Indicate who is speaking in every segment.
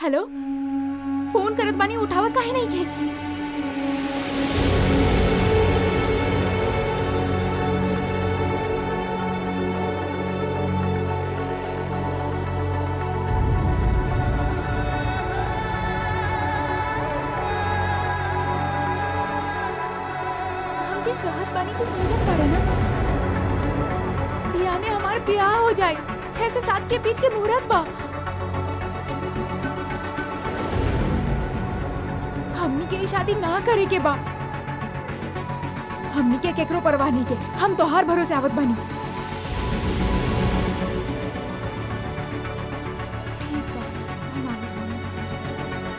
Speaker 1: Hello phone करत बानी उठावत काहे नहीं के हम जे कहत बानी तो समझत पड़े ना बियाह ने हमार ब्याह हो जाए छह से सात के बीच के मुहूर्त बा हमनी के ई शादी ना करे के बा हमनी के केकरो परवाह नहीं के हम तोहार भरोसे आवत बानी ठीक बा हम आवत बानी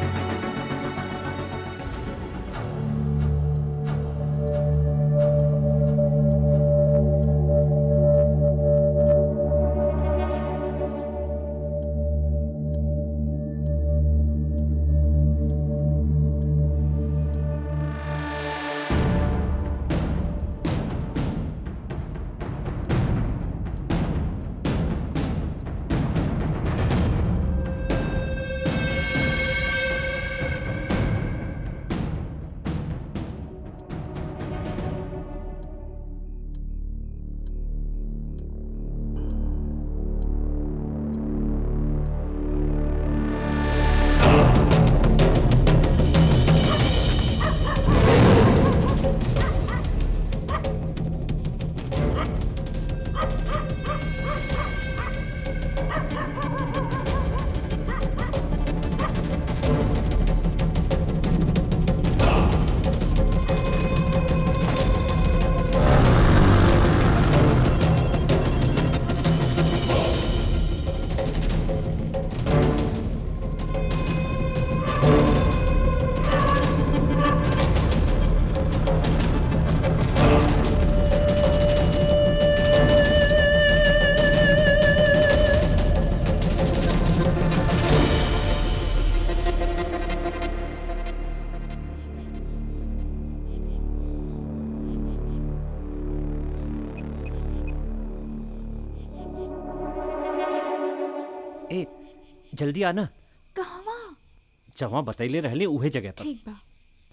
Speaker 2: ए जल्दी आना
Speaker 1: कहवा
Speaker 2: जहाँ बतैले रहले उहे जगह पर
Speaker 1: ठीक बा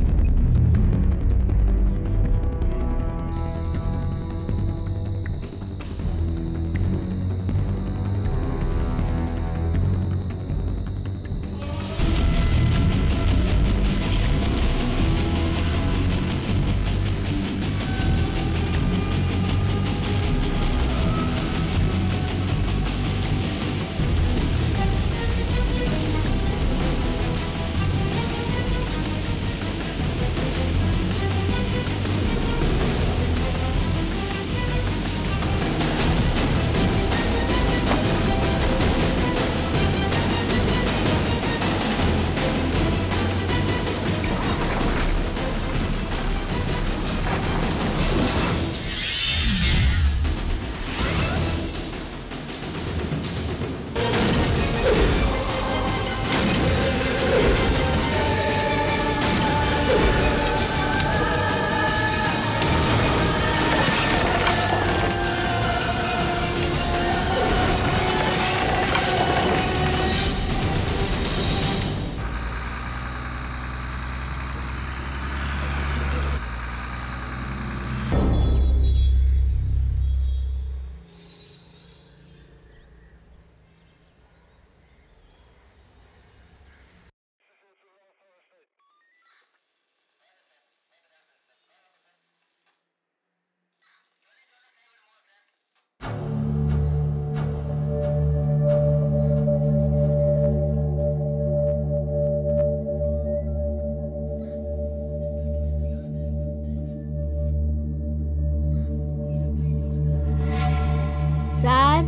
Speaker 3: सर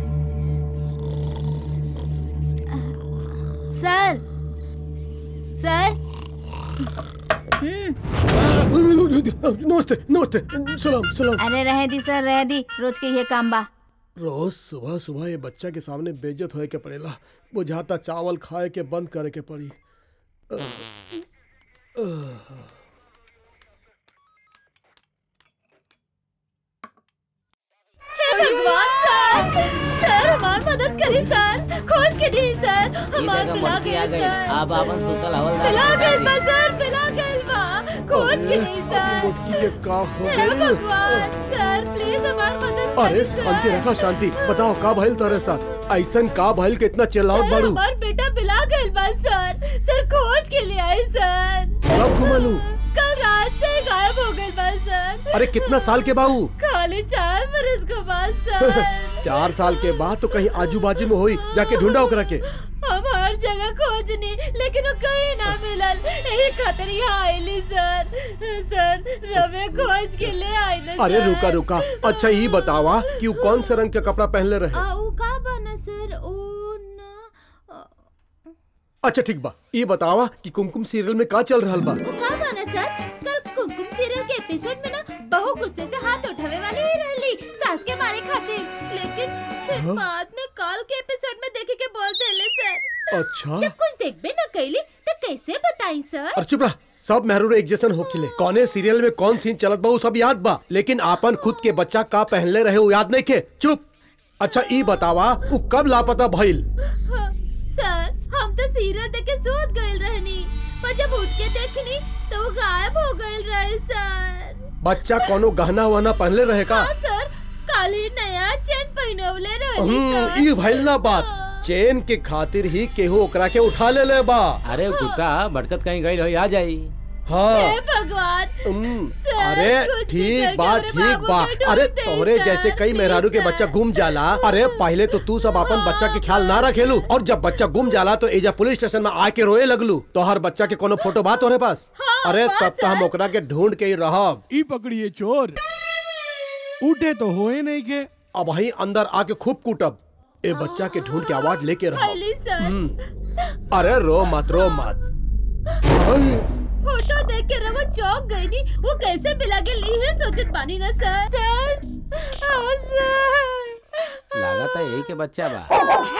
Speaker 3: सर सर हम्म
Speaker 4: नमस्ते नमस्ते सलाम सलाम
Speaker 3: अरे रहे दी सर रहे दी रोज के ये काम बा
Speaker 4: रोज सुबह सुबह ये बच्चा के सामने बेइज्जत होए के पड़ेला बुझाता चावल खाए के बंद करे के पड़ी अह, अह।
Speaker 3: हे भगवान सर सर हमार मदद करी सर खोज के
Speaker 1: के दी सर
Speaker 5: ये
Speaker 1: हमार
Speaker 5: देखा
Speaker 1: पिला
Speaker 5: मुर्गी आ
Speaker 1: गई
Speaker 5: गई
Speaker 1: सर
Speaker 5: अब अपन सुतल हवलदार
Speaker 1: पिला
Speaker 5: के
Speaker 1: गई
Speaker 5: दी।
Speaker 1: बा सर पिला गई बा खोज के दी सर
Speaker 4: मुटकी के का हो
Speaker 1: हे
Speaker 4: गइल
Speaker 1: भगवान सर प्लीज हमार मदद
Speaker 4: अरे
Speaker 1: करी
Speaker 4: शांति
Speaker 1: सर
Speaker 4: रखा शांति बताओ का भइल तोरे साथ ऐसन का भइल के इतना चिल्लावत
Speaker 1: सर
Speaker 4: बाड़ू
Speaker 1: हमार बेटा पिला गई बा सर सर खोज के लिए आई सर
Speaker 4: कब घुमलू
Speaker 1: कल रात से गायब हो गई बा सर
Speaker 4: अरे कितना साल के बाऊ
Speaker 1: खाली चार बरस के बाद सर
Speaker 4: चार साल के बाद तो कहीं आजू बाजू में होई जाके ढूंढा ओकरा के
Speaker 1: हम हर जगह खोजनी लेकिन वो कहीं ना मिलल यही खातिर यहाँ आईली सर सर रवे खोज के ले आई ना
Speaker 4: अरे
Speaker 1: सर।
Speaker 4: रुका रुका अच्छा ये बतावा कि वो कौन से रंग के कपड़ा पहनले रहे
Speaker 1: आ, ऊ का बना सर ओ ना आ,
Speaker 4: अच्छा ठीक बा ये बतावा कि कुमकुम सीरियल में का चल रहा बा
Speaker 1: ऊ का बना सर कल कुमकुम सीरियल के एपिसोड में ना बहू गुस्से से हाथ उठावे वाली ही रहली सास के मारे खातिर लेकिन फिर
Speaker 4: हाँ?
Speaker 1: बाद में कल के एपिसोड में देखे के बोल देले सर
Speaker 4: अच्छा
Speaker 1: जब कुछ देखबे ना कैली तो कैसे बताई सर
Speaker 4: और चुप रहा सब मेहरू एक जैसन होखिले कौने सीरियल में कौन सीन चलत बा वो सब याद बा लेकिन आपन खुद के बच्चा का पहनले रहे वो याद नहीं के चुप अच्छा ई बतावा वो कब लापता भइल
Speaker 1: हाँ, सर हम तो सीरियल देख के सूत गइल रहनी पर जब उठ के देखनी तो वो गायब हो गइल रहे सर
Speaker 4: बच्चा कोनो गहना वहना पहनले रहे का
Speaker 1: हाँ सर काली नया चेन पहनवले रहली
Speaker 4: हम्म
Speaker 1: सर
Speaker 4: ई भइल ना बात चेन के खातिर ही केहू ओकरा के उठा ले ले बा
Speaker 2: अरे कुत्ता भटकत कहीं गई रही आ जाई
Speaker 4: हाँ
Speaker 1: हे भगवान
Speaker 4: हम्म,
Speaker 1: सर,
Speaker 4: अरे
Speaker 1: कुछ भी
Speaker 4: ठीक
Speaker 1: करके
Speaker 4: बा
Speaker 1: हमरे
Speaker 4: ठीक
Speaker 1: बाबू
Speaker 4: बा
Speaker 1: के ढूंढ
Speaker 4: अरे
Speaker 1: दे,
Speaker 4: तोहरे
Speaker 1: सर,
Speaker 4: जैसे कई
Speaker 1: प्लीज,
Speaker 4: मेहरारू के
Speaker 1: सर।
Speaker 4: बच्चा गुम जाला अरे पहले तो तू सब अपन बच्चा के ख्याल ना रखेलू और जब बच्चा गुम जाला तो एजा पुलिस स्टेशन में आके रोए लगलू तो हर बच्चा के कोनो फोटो बा तोहरे पास
Speaker 1: हाँ,
Speaker 4: अरे
Speaker 1: बा,
Speaker 4: तब तो हम
Speaker 1: सर।
Speaker 4: ओकरा के ढूंढ के ही रहब
Speaker 6: ई पकड़िए चोर उठे तो होए नहीं के
Speaker 4: अब वही अंदर आके खूब कूटब ए बच्चा के ढूंढ के आवाज लेके रहब
Speaker 1: खैली सर
Speaker 4: हम्म, अरे रो मत रो मत आई,
Speaker 1: फोटो देख के रवा चौक गई नी वो कैसे मिला के ली है सोचत बानी ना सर सर हाँ सर
Speaker 5: लगा था यही के बच्चा बा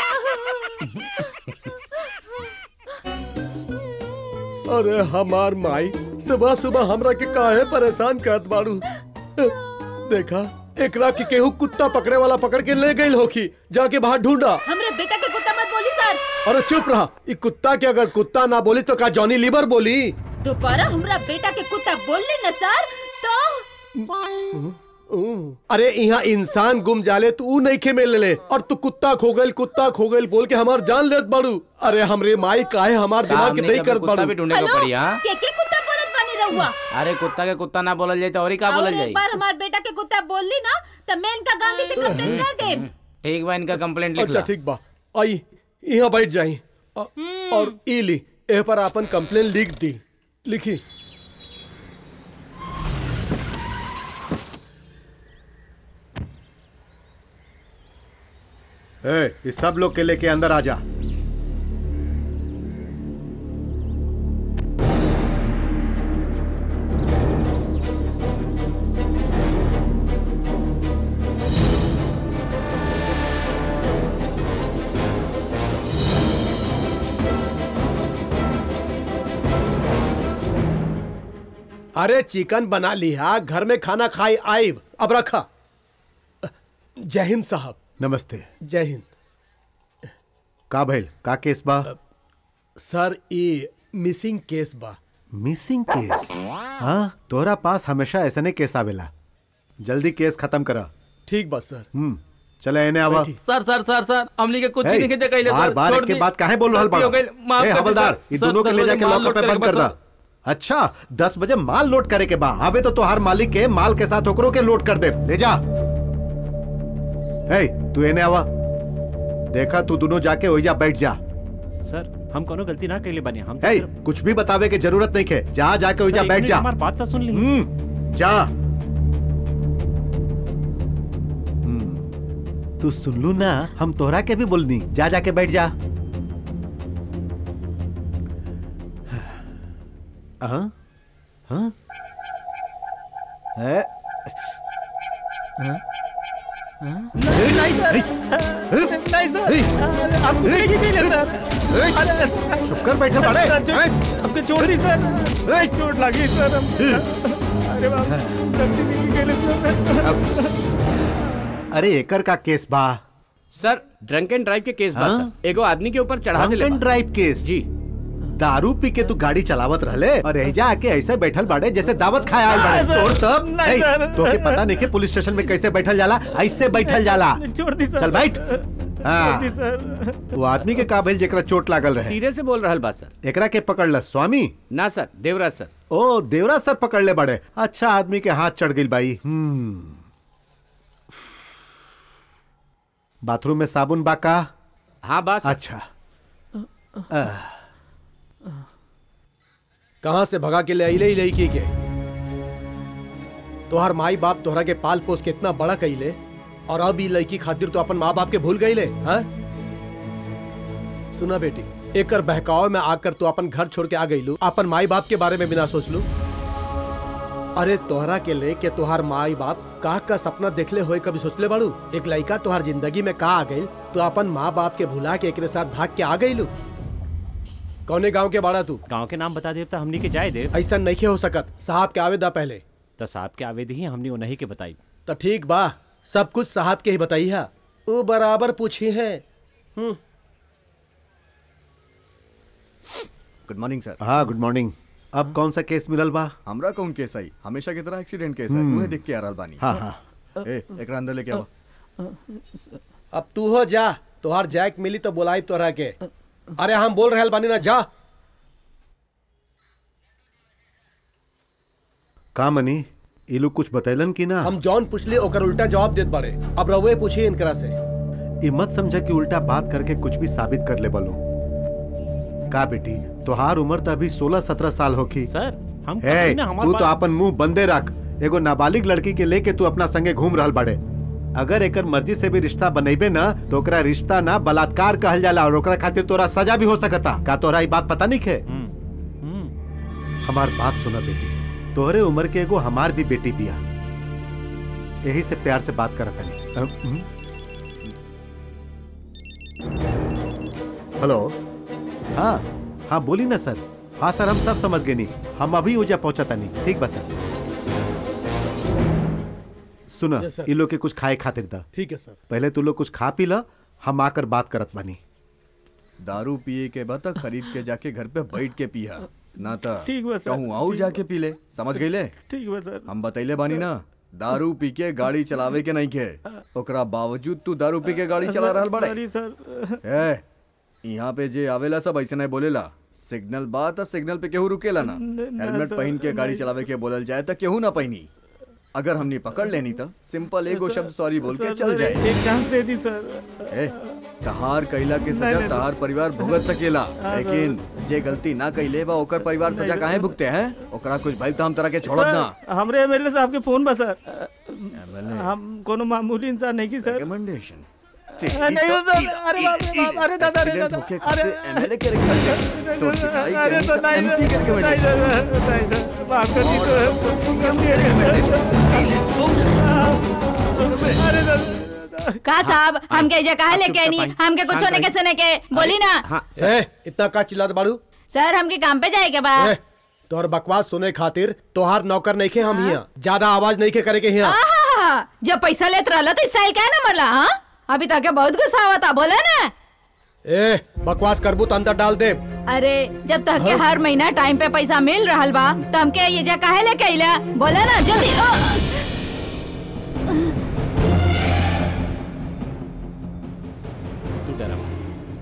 Speaker 4: अरे हमार माई सुबह सुबह हमरा के काहे परेशान करत बाड़ू देखा एकरा के केहू कुत्ता पकड़े वाला पकड़ के ले गई होखी जाके बाहर ढूंढा
Speaker 1: हमरे बेटा के कुत्ता मत बोली सर
Speaker 4: अरे चुप रहा ई कुत्ता के अगर कुत्ता ना बोली तो का जॉनी लीवर बोली
Speaker 1: दोबारा हमरा बेटा के कुत्ता बोलली ना सर तो
Speaker 4: अरे यहाँ इंसान गुम जाले तू ऊ नहीं खे मिल ले और तू कुत्ता खो गइल कुत्ता खो गइल बोल के हमार जान लेत बाड़ू अरे हमरे माई काहे हमार दिमाग के दई करत
Speaker 5: कुत्ता
Speaker 4: बाड़ू
Speaker 5: भी ढूंढने को पड़ी हाँ
Speaker 1: के के कुत्ता बोलत बानी रहुआ
Speaker 5: अरे कुत्ता के कुत्ता ना बोलल जाए तो और ही का
Speaker 1: और
Speaker 5: बोलल
Speaker 1: एक
Speaker 5: जाए
Speaker 1: बार हमार बेटा के कुत्ता बोलली ना तो मैं इनका गांधी से कंप्लेंट कर दे
Speaker 5: ठीक बा इनका कंप्लेंट लिख
Speaker 4: अच्छा
Speaker 5: ला
Speaker 4: ठीक बा आई यहाँ बैठ जाई अ- और ई ली ए पर आपन कंप्लेन लिख दी लिखी
Speaker 7: ए, इस सब लोग के लेके अंदर आ जा
Speaker 4: अरे चिकन बना लिया घर में खाना खाई आइब अब रखा जय हिंद साहब
Speaker 7: नमस्ते
Speaker 4: जय हिंद
Speaker 7: का भइल का केस बा
Speaker 4: सर ये मिसिंग केस बा
Speaker 7: मिसिंग केस हाँ तोहरा पास हमेशा ऐसने केस आवेला जल्दी केस खत्म करा
Speaker 4: ठीक बा सर
Speaker 7: हम्म चले एने आवा
Speaker 4: बैठी।
Speaker 8: सर सर सर सर हमनी के कुछ
Speaker 7: ए,
Speaker 8: नहीं दे कइले
Speaker 7: बार
Speaker 8: सर
Speaker 7: बार
Speaker 8: छोड़
Speaker 7: एक के
Speaker 8: दी।
Speaker 7: बाद काहे बोल रहल
Speaker 8: गलती हो
Speaker 7: बाड़ा
Speaker 8: गइल, माफ
Speaker 7: ए
Speaker 8: कर दी,
Speaker 7: हवलदार
Speaker 8: सर।
Speaker 7: इन
Speaker 8: सर,
Speaker 7: दोनों के
Speaker 8: दस
Speaker 7: ले
Speaker 8: बजे
Speaker 7: जाके
Speaker 8: माल
Speaker 7: लॉकर पे
Speaker 8: लोड
Speaker 7: बंद
Speaker 8: करे
Speaker 7: कर
Speaker 8: के
Speaker 7: दा
Speaker 8: बा,
Speaker 7: अच्छा दस बजे माल लोड करे के बा आवे तो तोहार मालिक के माल के साथ ओकरो के लोड कर दे ले जा ए तू एने आवा देखा तू दोनों जाके ओइजा बैठ जा
Speaker 2: सर हम कोनो गलती ना कैले बने हम तो
Speaker 7: ए
Speaker 2: सिर्फ-
Speaker 7: कुछ भी बतावे के जरूरत नहीं है जा जाके ओइजा
Speaker 2: सर, एक
Speaker 7: बैठ
Speaker 2: मिनट
Speaker 7: जा
Speaker 2: हमारी बात तो सुन ली
Speaker 7: हम्म जा हम्म, तू सुन लू ना हम तोहरा के भी बोलनी जा जाके बैठ जा हाँ हाँ ए,
Speaker 8: नहीं सर नहीं सर
Speaker 7: ए,
Speaker 8: आपको
Speaker 7: ए,
Speaker 8: नहीं मिले सर
Speaker 7: ए,
Speaker 8: अरे सर
Speaker 7: चुप कर बैठे बड़े
Speaker 8: सर, जो-
Speaker 7: ए,
Speaker 8: आपको छोड़ दी सर
Speaker 7: ए,
Speaker 8: चोट लगी सर अरे बाप गलती नहीं की सर
Speaker 7: अब- अरे एकर का केस बा
Speaker 2: सर ड्रंक एंड ड्राइव के केस बा
Speaker 7: हाँ?
Speaker 2: सर एगो आदमी के ऊपर चढ़ा
Speaker 7: ड्रंक
Speaker 2: देले
Speaker 7: एंड
Speaker 2: बा।
Speaker 7: ड्राइव केस
Speaker 2: जी
Speaker 7: दारू पी के तू गाड़ी चलावत रहले और एजा आके ऐसे बैठल बाड़े जैसे दावत खाए आए बाड़े
Speaker 8: सर,
Speaker 7: तोर तब
Speaker 8: नहीं,
Speaker 7: नहीं,
Speaker 8: सर।
Speaker 7: तोके पता नहीं कि पुलिस स्टेशन में कैसे बैठल जाला ऐसे बैठल जाला
Speaker 8: छोड़ दी सर
Speaker 7: चल बैठ हाँ
Speaker 8: छोड़ दी सर
Speaker 7: वो आदमी के का भइल जेकरा चोट लागल रहे
Speaker 2: सीरियस से बोल रहल बा सर
Speaker 7: एकरा के पकड़ ल स्वामी
Speaker 2: ना सर देवराज सर
Speaker 7: ओ देवरा सर पकड़ ले बड़े अच्छा आदमी के हाथ चढ़ गई बाई हम्म बाथरूम में साबुन बाका
Speaker 2: हाँ बा सर
Speaker 7: अच्छा आह,
Speaker 4: कहाँ से भगा के ले अइले लड़की के तोहर माई बाप तोहरा के पाल पोस के इतना बड़ा कइले और अब ई लड़की खातिर तो अपन माँ बाप के भूल गईले हाँ सुना बेटी एकर बहकाव में आकर तू अपन घर छोड़ के आ गईलू अपन माई बाप के बारे में बिना सोच लू अरे तोहरा के ले के तोहार माई बाप का का सपना देखले होए कभी सोचले बाड़ू एक लड़का तोहार जिंदगी में का आ गई तो अपन माँ बाप के भुला के एकरे साथ भाग के आ गईलू कौने गांव के बाड़ा तू
Speaker 2: गांव के नाम बता देव तो हमनी के जाए देव
Speaker 4: ऐसा नहीं हो सकत साहब के आवेदा पहले
Speaker 2: तो साहब के आवेद ही हमनी उन्हीं के बताई
Speaker 4: तो ठीक बा सब कुछ साहब के ही बताई है वो बराबर पूछी है हम्म
Speaker 9: गुड मॉर्निंग सर
Speaker 7: हाँ गुड मॉर्निंग अब कौन सा केस मिलल बा
Speaker 9: हमरा कौन केस आई हमेशा की तरह एक्सीडेंट केस है मुझे देख के आ रहल बानी
Speaker 7: हाँ हाँ
Speaker 9: ए एकरा अंदर लेके आवा
Speaker 4: अब तू हो जा तोहार जैक मिली तो बुलाई तोहरा के अरे हम बोल रहे बानी ना जा
Speaker 7: का मनी ये लोग कुछ बतैलन कि ना
Speaker 4: हम जॉन पूछले ओकर उल्टा जवाब देत बाड़े अब रउए पूछी इनकरा से
Speaker 7: ये मत समझा कि उल्टा बात करके कुछ भी साबित कर ले बोलो का बेटी तोहार उम्र तो अभी सोलह सत्रह साल होखी
Speaker 2: सर हम
Speaker 7: हे
Speaker 2: कभी ना हमार
Speaker 7: तू तो
Speaker 2: बात-
Speaker 7: अपन मुंह बंदे रख एगो नाबालिग लड़की के लेके तू अपना संगे घूम रहल बाड़े अगर एकर मर्जी से भी रिश्ता बनेबे ना तो ओकरा रिश्ता ना बलात्कार कहल जाला और ओकरा खातिर तोरा सजा भी हो सकता का तोरा ई बात पता नहीं है
Speaker 2: हम्म, हम्म।
Speaker 7: हमार बात सुना बेटी तोहरे उम्र के एगो हमार भी बेटी बिया यही से प्यार से बात करत हनी अ, हम्म। हेलो हाँ हाँ बोली ना सर हाँ सर हम सब समझ गए नहीं हम अभी ऊजा पहुंचा तनी ठीक बस सर सुना
Speaker 4: Yes, sir.
Speaker 7: ये लोग के कुछ खाए खातिर दा
Speaker 4: ठीक है सर
Speaker 7: पहले तू लोग कुछ खा पी ला हम आकर बात करत बानी
Speaker 9: दारू पिए के बाद तक खरीद के जाके घर पे बैठ के पिया ना तो
Speaker 8: ठीक बा सर,
Speaker 9: कहूँ और जाके पी ले समझ गईले
Speaker 8: ठीक बा सर
Speaker 9: हम बतैले बानी ना दारू पी के गाड़ी चलावे के नहीं के ओकरा बावजूद तू दारू पी के गाड़ी चला रहल बड़े
Speaker 8: सॉरी सर
Speaker 9: ए यहाँ पे जे आवेला सब ऐसे नहीं बोलेला सिग्नल बा त सिग्नल पे केहू रुकेला ना
Speaker 8: न- ना
Speaker 9: हेलमेट
Speaker 8: सर,
Speaker 9: पहन के गाड़ी
Speaker 8: नहीं।
Speaker 9: चलावे के बोलल जाए त केहू ना पहनी अगर हमने पकड़ लेनी त सिंपल एगो शब्द सॉरी बोल के
Speaker 8: सर,
Speaker 9: चल
Speaker 8: सर,
Speaker 9: जाए
Speaker 8: एक चांस दे दी सर
Speaker 9: ए तहार कैला के
Speaker 8: नहीं,
Speaker 9: सजा
Speaker 8: नहीं,
Speaker 9: तहार परिवार भुगत सकेला
Speaker 8: हाँ,
Speaker 9: लेकिन जे गलती ना कैले बा ओकर परिवार
Speaker 8: नहीं,
Speaker 9: सजा
Speaker 8: सर।
Speaker 9: काहे भुगते हैं ओकरा कुछ भइल त हम तरह के छोड़ब ना
Speaker 8: सर, हमरे एमएलए साहब के फोन बा सर
Speaker 9: MLA
Speaker 8: हम कोनो मामूली इंसान नहीं की सर
Speaker 9: रिकमेंडेशन
Speaker 8: नहीं हो सर अरे बाप रे बाप अरे दादा अरे दादा
Speaker 9: होके
Speaker 8: अरे
Speaker 9: एमएलए के रिकमेंडेशन तो पिटाई
Speaker 8: अरे
Speaker 9: कहीं
Speaker 8: सर
Speaker 9: त
Speaker 8: नहीं
Speaker 9: एमपी के
Speaker 8: सर नहीं
Speaker 9: रिकमेंडेशन
Speaker 8: सर नहीं सर माफ कर दी तो अरे दादा
Speaker 3: का साहब हम के जगह
Speaker 2: आप
Speaker 3: लेके
Speaker 2: चुप
Speaker 3: नहीं
Speaker 2: रहो,
Speaker 3: हमके कुछ
Speaker 2: शांत
Speaker 3: होने के
Speaker 2: रहिए।
Speaker 3: सुने के बोली ना
Speaker 2: हाँ सर
Speaker 4: ए इतना का चिल्लात बाड़ू
Speaker 3: सर हमके काम पे जाए के बा
Speaker 4: ए तोहर बकवास सुने खातिर तोहार नौकर नहीं के हम हिया ज्यादा आवाज नहीं के करे के हिया
Speaker 3: आहा, जब पैसा लेत रहला तो स्टाइल क्या ना मरला हाँ अभी तक बहुत गुस्सा आवता बोला ना
Speaker 4: ए बकवास करबू तो अंदर डाल दे
Speaker 3: अरे जब तक के हर महीना टाइम पे पैसा मिल रहल बा तो हमके ये जगह काहे लेके आइला बोला ना जल्दी ओ,
Speaker 2: तू डरा मत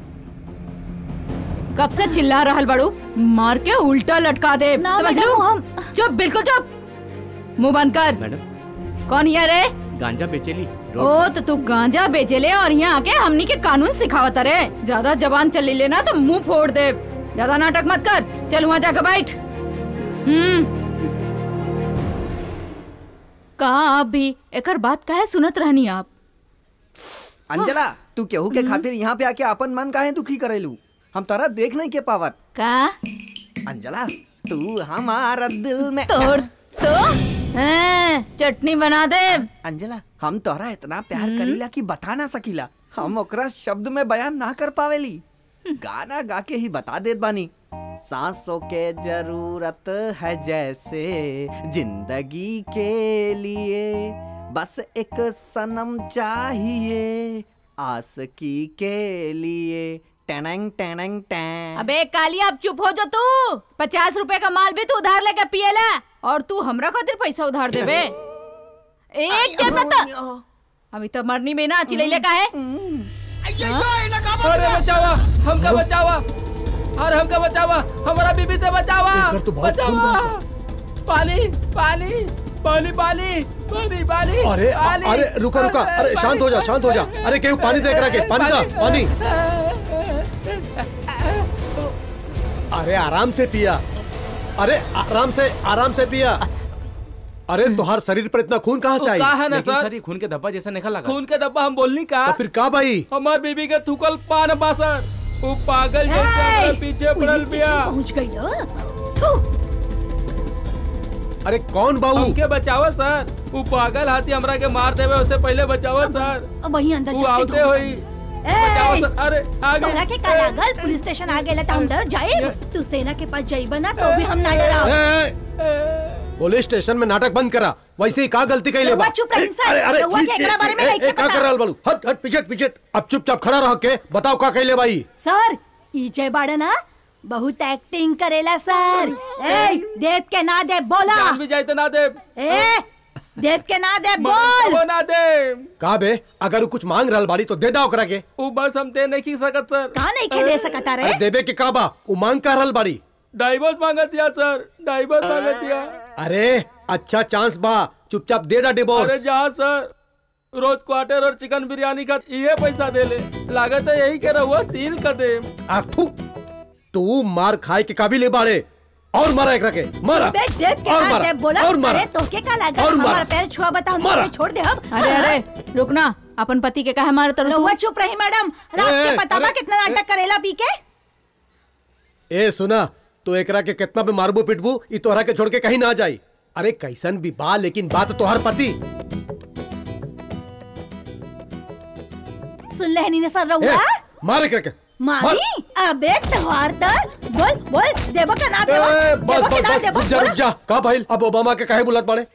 Speaker 3: कब से चिल्ला रहल बड़ू मार के उल्टा लटका दे
Speaker 1: ना,
Speaker 3: समझ
Speaker 1: मैडम,
Speaker 3: लो
Speaker 1: हम-
Speaker 3: चुप बिल्कुल चुप मुंह बंद कर
Speaker 2: मैडम
Speaker 3: कौन हिया रे
Speaker 2: गांजा बेचेली
Speaker 3: ओ तो तू गांजा बेचेले और यहाँ आके हमनी के कानून सिखावत रे ज्यादा जबान चली लेना तो मुंह फोड़ दे ज्यादा नाटक मत कर चल वहाँ जाकर बैठ हम्म कहा आप भी एकर बात काहे सुनत रहनी आप
Speaker 10: अंजला तू केहू के खातिर यहाँ पे आके अपन मन काहे दुखी करेलू हम तारा देख नहीं के पावत
Speaker 3: का
Speaker 10: अंजला तू हमारा दिल में
Speaker 3: तोड़ तो हैं, चटनी बना दे
Speaker 10: अंजला हम तोरा इतना प्यार करीला कि बता ना सकीला हम ओकरा शब्द में बयान ना कर पावेली गाना गा के ही बता देत बानी सांसों के जरूरत है जैसे जिंदगी के लिए बस एक सनम चाहिए आसकी के लिए टैनंग टैनंग टैन
Speaker 3: अबे काली अब चुप हो जा तू पचास रुपए का माल भी तू उधार लेके पिएला और तू हमरा खातिर पैसा उधार देबे एक टाइम ना तो अभी तो मरनी में ना चिलैले का है
Speaker 8: अरे बचावा हमका बचावा अरे हमका बचावा हमारा बीबी से बचावा
Speaker 4: एकर तो बहुत खून
Speaker 8: बचावा पानी पानी पानी पानी पानी पानी
Speaker 4: अरे अ-
Speaker 8: पानी,
Speaker 4: अरे रुका रुका अरे शांत हो जा शांत हो जा अरे केहू पानी देख रहा के पानी दा पानी अरे आराम से पिया अरे आराम से आराम से पिया अरे तुहार शरीर पर इतना खून कहाँ से आई
Speaker 8: का है ना
Speaker 5: लेकिन
Speaker 8: सर
Speaker 5: सर ये खून के धब्बा जैसा निकल लगा
Speaker 8: खून के डब्बा हम बोलनी का
Speaker 4: तो फिर का भाई
Speaker 8: हमार बीबी के थूकल पान बा सर वो पागल जैसे हमरा पीछे पड़ल बिया
Speaker 1: पहुंच गई हो
Speaker 4: अरे कौन बाबू
Speaker 8: हमके बचावा सर वो पागल हाथी हमरा के मार देवे उससे पहले बचावा सर
Speaker 1: वहीं अंदर
Speaker 8: वो
Speaker 1: जाके
Speaker 8: आवते
Speaker 1: धो।
Speaker 8: होई बचावा
Speaker 1: ए,
Speaker 8: सर अरे आगे
Speaker 1: तोहरा के का लागल पुलिस स्टेशन आ गेला त हम डर जाए तू सेना के पास जाइबा ना तो भी हम ना डराव
Speaker 4: पुलिस स्टेशन में नाटक बंद करा वैसे ही का गलती कही ले
Speaker 1: रउआ चुप रही सर। रउआ के एकरा बारे में नइखे
Speaker 4: का
Speaker 1: पता।
Speaker 4: कर रहल बालू हट हट पीछे पीछे अब चुपचाप खड़ा रह के बताओ का कही ले भाई
Speaker 1: सर ई जय बाड़ा ना बहुत एक्टिंग करेला सर ए देव के ना दे बोला
Speaker 8: जान भी जाए तो ना दे
Speaker 1: ए देव के ना दे बोल
Speaker 8: वो ना दे
Speaker 4: का बे अगर वो कुछ मांग रहल बाड़ी तो दे दा ओकरा के
Speaker 8: वो बस हम दे नहीं की सकत सर
Speaker 1: का नहीं के दे सकता रे
Speaker 4: अरे देबे के का बा वो मांग का रहल बाड़ी
Speaker 8: डाइवर्स मांगत या सर डाइवर्स मांगत या
Speaker 4: अरे अच्छा चांस बा चुपचाप दे दा
Speaker 8: अरे
Speaker 4: डिवोर्स
Speaker 8: जहाँ सर रोज क्वार्टर और चिकन बिरयानी का ये पैसा दे ले लागत है यही के रहुआ सील कर दे
Speaker 4: आखू तू मार खाए के काबिल है बाड़े और मारा एकरा के मारा
Speaker 1: बे देव के
Speaker 4: और
Speaker 1: ना
Speaker 4: मारा
Speaker 1: दे बोला
Speaker 4: और मारा
Speaker 1: अरे तोके का लागल
Speaker 4: और मारा।
Speaker 1: हमार पैर छुआ बता हम
Speaker 4: मारा।
Speaker 1: तोके छोड़ दे हम
Speaker 3: अरे अरे रुकना अपन पति के कहे मारे तरह
Speaker 1: रउआ चुप रही मैडम रात
Speaker 4: ए,
Speaker 1: के पता बा
Speaker 4: अरे-
Speaker 1: कितना नाटक करेला पी के
Speaker 4: ए सुना तो एकरा के कितना भी मारबू पिटबू ई तोहरा के छोड़ के कहीं ना जाई अरे कैसन भी बा लेकिन बात तो हर पति
Speaker 1: सुन लेहनी ने सर
Speaker 4: ए,
Speaker 1: रउआ
Speaker 4: मार एकरा के
Speaker 1: मारी अबे त्योहार तर बोल बोल देवो का ना देवो
Speaker 4: ए, बस
Speaker 1: देवो के
Speaker 4: बस
Speaker 1: ना
Speaker 4: बस
Speaker 1: देवो
Speaker 4: रुक जा रुक जा का भाई अब ओबामा के काहे बुलात बाड़े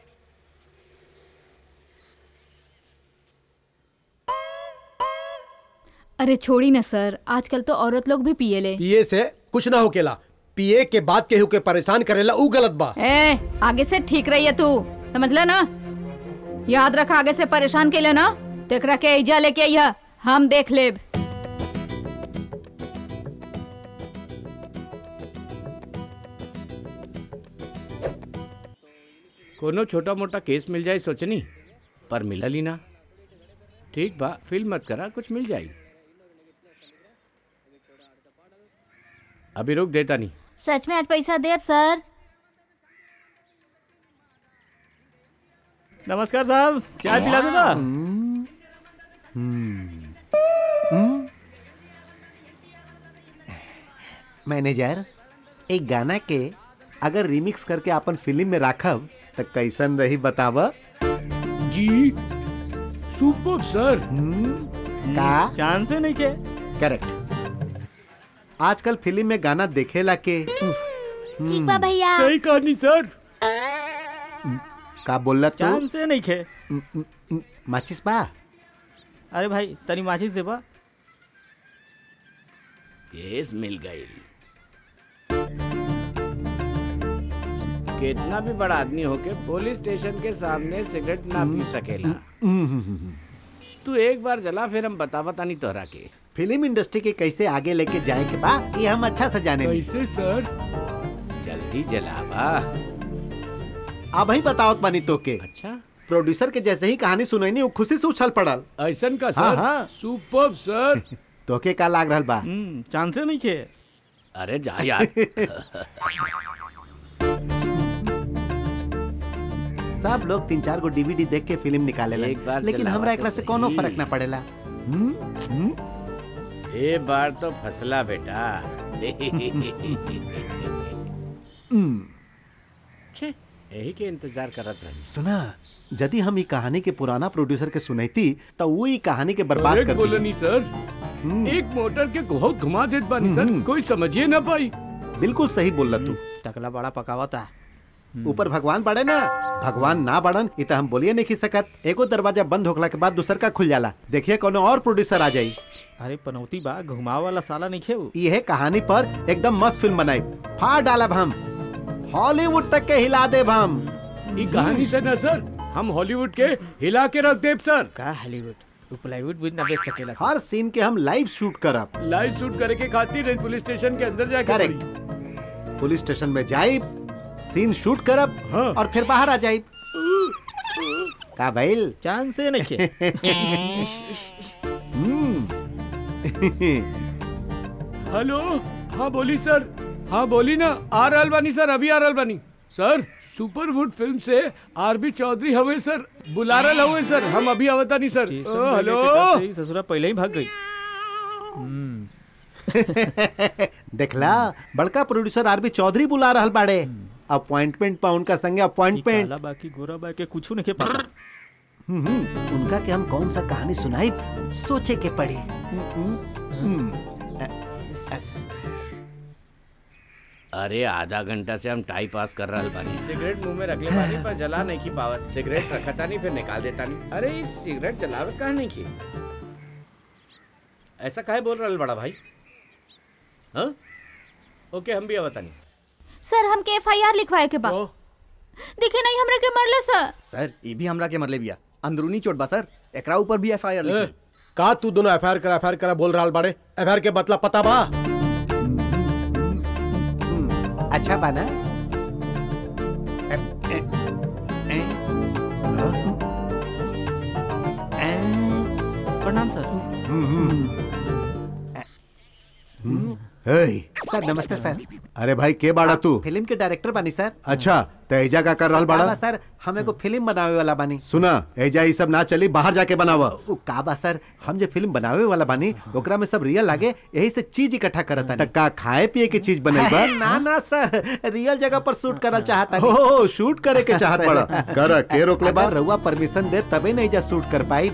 Speaker 3: अरे छोड़ी ना सर आजकल तो औरत लोग भी पिए ले
Speaker 4: पिए से कुछ ना होकेला पिए के बाद केहू के परेशान करेला ऊ गलत बा
Speaker 3: ए आगे से ठीक रही है तू समझ ले ना याद रख आगे से परेशान के लिए ना तेकरा के इजा लेके आइया हम देख लेब
Speaker 2: कोनो छोटा मोटा केस मिल जाए सोचनी पर मिलल ही ना ठीक बा फील मत करा कुछ मिल जाई अभी रुक देता नहीं
Speaker 3: सच में आज पैसा देब सर
Speaker 8: नमस्कार साहब चाय पिला दूंगा
Speaker 7: मैनेजर एक गाना के अगर रिमिक्स करके अपन फिल्म में राखब तो कैसन रही बताव
Speaker 2: जी सुपर सर
Speaker 7: का
Speaker 8: चांस नहीं के
Speaker 7: करेक्ट आजकल फिल्म में गाना देखेला के
Speaker 1: ठीक बा भैया
Speaker 2: सही कहानी सर
Speaker 7: का बोलला तू
Speaker 8: चांस नहीं के
Speaker 7: म- म- म- माचिस बा
Speaker 8: अरे भाई तनी माचिस देबा
Speaker 2: केस मिल गई कितना भी बड़ा आदमी होके पुलिस स्टेशन के सामने सिगरेट ना पी सकेला तू एक बार जला फिर हम बता बता नहीं तोहरा के
Speaker 7: फिल्म इंडस्ट्री के कैसे आगे लेके जाए के बा ये हम अच्छा से जाने ली
Speaker 2: कैसे सर जल्दी जलावा
Speaker 7: अब ही बताओ बनी तो के
Speaker 2: अच्छा
Speaker 7: प्रोड्यूसर के जैसे ही कहानी सुनैनी वो खुशी से उछल पड़ल
Speaker 2: ऐसन का
Speaker 7: हाँ,
Speaker 2: सर
Speaker 7: हाँ।
Speaker 2: सुपर सर
Speaker 7: तोके का लाग रहल बा
Speaker 8: चांस नहीं के
Speaker 2: अरे जा यार
Speaker 7: सब लोग तीन चार गो डीवीडी देख के फिल्म निकालेला
Speaker 2: एक बार
Speaker 7: लेकिन
Speaker 2: जलावा
Speaker 7: हमरा
Speaker 2: तो
Speaker 7: एकरा से कोनो
Speaker 2: सही।
Speaker 7: फर्क ना पड़ेला हम्म? हम्म?
Speaker 2: ए बार तो फसला बेटा
Speaker 7: हम्म।
Speaker 2: छे यही के इंतजार करत रही
Speaker 7: सुना यदि हम ई कहानी के पुराना प्रोड्यूसर के सुनैती तो वो ई कहानी के बर्बाद
Speaker 2: करेक्ट
Speaker 7: कर दी
Speaker 2: बोलनी सर एक मोटर के बहुत घुमा देत बानी सर कोई समझिए ना पाई
Speaker 7: बिल्कुल सही बोलला तू
Speaker 8: टकला बड़ा पकावा था
Speaker 7: ऊपर भगवान बड़े ना भगवान ना बड़न इ त हम बोलिए नहीं सकत एगो दरवाजा बंद होखला के बाद दूसर का खुल जाला देखिए कोनो और प्रोड्यूसर आ जाई
Speaker 11: अरे पनौती बा घुमाव वाला साला नहीं खेव
Speaker 7: ये कहानी पर एकदम मस्त फिल्म बनाई फाड़ डालब हम हॉलीवुड तक के हिला देब हम
Speaker 6: ई कहानी से ना सर हम हॉलीवुड के हिला के रख देब सर
Speaker 11: का हॉलीवुड तू प्लाईवुड भी ना बेच सकेला
Speaker 7: हर सीन के हम लाइव शूट करब
Speaker 6: लाइव शूट करे के खातिर पुलिस स्टेशन के अंदर जाके
Speaker 7: करेक्ट
Speaker 6: पड़ी।
Speaker 7: पुलिस स्टेशन में जाइब सीन शूट करब
Speaker 6: हाँ।
Speaker 7: और फिर बाहर आ जाइब का भइल
Speaker 11: चांस से नहीं खे
Speaker 6: हेलो हाँ बोली सर हाँ बोली ना आ रहल बानी सर अभी आ रहल बानी सर सुपरवुड फिल्म से आरबी चौधरी हवे सर बुला रहल हवे सर हम अभी आवता नहीं सर ओ, हेलो
Speaker 11: ससुरा पहले ही भाग गई
Speaker 7: देखला बड़का प्रोड्यूसर आरबी चौधरी बुला रहल बाड़े अपॉइंटमेंट पा उनका संगे
Speaker 11: ई
Speaker 7: अपॉइंटमेंट
Speaker 11: काला बाकी गोरा बाकी कुछ नहीं के पता
Speaker 7: उनका के हम कौन सा कहानी सुनाई सोचे के पड़ी
Speaker 2: अरे आधा घंटा से हम टाइम पास कर रहा बानी सिगरेट मुंह में रखले बानी पर जला नहीं की पावत सिगरेट रखता नहीं फिर निकाल देता नहीं अरे ये सिगरेट जलावत कहा नहीं की ऐसा काहे बोल रहा बड़ा भाई हाँ ओके हम भी आवता नहीं
Speaker 3: सर हमके एफआईआर लिखवाए के बा दिखे नहीं हमरा के मरले सर
Speaker 10: सर ये भी हमरा के मरले बिया अंदरूनी चोट बा सर एकरा ऊपर भी एफआईआर
Speaker 4: ए,
Speaker 10: लिखी
Speaker 4: का तू दोनों एफ करा एफ करा बोल रहा बाड़े एफ के बतला पता बा
Speaker 7: अच्छा बाना
Speaker 11: प्रणाम सर
Speaker 7: सर नमस्ते सर अरे भाई के बाड़ा तू फिल्म के डायरेक्टर बानी सर
Speaker 12: अच्छा तो एजा का कर रहल
Speaker 7: का बा
Speaker 12: बाड़ा
Speaker 7: सर हम एगो फिल्म बनावे वाला बानी
Speaker 12: सुना एजा ई सब ना चली बाहर जाके बनावा
Speaker 7: उ का बा सर हम जो फिल्म बनावे वाला बानी ओकरा में सब रियल लागे यही से चीज इकट्ठा करत
Speaker 12: त का खाए पिए की चीज बनैबा
Speaker 7: ना ना सर रियल जगह पर शूट करल चाहता
Speaker 12: हो शूट करे के चाहत बड़ा कर के रोकले बा
Speaker 7: अगर रउआ परमिशन दे तबे नहीं जा शूट कर पाई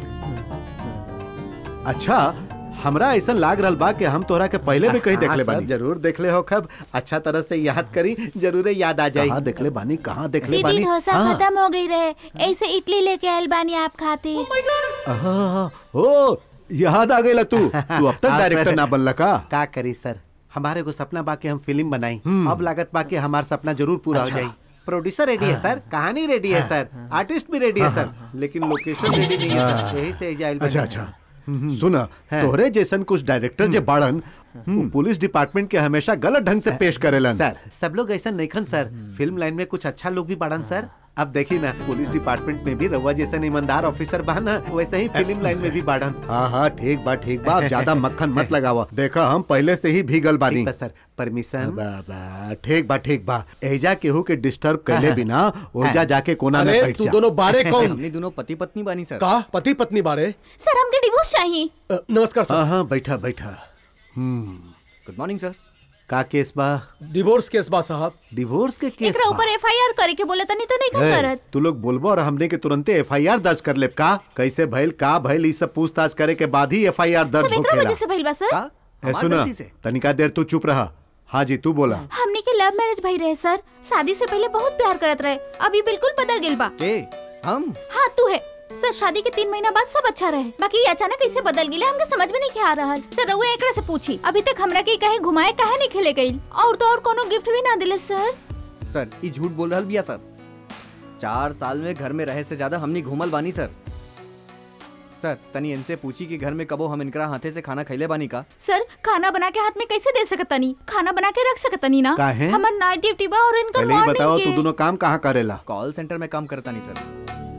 Speaker 12: अच्छा हमरा ऐसा लाग रहल बा कि हम तोरा के पहले भी कहीं
Speaker 7: हाँ,
Speaker 12: देखले
Speaker 7: सर,
Speaker 12: बानी
Speaker 7: जरूर देखले हो खब अच्छा तरह से याद करी जरूर याद आ जाए
Speaker 12: कहाँ देखले बानी कहाँ देखले
Speaker 13: दीदी
Speaker 12: बानी
Speaker 13: डोसा
Speaker 12: हाँ,
Speaker 13: खत्म हो गई रहे ऐसे इडली लेके आयल बानी आप खातिर
Speaker 12: आहा, ओ याद आ गई तू तू अब तक
Speaker 7: हाँ,
Speaker 12: डायरेक्टर
Speaker 7: सर।
Speaker 12: ना बनला का
Speaker 7: का करी सर हमारे को सपना बाकी हम फिल्म बनाई अब लागत बाकी हमारा सपना जरूर पूरा हो
Speaker 12: अच्छा।
Speaker 7: जाए प्रोड्यूसर रेडी है सर कहानी रेडी है सर आर्टिस्ट भी रेडी है सर लेकिन लोकेशन रेडी नहीं है सर यही से जाइल
Speaker 12: अच्छा अच्छा सुना तोहरे जैसन कुछ डायरेक्टर जे बाड़न उ पुलिस डिपार्टमेंट के हमेशा गलत ढंग से पेश करेलन
Speaker 7: सर सब लोग ऐसा नहीं खन सर फिल्म लाइन में कुछ अच्छा लोग भी बाड़न सर अब देखी ना पुलिस डिपार्टमेंट में भी रउआ जैसा ईमानदार ऑफिसर बा ना वैसे ही फिल्म लाइन में भी बाड़न
Speaker 12: हाँ हाँ ठीक बा ठीक बा अब ज्यादा मक्खन मत लगावा देखा हम पहले से ही भीगल बानी
Speaker 7: ठीक बा सर परमिशन
Speaker 12: बा, बा, ठीक बा ठीक बा एजा केहू के डिस्टर्ब कैले बिना ओजा जाके कोना में
Speaker 4: अरे
Speaker 12: बैठ
Speaker 4: तू
Speaker 12: जा
Speaker 4: दोनों बारे कौन
Speaker 10: हमने दोनों पति पत्नी बानी सर
Speaker 4: का पति पत्नी बारे
Speaker 13: सर हमके डिवोर्स चाहिए
Speaker 4: अ, नमस्कार सर
Speaker 12: हाँ हाँ बैठा बैठा हम्म
Speaker 10: गुड मॉर्निंग सर
Speaker 7: का केस बा
Speaker 4: डिवोर्स केस बा साहब
Speaker 7: डिवोर्स के केस
Speaker 13: एकरा
Speaker 7: बा
Speaker 13: ऊपर एफआईआर करे के बोले तनी तो नहीं कर
Speaker 12: ए,
Speaker 13: करत
Speaker 12: तू लोग बोलबो और हमने के तुरंते एफआईआर दर्ज कर लेब का कैसे भइल का भइल ई सब पूछताछ करे के बाद ही एफआईआर दर्ज
Speaker 13: सब एकरा
Speaker 12: होखेला
Speaker 13: वजह से भइल बा सर
Speaker 10: का
Speaker 12: ए
Speaker 10: हमार
Speaker 12: सुना
Speaker 10: गलती से
Speaker 12: तनिका देर तू चुप रहा हाँ जी तू बोला
Speaker 13: हमनी के लव मैरिज भई रहे सर शादी से पहले बहुत प्यार करत रहे अभी बिल्कुल बदल गेल बा
Speaker 10: के हम
Speaker 13: हाँ तू है सर शादी के तीन महीना बाद सब अच्छा रहे बाकी ये अचानक कैसे बदल गेले हमके समझ में नहीं आ रहा सर रउआ एकरा से पूछी अभी तक हमरा के कहे घुमाए काहे नहीं खेले गई और तो और कोनो गिफ्ट भी ना दिले सर
Speaker 10: सर ये झूठ बोल रहल बिया सर चार साल में घर में रहे से ज्यादा हमनी घूमल बानी सर सर तनी इनसे पूछी कि घर में कबो हम इनकरा हाथे से खाना खैले बानी का
Speaker 13: सर खाना बना के हाथ में कैसे दे सकतनी खाना बना के रख सकतनी ना
Speaker 12: काहे?
Speaker 13: हमर नाइट ड्यूटी बा और इनका
Speaker 12: पहले ही बताओ
Speaker 13: मॉर्निंग
Speaker 12: तू
Speaker 13: के
Speaker 12: दोनों काम कहाँ करेला
Speaker 10: कॉल सेंटर में काम करता नहीं सर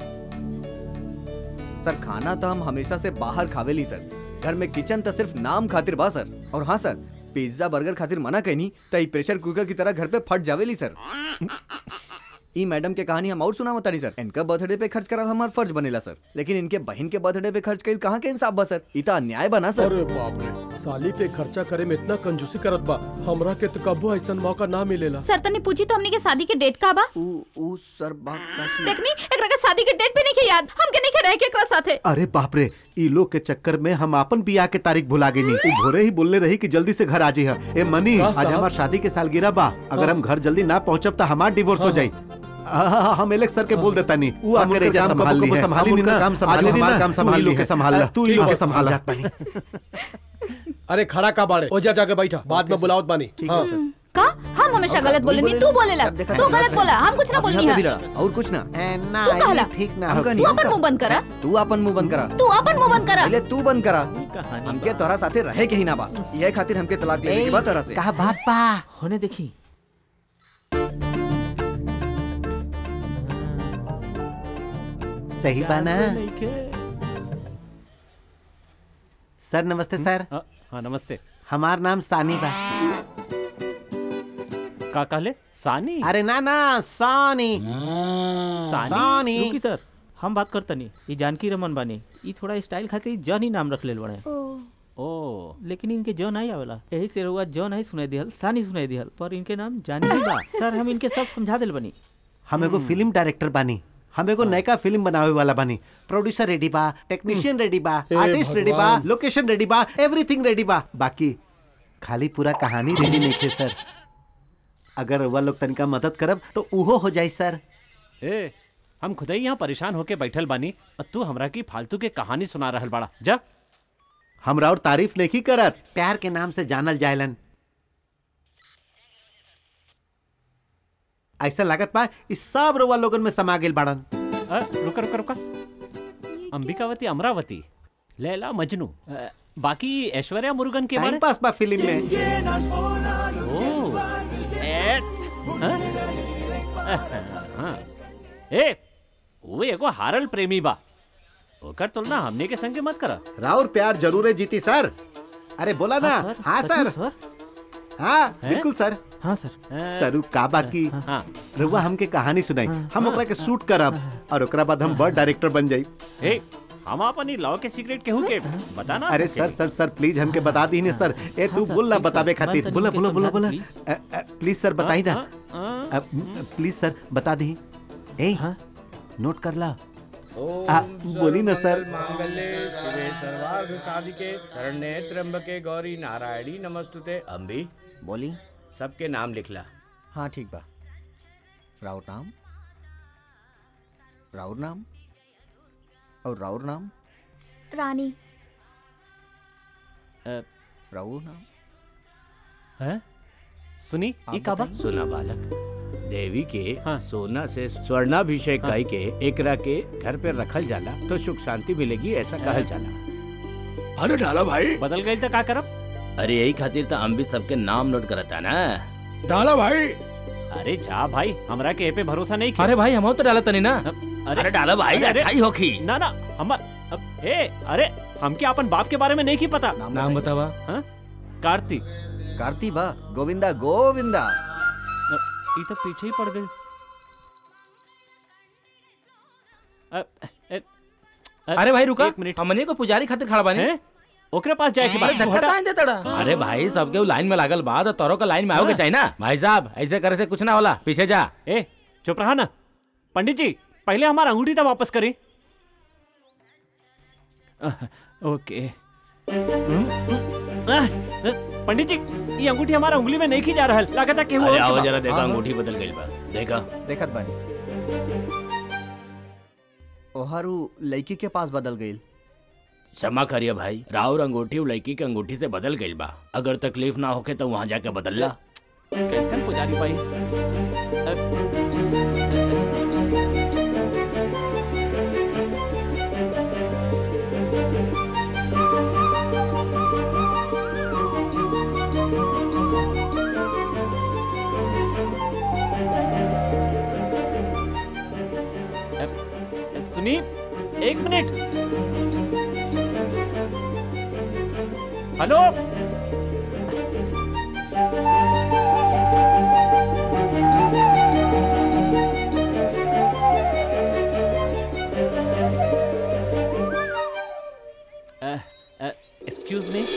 Speaker 10: सर खाना तो हम हमेशा से बाहर खावेली सर घर में किचन तो सिर्फ नाम खातिर बा सर और हाँ सर पिज्जा बर्गर खातिर मना कहनी तो ई प्रेशर कुकर की तरह घर पे फट जावेली सर ई मैडम के कहानी हम और सुना नहीं सर इनका बर्थडे पे खर्च करल हमार फर्ज बनेला सर लेकिन इनके बहन के बर्थडे पे खर्च कईल कहाँ के इंसाफ बा सर ई तो अन्याय बना सर
Speaker 4: अरे बाप रे साली पे खर्चा करे में इतना कंजूसी करत बा हमरा के तो कबो ऐसा मौका ना मिलेला
Speaker 3: सर तनी पूछी तो हमनी के शादी के डेट का बा
Speaker 10: ऊ ऊ सर बात का
Speaker 3: देखनी एकरा के शादी के डेट भी नहीं के याद हमके नहीं के रहे के एकरा साथे
Speaker 12: अरे बाप रे ई लोग के चक्कर में हम अपन बियाह के तारीख भुला गई नहीं भोरे ही बोलने रही कि जल्दी से घर आ जी ए मनी
Speaker 4: का
Speaker 12: आज
Speaker 4: साहब?
Speaker 12: हमार शादी के सालगिरह बा अगर हम घर जल्दी ना पहुंचब तो हमार डिवोर्स हो
Speaker 4: हाँ,
Speaker 12: जाई
Speaker 7: हाँ, हाँ, हाँ, हम एलेक्स सर के बोल देता नहीं वो
Speaker 12: हम
Speaker 7: आकर
Speaker 12: उनका
Speaker 7: एजा
Speaker 12: काम
Speaker 7: संभाल
Speaker 12: कबो
Speaker 7: ली
Speaker 12: कबो
Speaker 7: है
Speaker 12: संभाली
Speaker 7: हम
Speaker 12: नहीं
Speaker 7: उनका
Speaker 12: ना,
Speaker 7: काम
Speaker 12: आज
Speaker 7: संभाल ली
Speaker 12: हमारा
Speaker 7: ना
Speaker 12: काम
Speaker 7: तू
Speaker 12: संभाल
Speaker 7: ही
Speaker 12: ली
Speaker 7: लोग के
Speaker 12: है।
Speaker 7: संभाला
Speaker 12: तू ही लोग के संभाला
Speaker 7: जात बानी।
Speaker 4: अरे खड़ा का बाड़े ओजा जाके बैठा बाद में बुलावत बानी हाँ।
Speaker 13: का हम हमेशा गलत बोले नहीं तू बोले लग तू गलत बोला हम कुछ ना बोलनी
Speaker 10: यहाँ पे भी
Speaker 13: है
Speaker 10: लड़ा, और कुछ ना
Speaker 13: तू कहला
Speaker 7: ठीक
Speaker 10: हम
Speaker 13: तू अपन मुंह बंद करा
Speaker 10: तू अपन मुंह बंद करा
Speaker 13: तू अपन मुंह बंद करा
Speaker 10: पहले तू बंद करा हमके तोरा साथे रहे के ही ना बा ये खातिर हमके तलाक लेने के बाद तोरा से
Speaker 12: कहा बात बा
Speaker 11: होने देखी
Speaker 12: सही बा ना सर नमस्ते सर
Speaker 14: हाँ नमस्ते
Speaker 12: हमार नाम सानी बा
Speaker 14: का कहले सानी
Speaker 12: अरे ना ना सानी सानी
Speaker 11: रुकी सर हम बात करता नहीं ये जानकी रमन बानी ये थोड़ा स्टाइल खातिर जन ही नाम रख ले बड़े
Speaker 14: ओ
Speaker 11: लेकिन इनके जॉन नहीं आवेला यही से रहुआ जॉन नहीं सुनाई दिहल सानी सुनाई दिहल पर इनके नाम जानी ही बा सर हम इनके सब समझा दिल बनी
Speaker 12: हम एगो फिल्म डायरेक्टर बानी हम एगो नयका फिल्म बनावे वाला बानी प्रोड्यूसर रेडी बा टेक्नीशियन रेडी बा
Speaker 4: हे
Speaker 12: आर्टिस्ट रेडी बा
Speaker 4: भगवान।
Speaker 12: लोकेशन रेडी बा एवरीथिंग रेडी बा बाकी खाली पूरा कहानी रेडी नहीं थे सर अगर वह लोग तनिका मदद करब तो उहो हो जाई सर
Speaker 14: ए हम खुद ही यहाँ परेशान होके बैठल बानी और तू हमरा की फालतू के कहानी सुना रहल बाड़ा जा
Speaker 12: हमरा और तारीफ नहीं करत प्यार के नाम से जानल जायलन ऐसा लागत बा इस सब रोवा लोगन में समा गेल बाड़न
Speaker 14: अ, रुका रुका रुका अंबिकावती अमरावती लैला मजनू अ, बाकी ऐश्वर्या मुरुगन के
Speaker 12: टाइम
Speaker 14: बारे
Speaker 12: पास बा फिल्म में
Speaker 14: ओ एट हाँ? हाँ। ए वो एगो हारल प्रेमी बा ओकर तुलना हमने के संगे मत करा
Speaker 12: राउर प्यार जरूर है जीती सर अरे बोला ना हाँ सर हाँ बिल्कुल सर
Speaker 11: हाँ सर
Speaker 12: सरू का बाकी रुआ हमके कहानी सुनाई हम ओकरा के शूट करब और ओकरा बाद हम बड़ डायरेक्टर बन जाई
Speaker 14: ए हम अपन ई लॉ के सीक्रेट केहू के बता ना
Speaker 12: अरे सर सर सर प्लीज हमके बता दी सर ए तू बोल ना बतावे खातिर बोला बोला बोला बोला प्लीज सर बताई ना प्लीज सर बता दी ए नोट कर ला आ, बोली ना सर
Speaker 2: मांगल्ये शिवे सर्वार्थ साधिके शरण्ये त्र्यंबके गौरी नारायणी नमस्तुते अम्बी
Speaker 10: बोली
Speaker 2: सबके नाम लिखला
Speaker 10: हाँ ठीक बा राउर नाम राउर नाम और राउर नाम
Speaker 13: रानी
Speaker 10: राउर नाम
Speaker 14: हैं सुनी ई का बा
Speaker 2: सुना बालक देवी के सोना से स्वर्णाभिषेक गाय के एकरा के घर पे रखल जाला तो सुख शांति मिलेगी ऐसा कहल जाला
Speaker 6: अरे डाला भाई
Speaker 14: बदल गई तो का करब
Speaker 15: अरे यही खातिर तो हम भी सबके नाम नोट करता ना
Speaker 6: डाला भाई
Speaker 14: अरे जा भाई हमरा के ए पे भरोसा नहीं किया
Speaker 11: अरे भाई हम तो डाला तनी ना
Speaker 15: अरे डाला भाई, अच्छा ही होखी।
Speaker 14: ना ना हमर अब ए अरे हमके अपन बाप के बारे में नहीं की पता
Speaker 11: नाम बतावा
Speaker 14: हाँ कार्तिक
Speaker 10: कार्ती बा गोविंदा गोविंदा
Speaker 14: ई तो पीछे ही पड़ गई
Speaker 11: अरे भाई रुका
Speaker 14: एक मिनट
Speaker 11: हमने को पुजारी खातिर खड़ा बानी
Speaker 14: ओकरे पास जाए के
Speaker 11: अरे
Speaker 14: बाद
Speaker 11: धक्का काहे देता डा
Speaker 5: अरे भाई सबके लाइन में लागल बा तो तोरो का लाइन में आओगे चाहिए ना भाई साहब ऐसे करे से कुछ ना होला पीछे जा
Speaker 14: ए चुप रहा ना पंडित जी पहले हमारा अंगूठी तो वापस करी आह, ओके आह, पंडित जी ये अंगूठी हमारा उंगली में नहीं की जा रहा है लागत है कि
Speaker 15: अरे आओ जरा देखा अंगूठी बदल गई बा देखा
Speaker 10: देखत बानी ओहारू लड़की के पास बदल गई
Speaker 15: क्षमा करिए भाई राउर अंगूठी उ लड़की के अंगूठी से बदल गई बा अगर तकलीफ ना होके तो वहाँ जाके बदल ला
Speaker 14: कैंसल पुजारी भाई सुनी एक मिनट हेलो एक्सक्यूज मी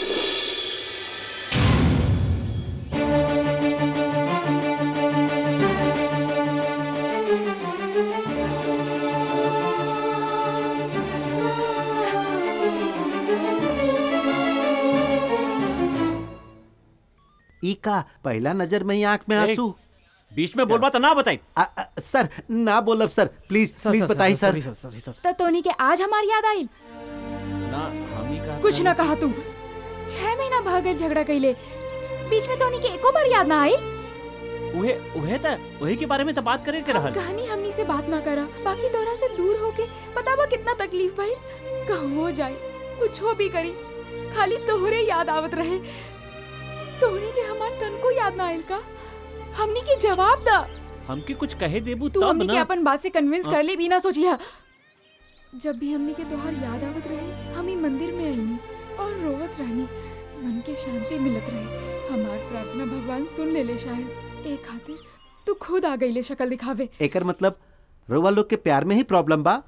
Speaker 12: ई का पहला नजर में ही आंख में
Speaker 14: ए,
Speaker 12: आंसू
Speaker 14: बीच में बोलबा तो ना बताई
Speaker 12: सर ना बोलब सर प्लीज प्लीज बताइए सर
Speaker 16: तो तोनी के आज हमारी याद आई
Speaker 14: ना हम ही कहा
Speaker 16: कुछ ना कहा तू छह महीना भाग गए झगड़ा कैले बीच में तोनी के एको बार याद ना आई
Speaker 14: उहे उहे त उहे के बारे में तो बात करे के रहल
Speaker 16: कहानी हमनी से बात ना करा बाकी तोरा से दूर होके पता बा कितना तकलीफ भाई कहूँ हो जाए कुछ हो भी करी खाली तोहरे याद आवत रहे तोहरे के हमार तन को याद ना आयल का हमनी के जवाब दा
Speaker 14: हमके कुछ कहे देबू
Speaker 16: तू
Speaker 14: तब
Speaker 16: हमनी के
Speaker 14: ना
Speaker 16: अपन बात से कन्विंस
Speaker 14: हाँ।
Speaker 16: कर ले बिना सोचिया जब भी हमनी के तोहार याद आवत रहे हम ही मंदिर में आईनी और रोवत रहनी मन के शांति मिलत रहे हमार प्रार्थना भगवान सुन ले ले शायद ए खातिर तू खुद आ गई ले शक्ल दिखावे
Speaker 12: एकर मतलब रउआ लोग के प्यार में ही प्रॉब्लम बा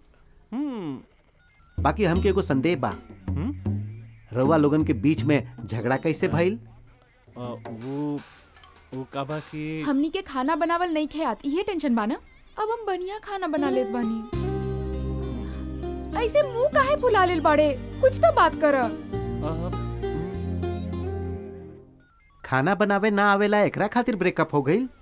Speaker 12: बाकी हमके एगो संदेह बा रउआ लोगन के बीच में झगड़ा कैसे भइल
Speaker 14: अ, वो वो कबा की
Speaker 16: हमनी के खाना बनावल नहीं खे आत ये टेंशन बा ना अब हम बढ़िया खाना बना लेत बानी ऐसे मुंह काहे फुला लेल बाड़े कुछ तो बात कर
Speaker 12: खाना बनावे ना आवेला एकरा खातिर ब्रेकअप हो गईल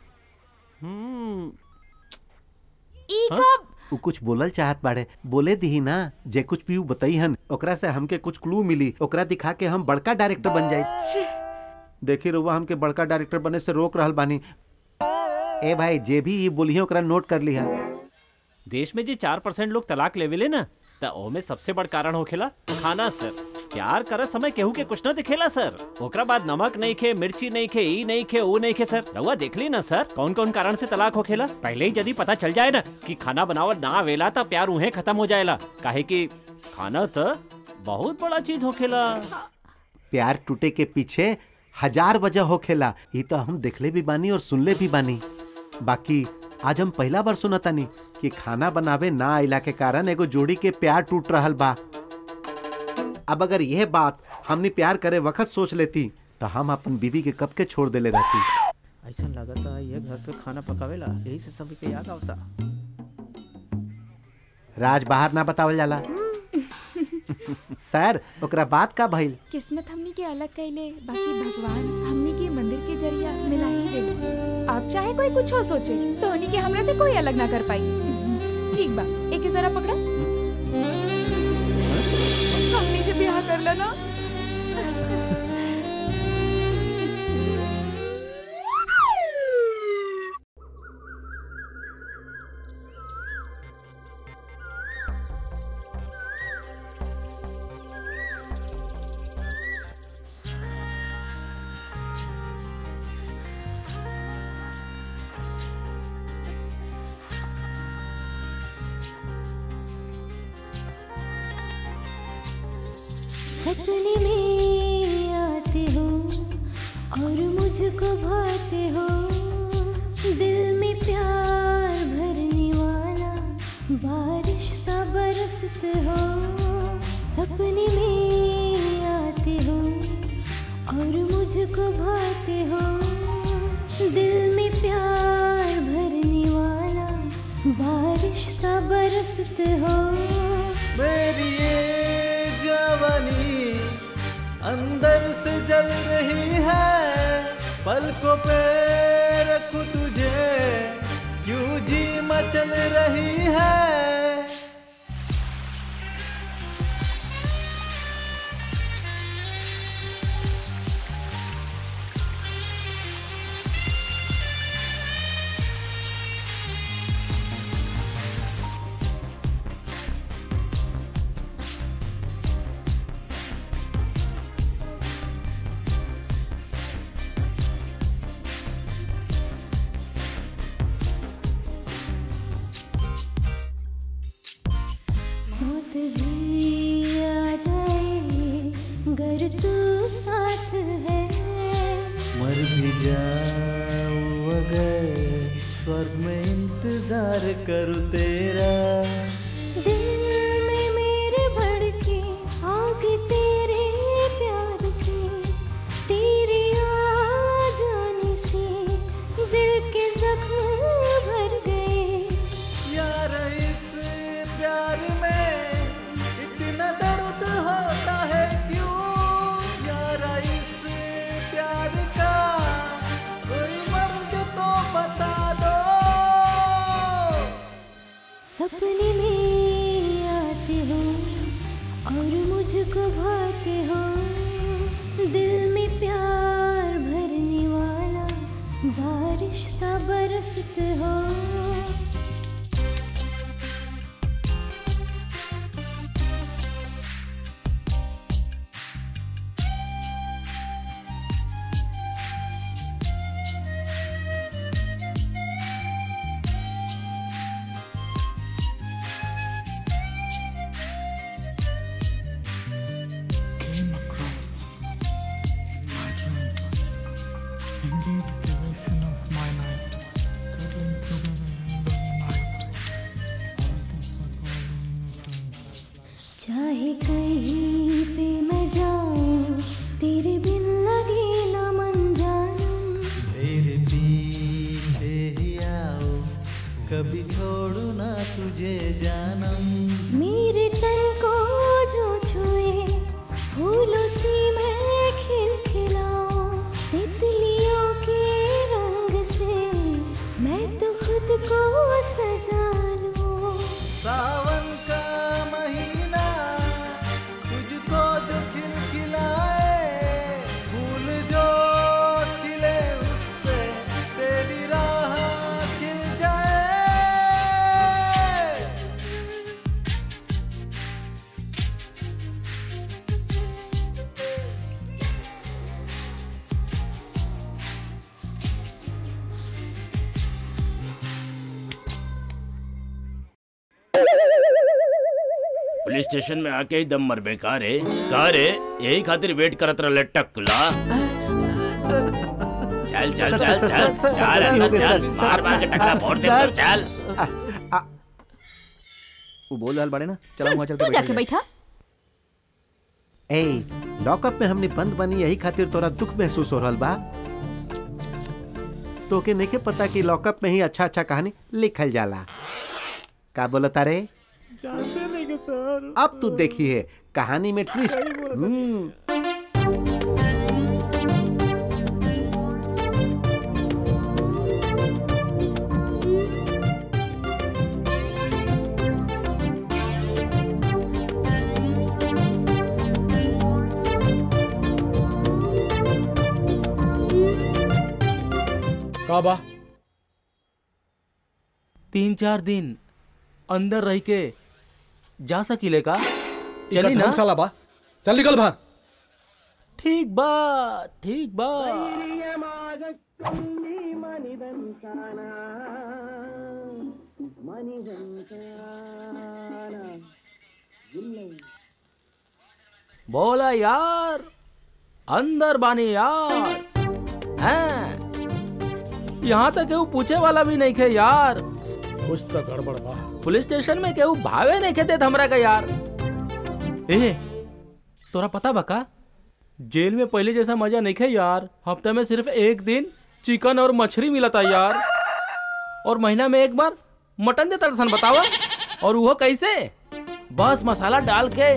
Speaker 16: ई कब
Speaker 12: उ कुछ बोलल चाहत बाड़े बोले दी ना जे कुछ भी उ बताई हन ओकरा से हमके कुछ क्लू मिली ओकरा दिखा के हम बड़का डायरेक्टर बन जाए देखी रुआ हमके बड़का डायरेक्टर बने से रोक रहल बानी ए भाई जे भी ये बोली ओकरा नोट कर लिहा
Speaker 14: देश में जे चार परसेंट लोग तलाक लेवेले ना त ओमे सबसे बड़ कारण होखेला खाना सर प्यार करे समय केहू के कुछ न दिखेला सर ओकरा बाद नमक नहीं खे मिर्ची नहीं खे ई नहीं खे वो नहीं खे सर रउआ देख ली ना सर कौन कौन कारण से तलाक होखेला पहले ही यदि पता चल जाए ना कि खाना बनावल ना आवेला त प्यार उहे खत्म हो जाएला काहे कि खाना त बहुत बड़ा चीज होखेला
Speaker 12: प्यार टूटे के पीछे हजार वजह होखेला ये तो हम देखले भी बानी और सुनले भी बानी बाकी आज हम पहला बार सुनतानी कि खाना बनावे ना आइला के कारण एगो जोड़ी के प्यार टूट रहल बा अब अगर यह बात हमने प्यार करे वक्त सोच लेती तो हम अपन बीबी के कब के छोड़ देले रहती
Speaker 11: ऐसा लगता ये घर पे खाना पकावेला यही से सभी के याद आवता
Speaker 12: राज बाहर ना बतावल जाला सर ओकरा बात का भइल
Speaker 16: किस्मत हमनी के अलग कैले बाकी भगवान हमनी के मंदिर के जरिया मिला ही दे आप चाहे कोई कुछ हो सोचे तो हमनी के हमरा से कोई अलग ना कर पाई ठीक बा एक ही जरा पकड़ा हमनी से ब्याह कर लेना
Speaker 17: सपने में आते हो और मुझको भाते हो दिल में प्यार भरने वाला बारिश सा बरसते हो सपने में आते हो और मुझको भाते हो दिल में प्यार भरने वाला बारिश सा बरसते हो
Speaker 18: मेरी ये जवानी अंदर से जल रही है पलकों पे रखूं तुझे क्यों जी मचल रही है
Speaker 17: मौत भी आ जाए गर तू साथ है
Speaker 18: मर भी जाऊं अगर स्वर्ग में इंतजार करूं तेरा
Speaker 17: दिल में मेरे भड़के आग तेरे प्यार की तेरे आ जाने से दिल के जख्म भर गए
Speaker 18: यार इस प्यार में इतना दर्द होता है क्यों यार इस प्यार का कोई मर्ज तो बता
Speaker 17: और मुझको भाते हो दिल में प्यार भरने वाला बारिश सा बरसते हो
Speaker 18: came across in my dreams. Indeed, the vision of my night, cuddling together in the night.
Speaker 17: चाहे कहीं पे मैं जाऊं तेरे बिन लगे ना मन जानूं
Speaker 18: मेरे पीछे ही आओ कभी छोड़ू ना तुझे जानम
Speaker 17: मेरे तन को जो छुए फूलों सी मैं खिलखिलाऊं तितलियों के रंग से मैं तो खुद को सजा लूं
Speaker 18: सावन का महीना तुझको जो खिलखिलाए फूल जो खिले उससे तेरी राह खिल जाए
Speaker 15: पुलिस स्टेशन में आके ही दम मर बेकार है का रे यही खातिर वेट करत रह टकला चल चल
Speaker 12: सर,
Speaker 15: चल
Speaker 12: सर,
Speaker 15: चल
Speaker 12: सर, सर,
Speaker 15: चल
Speaker 12: गलती हो
Speaker 15: अंदर
Speaker 12: गई,
Speaker 15: चल
Speaker 12: सर,
Speaker 15: मार मार के टकला
Speaker 12: सर,
Speaker 15: फोड़ दे
Speaker 12: सर।
Speaker 15: अंदर, चल
Speaker 10: वो बोल रहल बाड़े ना चलो वहाँ चल
Speaker 13: तू
Speaker 10: के
Speaker 13: जाके
Speaker 10: बैठल जाए।
Speaker 13: बैठा
Speaker 12: ए लॉकअप में हमने बंद बनी यही खातिर तोरा दुख महसूस हो रहल बा तोके नहीं पता कि लॉकअप में ही अच्छा अच्छा कहानी लिखल जाला का बोलता रे
Speaker 18: जान से नहीं के सर
Speaker 12: अब तू देखी है कहानी में ट्विस्ट हम्म
Speaker 6: का बा
Speaker 5: तीन चार दिन अंदर रह के जा सकीले का
Speaker 4: इका
Speaker 5: चली ना
Speaker 4: धर्मशाला बा चल निकल बाहर
Speaker 5: ठीक बा ठीक बा बोला यार अंदर बानी यार हैं यहाँ तक केहू पूछे वाला भी नहीं खे यार
Speaker 4: कुछ तो गड़बड़ बा
Speaker 5: पुलिस स्टेशन में केहू भावे नहीं खेते हमरा का यार ए तोरा पता बका जेल में पहले जैसा मजा नहीं खे यार हफ्ते में सिर्फ एक दिन चिकन और मछली मिला था यार और महीना में एक बार मटन देता सन बतावा और वो कैसे बस मसाला डाल के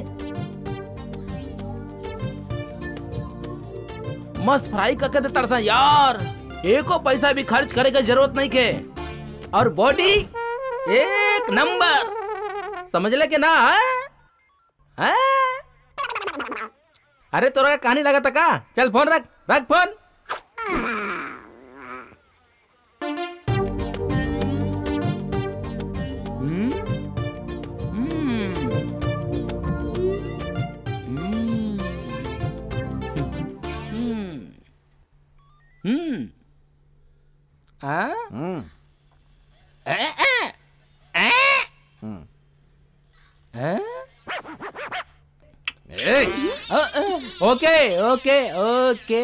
Speaker 5: मस्त फ्राई करके देता सन यार एको पैसा भी खर्च करे के जरूरत नहीं के और बॉडी एक नंबर समझ ले के ना हैं? हैं? अरे तोरा का कहानी लगा था का चल फोन रख रख फोन हम्म? हम्म। हम्म। हम्म। हम्म। हाँ? ए, ए, ए? हैं? अ, अ, ओके ओके ओके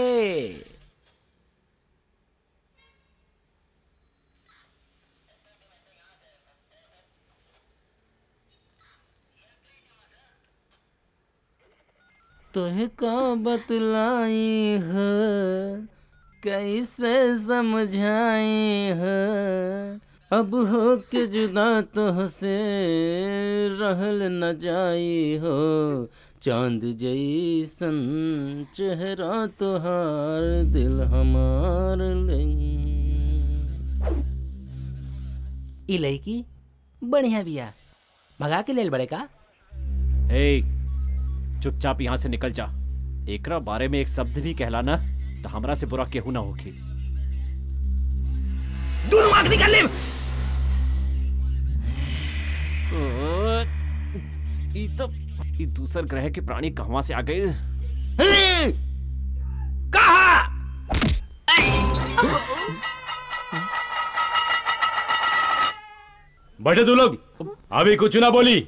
Speaker 5: तुहे का बतलाई है कैसे समझाई है अब हो के जुदा तो से रहल न जाई हो चांद जैसन चेहरा तोहार दिल हमार लई ई लड़की बढ़िया बिया भगा के लेल बड़े का
Speaker 2: ए
Speaker 14: चुपचाप यहाँ से निकल जा एकरा बारे में एक शब्द भी कहला ना तो हमरा से बुरा केहू ना होगी
Speaker 15: दूर आंख निकाल ले
Speaker 14: ई तो ई दूसर ग्रह के प्राणी कहवा से आ गए
Speaker 15: कहा
Speaker 5: बैठे तू लोग अभी कुछ ना बोली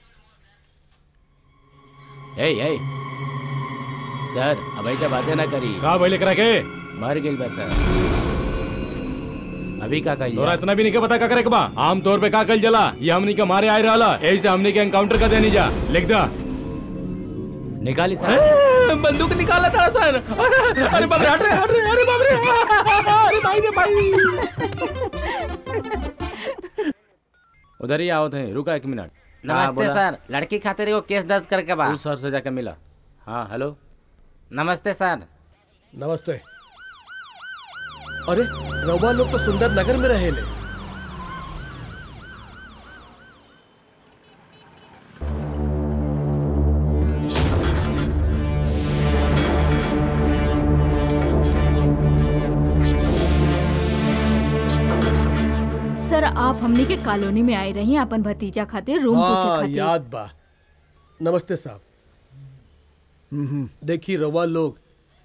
Speaker 15: ए ए सर अब ऐसा बातें ना करी
Speaker 5: का भाई लेकर के
Speaker 15: मर गेल बा सर अभी का कही
Speaker 5: तोरा इतना भी नहीं के पता का करे के बा आम तौर पे का कल जला ये हमनी के मारे आए रहला यही से हमनी के एनकाउंटर कर देनी जा लिख दा
Speaker 15: निकाली सर
Speaker 8: बंदूक निकाला था सर अरे अरे बाप रे हट रे हट रे अरे बाप रे अरे भाई रे भाई
Speaker 5: उधर ही आओ थे रुका एक मिनट
Speaker 19: नमस्ते सर लड़की खातिर एगो केस दर्ज करके बा
Speaker 5: तू सर से जाके मिला हाँ हेलो
Speaker 19: नमस्ते सर
Speaker 4: नमस्ते अरे रउआ लोग तो सुंदर नगर में रहे ले
Speaker 3: सर आप हमनी के कॉलोनी में आए रही अपन भतीजा खातिर रूम पूछे
Speaker 4: हाँ
Speaker 3: खातिर
Speaker 4: याद बा नमस्ते साहब हम्म, हम्म, देखी रउआ लोग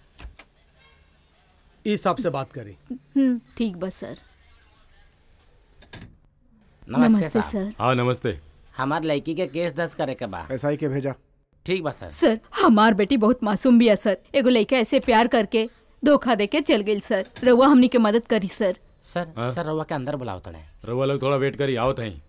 Speaker 4: इस हिसाब से बात करी
Speaker 3: हम्म, ठीक बा सर
Speaker 19: नमस्ते,
Speaker 3: सर
Speaker 5: हाँ नमस्ते
Speaker 19: हमार लड़की के केस दर्ज करे के बा
Speaker 20: एसआई के भेजा
Speaker 19: ठीक बा सर
Speaker 3: सर हमार बेटी बहुत मासूम भी है सर एगो लड़का ऐसे प्यार करके धोखा दे के चल गई सर रउआ हमनी के मदद करी सर
Speaker 19: सर
Speaker 5: हाँ?
Speaker 19: सर रउआ के अंदर बुलाओ तड़े
Speaker 5: रउआ लोग थोड़ा वेट करी आओ थे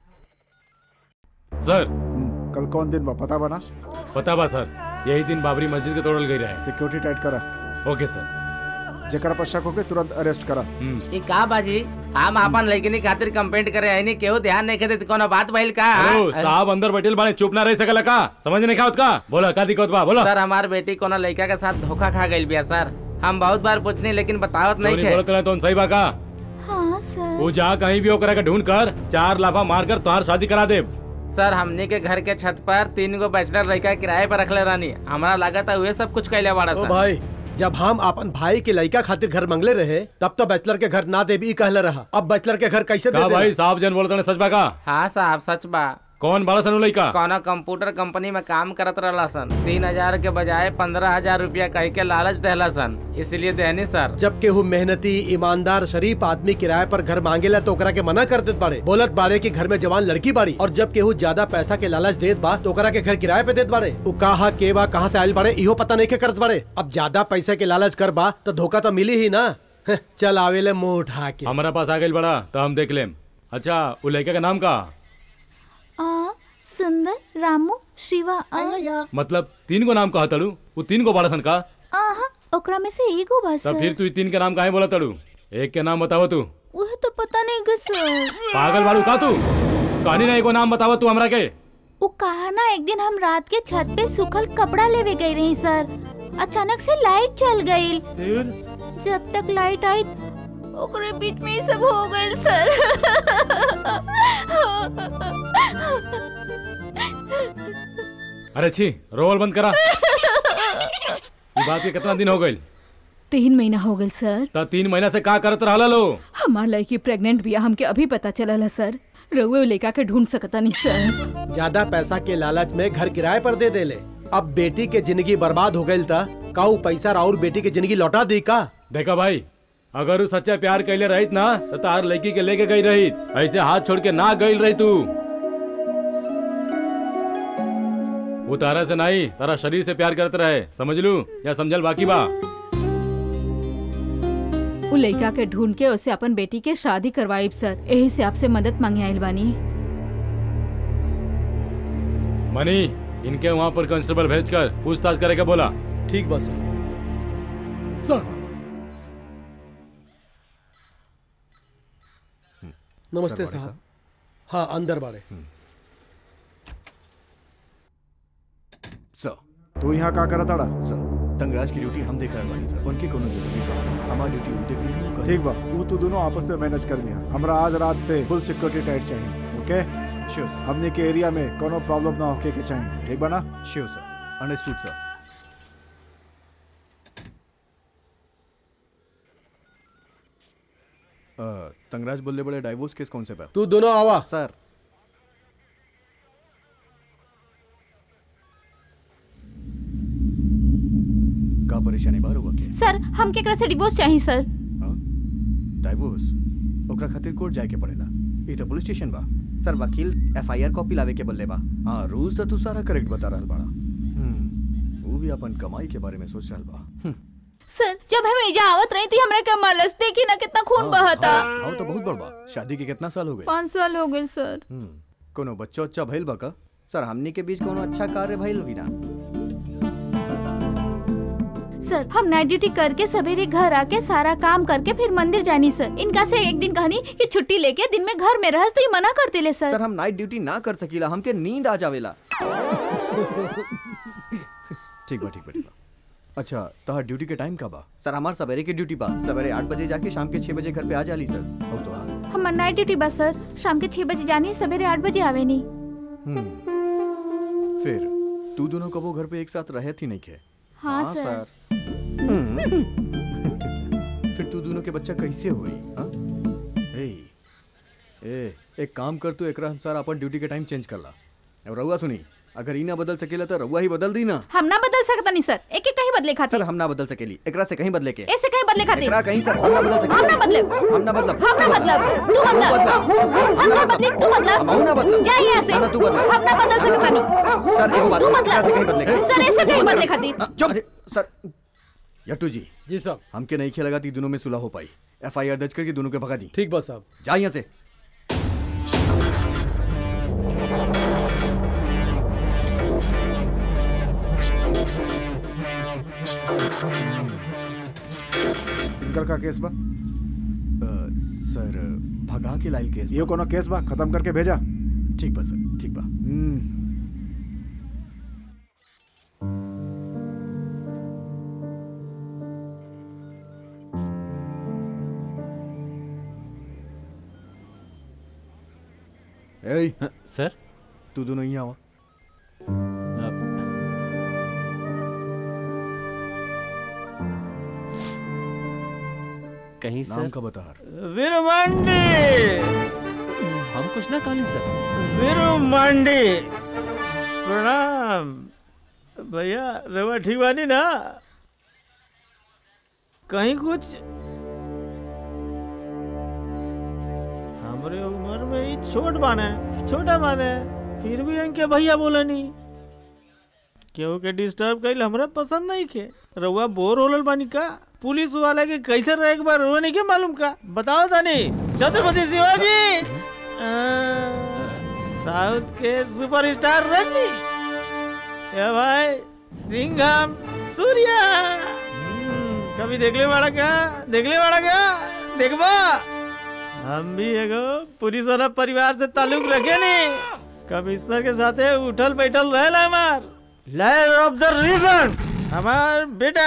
Speaker 5: सर
Speaker 20: कल कौन दिन बा पता बना
Speaker 5: पता बा सर यही दिन बाबरी मस्जिद के तोड़ल गई रहे
Speaker 20: सिक्योरिटी टाइट करा
Speaker 5: ओके सर
Speaker 20: जेकरा पर शक होके तुरंत अरेस्ट करा
Speaker 19: ई का बाजी हम अपन लड़किनी खातिर कंप्लेंट करे आईनी केहू ध्यान नहीं देते कोनो बात भइल का
Speaker 5: हेलो साहब अंदर बैठल बाने चुप ना रह सकला का समझ नहीं का का बोला का दिक्कत बा बोला
Speaker 19: सर हमार बेटी कोनो लड़का के साथ धोखा खा गई बिया सर हम बहुत बार पूछनी लेकिन बतावत नहीं
Speaker 5: नहीं
Speaker 19: थे
Speaker 5: बोलत रहे तो सही बा का
Speaker 13: हाँ सर
Speaker 5: वो जा कहीं भी ओकरा के ढूंढ कर चार लाफा मार कर तुम्हार शादी करा दे
Speaker 19: सर हमने के घर के छत पर तीन गो बैचलर लड़का किराए पर रखले रानी हमारा लागत है वे सब कुछ कैले बाड़ा
Speaker 4: ओ
Speaker 19: सर
Speaker 4: भाई जब हम अपन भाई के लड़का खातिर घर मंगले रहे तब तो बैचलर के घर ना दे भी कहले रहा अब बैचलर के घर कैसे दे
Speaker 5: का
Speaker 4: देला?
Speaker 5: भाई साहब जन बोलत रहे सच बा का
Speaker 19: हाँ साहब सच बा
Speaker 5: कौन बड़ा सनु लइका
Speaker 19: कोनो कंप्यूटर कंपनी में काम करत रहला सन तीन हजार के बजाय पंद्रह हजार रूपया कह के लालच देहला सन इसलिए देहनी सर
Speaker 4: जब केहू मेहनती ईमानदार शरीफ आदमी किराए पर घर मांगेला तो ओकरा के मना कर देत बाड़े बोलत बाड़े कि घर में जवान लड़की बाड़ी और जब केहू ज्यादा पैसा के लालच देत बा तो ओकरा के घर किराए पे देत बाड़े उ कहा के बा कहाँ से आयल बाड़े इहो पता नहीं के करत बाड़े अब ज्यादा पैसे के लालच कर बा तो धोखा तो मिली ही ना हं, चल आवेले मुंह उठा के
Speaker 5: हमारा पास आ गई बड़ा तो हम देख लेम अच्छा वो लड़का का नाम का
Speaker 13: आ सुंदर रामू शिवा आ
Speaker 5: मतलब तीन को नाम कहा तड़ू वो तीन को बड़ा सन का
Speaker 13: आहा ओकरा में से एगो बा
Speaker 5: तब
Speaker 13: सर
Speaker 5: फिर तू ई तीन के नाम काहे बोला तड़ू एक के नाम बताओ तू
Speaker 13: वह तो पता नहीं गे सर
Speaker 5: पागल बाड़ू का तू कहानी ना एगो नाम बताओ तू हमरा के
Speaker 13: वो कहा ना एक दिन हम रात के छत पे सूखल कपड़ा लेवे गई रही सर अचानक से लाइट चल गई जब तक लाइट आई ओकरे बीच में ही सब हो गए सर
Speaker 5: अरे छी रोल बंद करा ये बात के कितना दिन हो गई
Speaker 3: तीन महीना हो गए सर
Speaker 5: त तीन महीना से का करत रहला लो
Speaker 3: हमार लड़की प्रेग्नेंट बिया हमके अभी पता चलल है सर रउए लेका के ढूंढ सकता नहीं सर
Speaker 4: ज्यादा पैसा के लालच में घर किराए पर दे देले अब बेटी के जिंदगी बर्बाद हो गई था का उ पैसा और बेटी के जिंदगी लौटा दी का
Speaker 5: देखा भाई अगर वो सच्चा प्यार कैले रहित ना तो तार लड़की के लेके गई रहित ऐसे हाथ छोड़ के ना गई रही तू वो तारा से नहीं तारा शरीर से प्यार करते रहे समझ लू या समझल बाकी बा
Speaker 3: उ लड़का के ढूंढ के उसे अपन बेटी के शादी करवाई सर यही से आपसे मदद मांगे आइल बानी
Speaker 5: मनी इनके वहाँ पर कांस्टेबल भेज कर पूछताछ करे के बोला
Speaker 4: ठीक बस
Speaker 6: सर
Speaker 4: नमस्ते साहब हाँ अंदर बाड़े
Speaker 9: सर
Speaker 20: तू यहाँ का करत अड़ा
Speaker 9: सर तंगराज की ड्यूटी हम देख रहे बानी सर उनकी कोनो जरूरी काम हमारी ड्यूटी वो देख रही है
Speaker 20: ठीक बा वो तू दोनों आपस में मैनेज कर लिया हमरा आज रात से फुल सिक्योरिटी टाइट चाहिए ओके
Speaker 9: श्योर सर
Speaker 20: हमने के एरिया में कोनो प्रॉब्लम ना होके के चाहिए ठीक बा ना
Speaker 9: श्योर सर अंडरस्टूड सर तंगराज बोलले बड़े डाइवोर्स केस कौन से पे
Speaker 4: तू दोनों आवा
Speaker 9: सर का परेशानी बार हुआ के
Speaker 13: सर हम केकरा से डिवोर्स चाहिए सर
Speaker 9: डाइवोर्स ओकरा खातिर कोर्ट जाए के पड़ेला ई तो पुलिस स्टेशन बा
Speaker 10: सर वकील एफआईआर कॉपी लावे के बोले बा
Speaker 9: हाँ रूल्स तो तू सारा करेक्ट बता रहल बाड़ा हम्म, वो भी अपन कमाई के बारे में सोच रहल बा हम्म,
Speaker 13: सर जब हम एजा आवत रही थी हमरा के मलस देखी ना कितना खून बहता
Speaker 9: भाव तो बहुत बड़ बा शादी के कितना साल हो गए
Speaker 13: पाँच साल हो गए सर
Speaker 9: हम्म, कोनो बच्चा उच्चा भइल बा का
Speaker 10: सर हमनी के बीच कोनो अच्छा कार्य भइल भी ना
Speaker 13: सर हम नाइट ड्यूटी करके सवेरे घर आके सारा काम करके फिर मंदिर जानी सर इनका से एक दिन कहनी कि छुट्टी लेके दिन में घर में रहस तो ये मना करते ले सर
Speaker 10: सर हम नाइट ड्यूटी ना कर सकीला हमके नींद आ जावेला
Speaker 9: ठीक बा ठीक बा ठीक बा अच्छा तहार ड्यूटी के टाइम का बा
Speaker 10: सर हमार सवेरे की ड्यूटी बा सवेरे आठ बजे जाके शाम के छह बजे घर पे आ जाली सर
Speaker 9: अब तो हाँ
Speaker 13: हमार नाइट ड्यूटी बस सर शाम के छह बजे जानी सवेरे आठ बजे आवे नहीं
Speaker 9: हम्म, फिर तू दोनों कबो घर पे एक साथ रहे थी नहीं के
Speaker 13: हाँ, हाँ, सर।
Speaker 9: हम्म, फिर तू दोनों के बच्चा कैसे हुई हाँ? ए, ए, एक काम कर तू एकरा अनुसार अपन ड्यूटी के टाइम चेंज कर ला और रहुआ सुनी अगर ई ना बदल सकेला तो रहुआ ही बदल दी ना
Speaker 13: हम ना बदल सकता नहीं सर एक एक कहीं बदले खातिर
Speaker 10: सर हम ना बदल सकेली एकरा से कहीं बदले के
Speaker 13: ऐसे कहीं बदले खातिर
Speaker 10: एकरा कहीं सर हम ना बदल सकेली
Speaker 13: हम ना बदले
Speaker 10: हम ना बदलब
Speaker 13: हम ना बदलब तू बदलब हम ना बदले तू बदलब
Speaker 10: हम ना बदलब
Speaker 13: जा यहाँ से
Speaker 10: ना, ना, तू बदलब।
Speaker 13: हम ना बदल सकता नहीं
Speaker 10: सर एगो बात
Speaker 13: तू
Speaker 10: एकरा से कहीं बदले
Speaker 13: बदलब सर ऐसे कहीं बदले खातिर
Speaker 10: चुप सर
Speaker 9: यट्टू जी
Speaker 4: जी साहब
Speaker 9: हमके नहीं खेलगा थी दोनों में सुलह हो पाई एफ आई आर दर्ज करके दोनों के भगा दी
Speaker 4: ठीक बस साहब
Speaker 9: जा यहाँ से
Speaker 20: इनकर का केस बा
Speaker 9: सर भगा के लाइल केस
Speaker 20: ये कोनो केस बा खत्म करके भेजा
Speaker 9: ठीक बा सर ठीक बा ए
Speaker 14: सर
Speaker 9: तू दोनों यहाँ आओ
Speaker 14: कहीं
Speaker 9: नाम
Speaker 14: सर
Speaker 9: का बता
Speaker 11: वीरू मंडी
Speaker 14: हम कुछ ना काली सर
Speaker 11: वीरू मंडी प्रणाम भैया रवा ठीक बानी ना कहीं कुछ हमरे उम्र में ही छोट बाने छोटा बाने फिर भी इनके भैया बोलनी केहू के डिस्टर्ब कइल हमरा पसंद नहीं के रउआ बोर होलल बानी का पुलिस वाला के कैसे रहे एक बार रउआ नहीं के मालूम का बताओ तानी छत्रपति शिवाजी आ, साउथ के सुपरस्टार रजनी या भाई सिंघम सूर्या हम्म, कभी देखले वाला का देखले वाला का देखबा हम भी एगो पुलिस वाला परिवार से ताल्लुक रखे नहीं कमिश्नर के साथे उठल बैठल रहेला हमार लायर ऑफ द रीजन हमार बेटा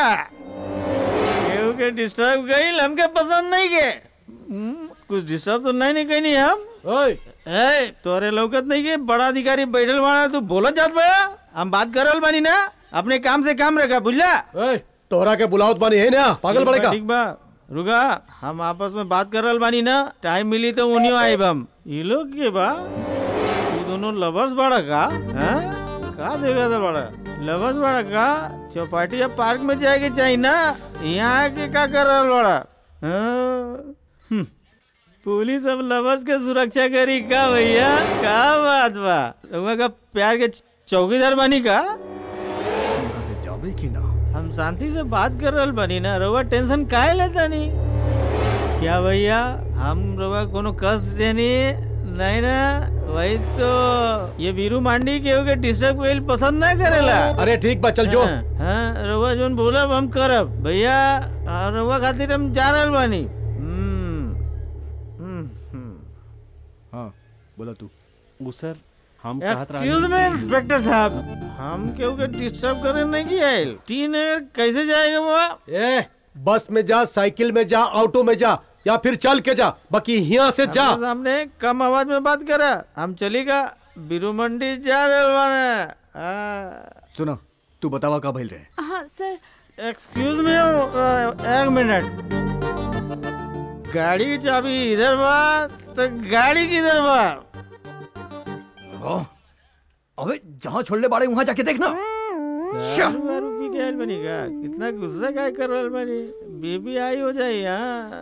Speaker 11: केहू के डिस्टर्ब गईल हमके पसंद नहीं के हम्म, कुछ डिस्टर्ब तो नहीं नहीं कहीं हम
Speaker 4: ओए
Speaker 11: ए तोरे लौकत नहीं के बड़ा अधिकारी बैठल बाड़ा तू बोलत जात बड़ा हम बात करल बानी ना अपने काम से काम रखा बुझला
Speaker 4: ओए तोहरा के बुलावत बानी है ना पागल बड़े का
Speaker 11: ठीक बा रुका हम आपस में बात कर रहल बानी ना टाइम मिली तो उन्हीं आइब हम ये लोग के बा तू दोनों लवर्स बड़ा का हैं का देखा था बड़ा लवर्स बड़ा का चौपाटी या पार्क में जाएके चाहिए ना यहाँ आके का कर रहल बड़ा हाँ? हम्म, पुलिस अब लवर्स के सुरक्षा करी का भैया का बात बा रउआ का प्यार के चौकीदार बनी का
Speaker 9: यहाँ से जाबे की ना
Speaker 11: हम शांति से बात कर रहल बनी ना रउआ टेंशन काहे लेता नहीं क्या भैया हम रउआ कोनो कष्ट देनी नहीं ना वही तो ये वीरू मांडी के के डिस्टर्ब कइल पसंद ना करेला
Speaker 4: अरे ठीक बा चल जो
Speaker 11: हाँ, हाँ रउआ जोन बोलब हम करब भैया हाँ, रउआ खातिर हम जा रहल बानी हम्म, हम्म, हम्म।
Speaker 9: हाँ बोला तू
Speaker 14: वो सर हम कहत
Speaker 11: एक्सक्यूज मी इंस्पेक्टर साहब हम केहू के डिस्टर्ब करे नहीं की आयल टीनेगर कैसे जाएगा वो
Speaker 4: ए बस में जा साइकिल में जा ऑटो में जा या फिर चल के जा बाकी यहाँ से जा
Speaker 11: हमरे सामने कम आवाज में बात करा हम चलेगा बीरू मंडी जा रहे बाने हाँ।
Speaker 9: सुना तू बतावा का भइल रहे
Speaker 13: हाँ सर
Speaker 11: एक्सक्यूज मी एक मिनट गाड़ी की चाबी इधर बा तो गाड़ी किधर बा
Speaker 9: हाँ। अबे जहाँ छोड़ले बाड़े वहाँ जाके देखना
Speaker 11: दारू वारू पी के आइल बनी का कितना गुस्सा काय कर रहल बनी बेबी आई हो जाए यहाँ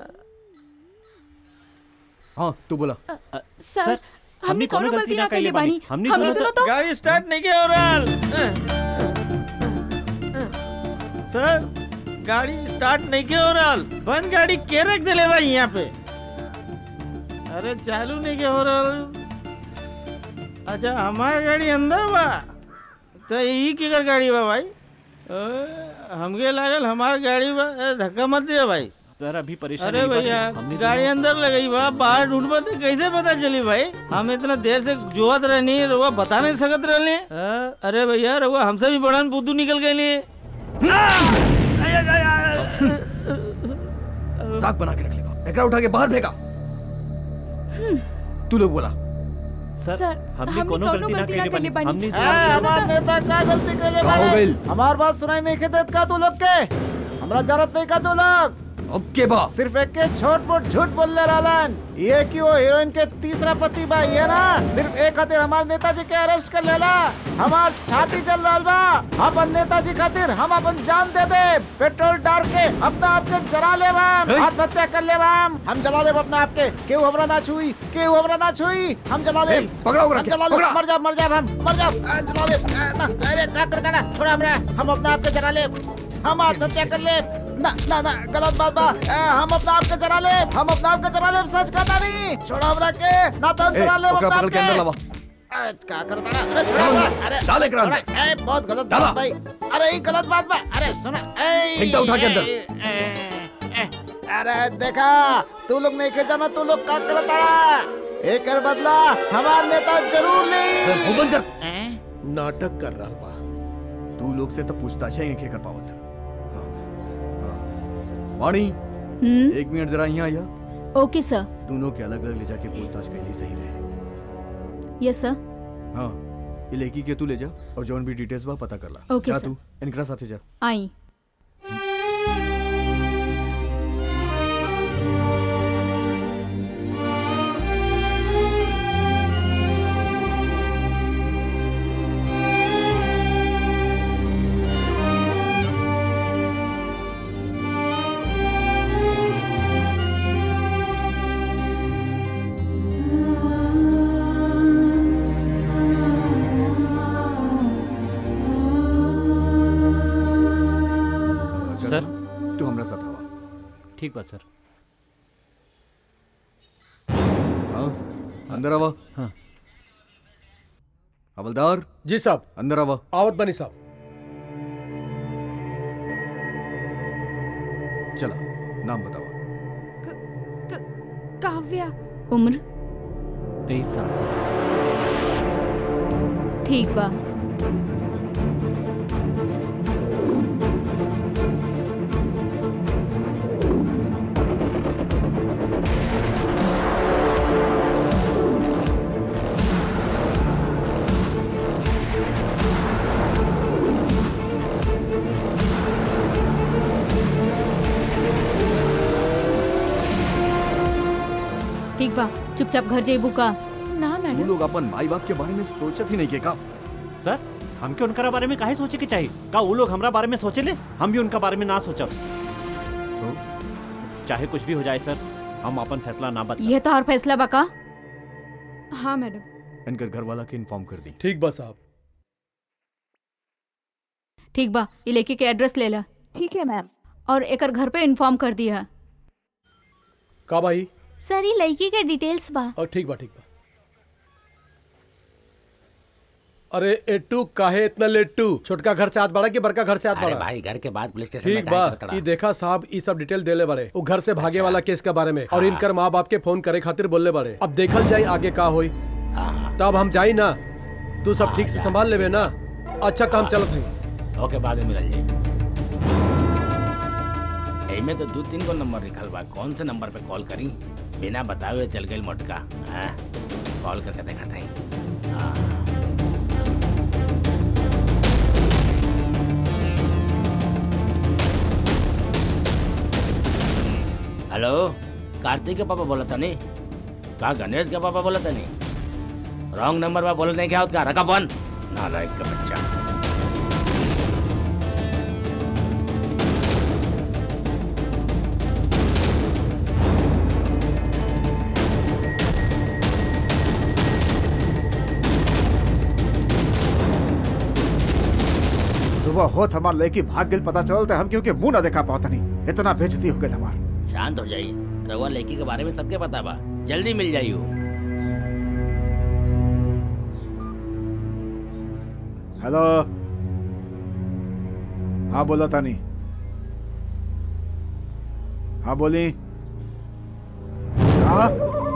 Speaker 9: हाँ तू बोला
Speaker 16: सर हमने कोनो गलती ना कइले बानी हमने दोनों तो
Speaker 11: गाड़ी स्टार्ट नहीं किया हो रहल सर गाड़ी स्टार्ट नहीं किया हो रहल बंद गाड़ी के रख देले भाई यहाँ पे अरे चालू नहीं किया हो रहल अच्छा हमार गाड़ी अंदर बा तो यही केकर गाड़ी बा भाई अ, हमके लागल हमार गाड़ी बा ए, धक्का मत दिया भाई
Speaker 14: सर अभी परेशानी
Speaker 11: अरे
Speaker 14: की बात
Speaker 11: भैया
Speaker 14: है, हमने
Speaker 11: गाड़ी
Speaker 14: दोनों-
Speaker 11: अंदर लगई बा बाहर ढूंढबा तो कैसे पता चली भाई हम इतना देर से जोहत रहनी रउआ बता नहीं सकत रहले अ, अरे भैया रउआ हमसे भी बड़न बुद्धू निकल गई
Speaker 9: साग बना के रख लेगा एकरा उठा के बाहर फेंका तू लोग बोला
Speaker 16: सर
Speaker 14: हमने कोनो गलती ना कइले बानी हमने
Speaker 20: हमार नेता का गलती कैले
Speaker 9: का हो
Speaker 20: बाड़े
Speaker 9: गइल?
Speaker 20: हमार बात सुनाई नहीं के देत का तू लोग के हमरा जरूरत नहीं का तू लोग
Speaker 9: अब के बा
Speaker 20: सिर्फ एक के छोट मोट झूठ बोलले रहलन ये कि वो हीरोइन के तीसरा पति बा ये ना सिर्फ एक खातिर हमार नेताजी के अरेस्ट कर लेला हमार छाती जल रहल बा अपन नेताजी खातिर हम अपन जान दे दे पेट्रोल डाल के अपना आपके जला लेब हम आत्महत्या कर लेब हम हम जला लेब अपना आपके केहू हमरा ना छुई केहू हमरा ना छुई हम जला लेब
Speaker 9: पकड़ो ओकरा
Speaker 20: हम
Speaker 9: के,
Speaker 20: जला लेब
Speaker 9: पकड़ा।
Speaker 20: मर जा मर जा हम मर जा आ, जला लेब आ, ना अरे का करता ना छोड़ा हमरा हम अपना आपके जला लेब हम आत्महत्या कर लेब ना ना ना गलत बात बा आ, हम अपना आपके जला लेब हम अपना आपके जला लेब सच कहता नहीं छोड़ा हमरा के ना तो हम
Speaker 9: ए,
Speaker 20: जला लेब
Speaker 9: ओकरा
Speaker 20: अपना
Speaker 9: पकड़ के अंदर लावा
Speaker 20: आपके आ, का करता ना अरे छोड़ा हमरा, अरे
Speaker 9: डाल एकरा
Speaker 20: छोड़ा,
Speaker 9: अंदर।
Speaker 20: ए, बहुत गलत
Speaker 9: डाला।
Speaker 20: बात भाई अरे ये गलत बात बा अरे सुना ए
Speaker 9: फेंक दो उठा के अंदर।
Speaker 20: ए, ए, ए, अरे देखा तू लोग नहीं के जाना तू लोग का करता एक बदला हमार नेता जरूर ले
Speaker 9: मुंह बंद कर
Speaker 4: नाटक कर रहा बा
Speaker 9: तू लोग से तो पूछताछ ही नहीं कर पावत हाँ, हाँ। वाणी
Speaker 13: हम्म
Speaker 9: एक मिनट जरा यहाँ आया
Speaker 13: ओके सर
Speaker 9: दोनों के अलग अलग ले जाके पूछताछ कैली सही रहे
Speaker 13: यस सर
Speaker 9: हाँ ये लड़की के तू ले जा और जौन भी डिटेल्स बा पता कर ला
Speaker 13: ओके,
Speaker 9: जा
Speaker 13: सर।
Speaker 9: तू इनकरा साथे जा
Speaker 13: आई
Speaker 9: सर तू हमरा साथ आवा
Speaker 14: ठीक बा सर
Speaker 9: हाँ अंदर आवा
Speaker 14: हाँ
Speaker 9: हवलदार
Speaker 4: जी साहब
Speaker 9: अंदर आवा
Speaker 4: आवत बनी साहब
Speaker 9: चला नाम बतावा
Speaker 16: काव्या
Speaker 13: उम्र
Speaker 14: तेईस साल से
Speaker 13: ठीक बा ठीक बा चुपचाप घर जेबू का
Speaker 16: ना
Speaker 9: तू
Speaker 16: मैडम
Speaker 9: लोग अपन माई बाप के बारे में सोचत ही नहीं के का
Speaker 14: सर हमके उनका बारे में काहे सोचे के चाहिए का वो लोग हमरा बारे में सोचे ले हम भी उनका बारे में ना सोचब
Speaker 9: सो
Speaker 14: चाहे कुछ भी हो जाए सर हम अपन फैसला ना बता
Speaker 13: यह तो और फैसला बा का
Speaker 16: हाँ मैडम
Speaker 9: इनकर घर वाला के इन्फॉर्म कर दी
Speaker 4: ठीक बा साहब
Speaker 13: ठीक बा ये लड़की के एड्रेस ले ला
Speaker 21: ठीक है मैम
Speaker 13: और एकर घर पे इन्फॉर्म कर दिया
Speaker 4: का भाई
Speaker 13: सर ये लड़की के डिटेल्स बा
Speaker 4: और ठीक बा ठीक बा अरे एट्टू काहे इतना लेट्टू छोटका घर से हाथ बढ़ा कि बड़का घर से हाथ
Speaker 2: अरे
Speaker 4: बढ़ा
Speaker 2: भाई घर के बाद पुलिस स्टेशन
Speaker 4: ठीक
Speaker 2: में
Speaker 4: बा
Speaker 2: काहे करतड़ा?
Speaker 4: ई देखा साहब ई सब डिटेल देले बड़े वो घर से भागे वाला केस के बारे में और इनकर माँ बाप के फोन करे खातिर बोलले बड़े अब देखल जाए आगे का होई तब हम जाई ना तू सब ठीक से संभाल लेबे ना अच्छा काम चलत है
Speaker 15: ओके बाद में मिलल जाई एमे तो दो तीन गो नंबर लिखल बा कौन से नंबर पे कॉल करी बिना बतावे चल गई मोटका हाँ कॉल करके देखा था कार्तिक के पापा बोला था नहीं का गणेश के पापा बोला था नहीं रॉन्ग नंबर पर बोला नहीं क्या होता रखा फोन नालायक का बच्चा
Speaker 20: सुबह होत हमार लड़की भाग गेल पता चलल त हम क्योंकि मुंह ना देखा पाता नहीं इतना बेइज्जती हो गेल हमार
Speaker 15: शांत हो जाइए रवा लड़की के बारे में सबके पता बा जल्दी मिल जाइयो
Speaker 20: हेलो हाँ बोला तानी हाँ बोली कहा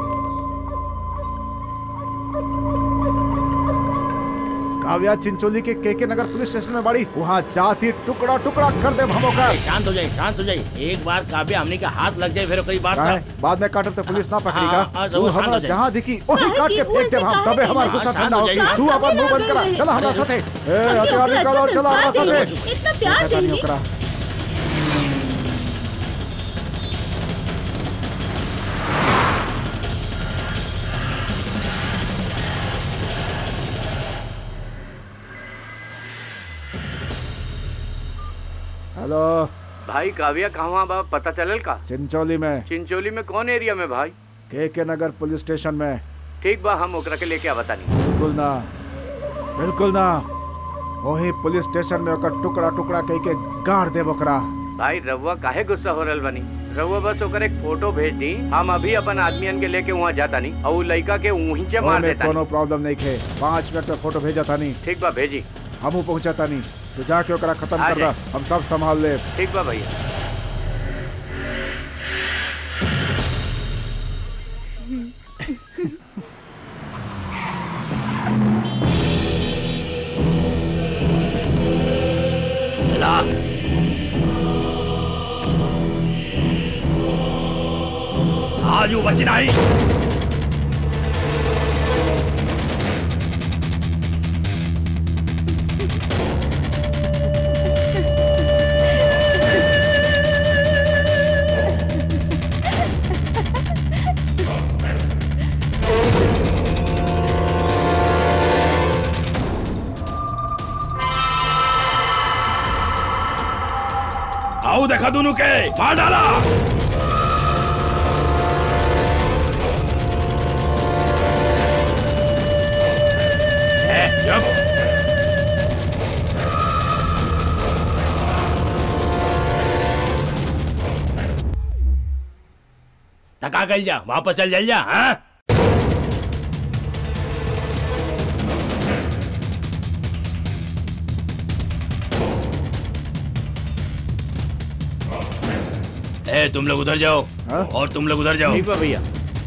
Speaker 20: काव्या चिंचोली के केके नगर पुलिस स्टेशन में बड़ी वहाँ जाती टुकड़ा टुकड़ा कर दे हम ओकर
Speaker 15: शांत हो जाइए शांत हो जाइए एक बार काव्य हमने का हाथ लग जाए फिर कई बार
Speaker 20: काहे? बाद में काटब तो पुलिस ना पकड़ी
Speaker 15: हाँ, हाँ,
Speaker 20: का
Speaker 15: जरूर,
Speaker 20: तू
Speaker 15: शांत हो
Speaker 20: हमरा
Speaker 15: जाइए।
Speaker 20: जहाँ दिखी वही काट के फेंक देब हम तबे हमार गुस्सा
Speaker 15: शांत
Speaker 20: ठंडा
Speaker 15: हो
Speaker 20: होगी
Speaker 15: जाइए।
Speaker 20: तू अपन मुंह बंद करा चला हमरा साथे ए हथियार निकालो और चला हमरा साथे
Speaker 1: इतना प्यार
Speaker 20: पता नहीं
Speaker 1: देंगी
Speaker 20: ओकरा हेलो
Speaker 2: भाई काव्या कहाँ बा पता चलल का
Speaker 20: चिंचोली में
Speaker 2: चिंचोली में कौन एरिया में भाई
Speaker 20: के के नगर पुलिस स्टेशन में
Speaker 2: ठीक बा हम ओकरा के लेके आवता नहीं
Speaker 20: बिल्कुल ना बिल्कुल ना वही पुलिस स्टेशन में ओकर टुकड़ा टुकड़ा कह के गाड़ देब ओकरा
Speaker 2: भाई रउआ काहे गुस्सा हो रहल बनी रउआ बस ओकर एक फोटो भेज दी हम अभी अपन आदमियन के लेके वहाँ जाता नहीं और उ लड़का के वहीं से मार
Speaker 20: ओमे
Speaker 2: देता
Speaker 20: कोनो प्रॉब्लम नहीं खे पाँच मिनट में फोटो भेजा था नहीं
Speaker 2: ठीक बा भेजी
Speaker 20: हमू पहुंचा था नहीं तो जाके ओकरा खत्म
Speaker 2: आ
Speaker 20: कर दा
Speaker 2: जाए।
Speaker 20: हम सब संभाल ले
Speaker 2: ठीक बा भैया
Speaker 15: ला आजू बची नहीं आओ देखा दोनों के मार डाला ए, चुप थका गल जा वापस चल जाइए जा हाँ ए तुम लोग उधर जाओ और तुम लोग उधर जाओ
Speaker 2: ठीक बा भैया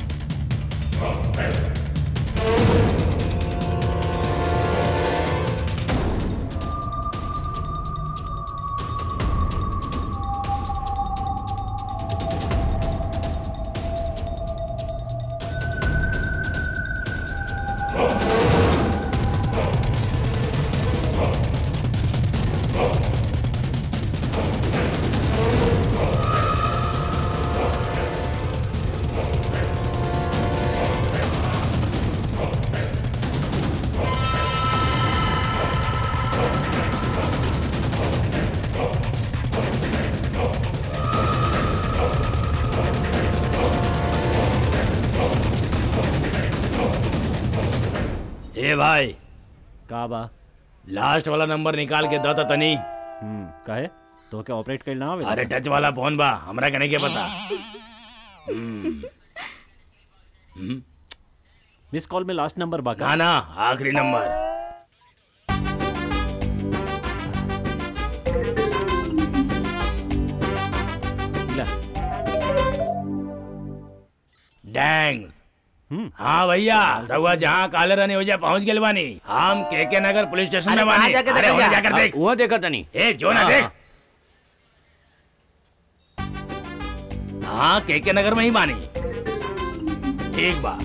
Speaker 15: ए भाई
Speaker 14: का बा
Speaker 15: लास्ट वाला नंबर निकाल के दो तो तनी
Speaker 14: हम्म काहे तो क्या ऑपरेट कर ना आवे
Speaker 15: अरे टच वाला फोन बा हमरा के नहीं के पता हम्म, हम्म,
Speaker 14: मिस कॉल में लास्ट नंबर बा
Speaker 15: ना ना आखिरी नंबर
Speaker 14: ला
Speaker 15: डैंग्स हाँ भैया रहुआ जहाँ काले रहने हो जाए पहुँच गए बानी हम के के नगर पुलिस स्टेशन
Speaker 19: अरे
Speaker 15: में
Speaker 19: कहाँ
Speaker 15: बानी
Speaker 19: जाके
Speaker 15: अरे
Speaker 19: देखा
Speaker 15: वहाँ
Speaker 19: जा?
Speaker 15: जाकर देख
Speaker 2: वहाँ देखा तनी
Speaker 15: ए जो ना
Speaker 2: हाँ,
Speaker 15: देख हाँ के के नगर में ही बानी ठीक बा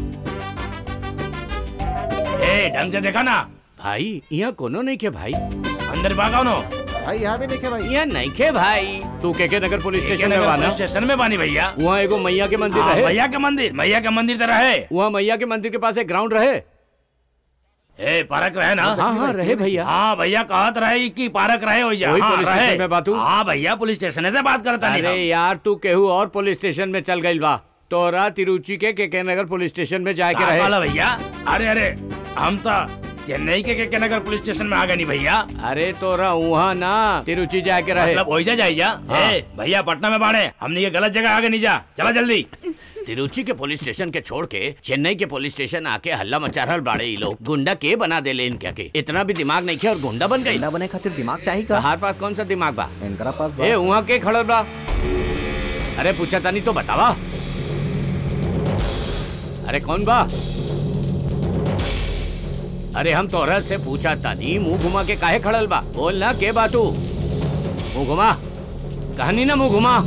Speaker 15: ए ढंग से देखा ना
Speaker 2: भाई यहाँ कोनो नहीं के भाई
Speaker 15: अंदर भागा नो
Speaker 20: भाई यहाँ भी नहीं खे भाई
Speaker 2: यहाँ नहीं खे भाई तू के के नगर पुलिस
Speaker 15: के
Speaker 2: स्टेशन में
Speaker 15: नगर
Speaker 2: बाना
Speaker 15: पुलिस स्टेशन में बानी भैया
Speaker 2: वहाँ एगो मैया के मंदिर
Speaker 15: हाँ,
Speaker 2: रहे
Speaker 15: मैया के मंदिर मैया के मंदिर तो रहे
Speaker 2: वहाँ मैया के मंदिर के पास एक ग्राउंड रहे
Speaker 15: ए पार्क रहे ना
Speaker 2: हाँ, हाँ, रहे भैया।
Speaker 15: हाँ भैया कहत रहे कि पार्क रहे हो जा
Speaker 2: वही
Speaker 15: हाँ,
Speaker 2: पुलिस
Speaker 15: रहे।
Speaker 2: स्टेशन में बात हुई?
Speaker 15: हाँ भैया पुलिस स्टेशन से बात करता नहीं
Speaker 2: अरे यार तू केहू और पुलिस स्टेशन में चल गई बा तोरा तिरुचि के के के नगर पुलिस स्टेशन में जाके
Speaker 15: का
Speaker 2: रहे
Speaker 15: वाला भैया अरे अरे हम तो चेन्नई के के नगर पुलिस स्टेशन में आ गए नहीं भैया
Speaker 2: अरे तोरा वहाँ ना तिरुचि जाके रहे
Speaker 15: मतलब वही जा जा
Speaker 2: हाँ।
Speaker 15: ए भैया पटना में बाड़े हमने ये गलत जगह आगे नहीं जा चला जल्दी
Speaker 2: तिरुचि के पुलिस स्टेशन के छोड़ के चेन्नई के पुलिस स्टेशन आके हल्ला मचा रहल बाड़े ई लोग गुंडा के बना देले इनके के इतना भी दिमाग नहीं खे और गुंडा बन गई
Speaker 10: गुंडा बने खातिर दिमाग चाहिए का
Speaker 2: तहार पास कौन सा दिमाग बा
Speaker 10: इनकरा पास बा।
Speaker 2: ए वहाँ के खड़ल बा अरे पूछा तानी तो बतावा अरे कौन बा अरे हम तोहरा से पूछा तानी मुंह घुमा के काहे खड़ल बा बोल ना के बा तू मुंह घुमा कहानी ना मुंह घुमा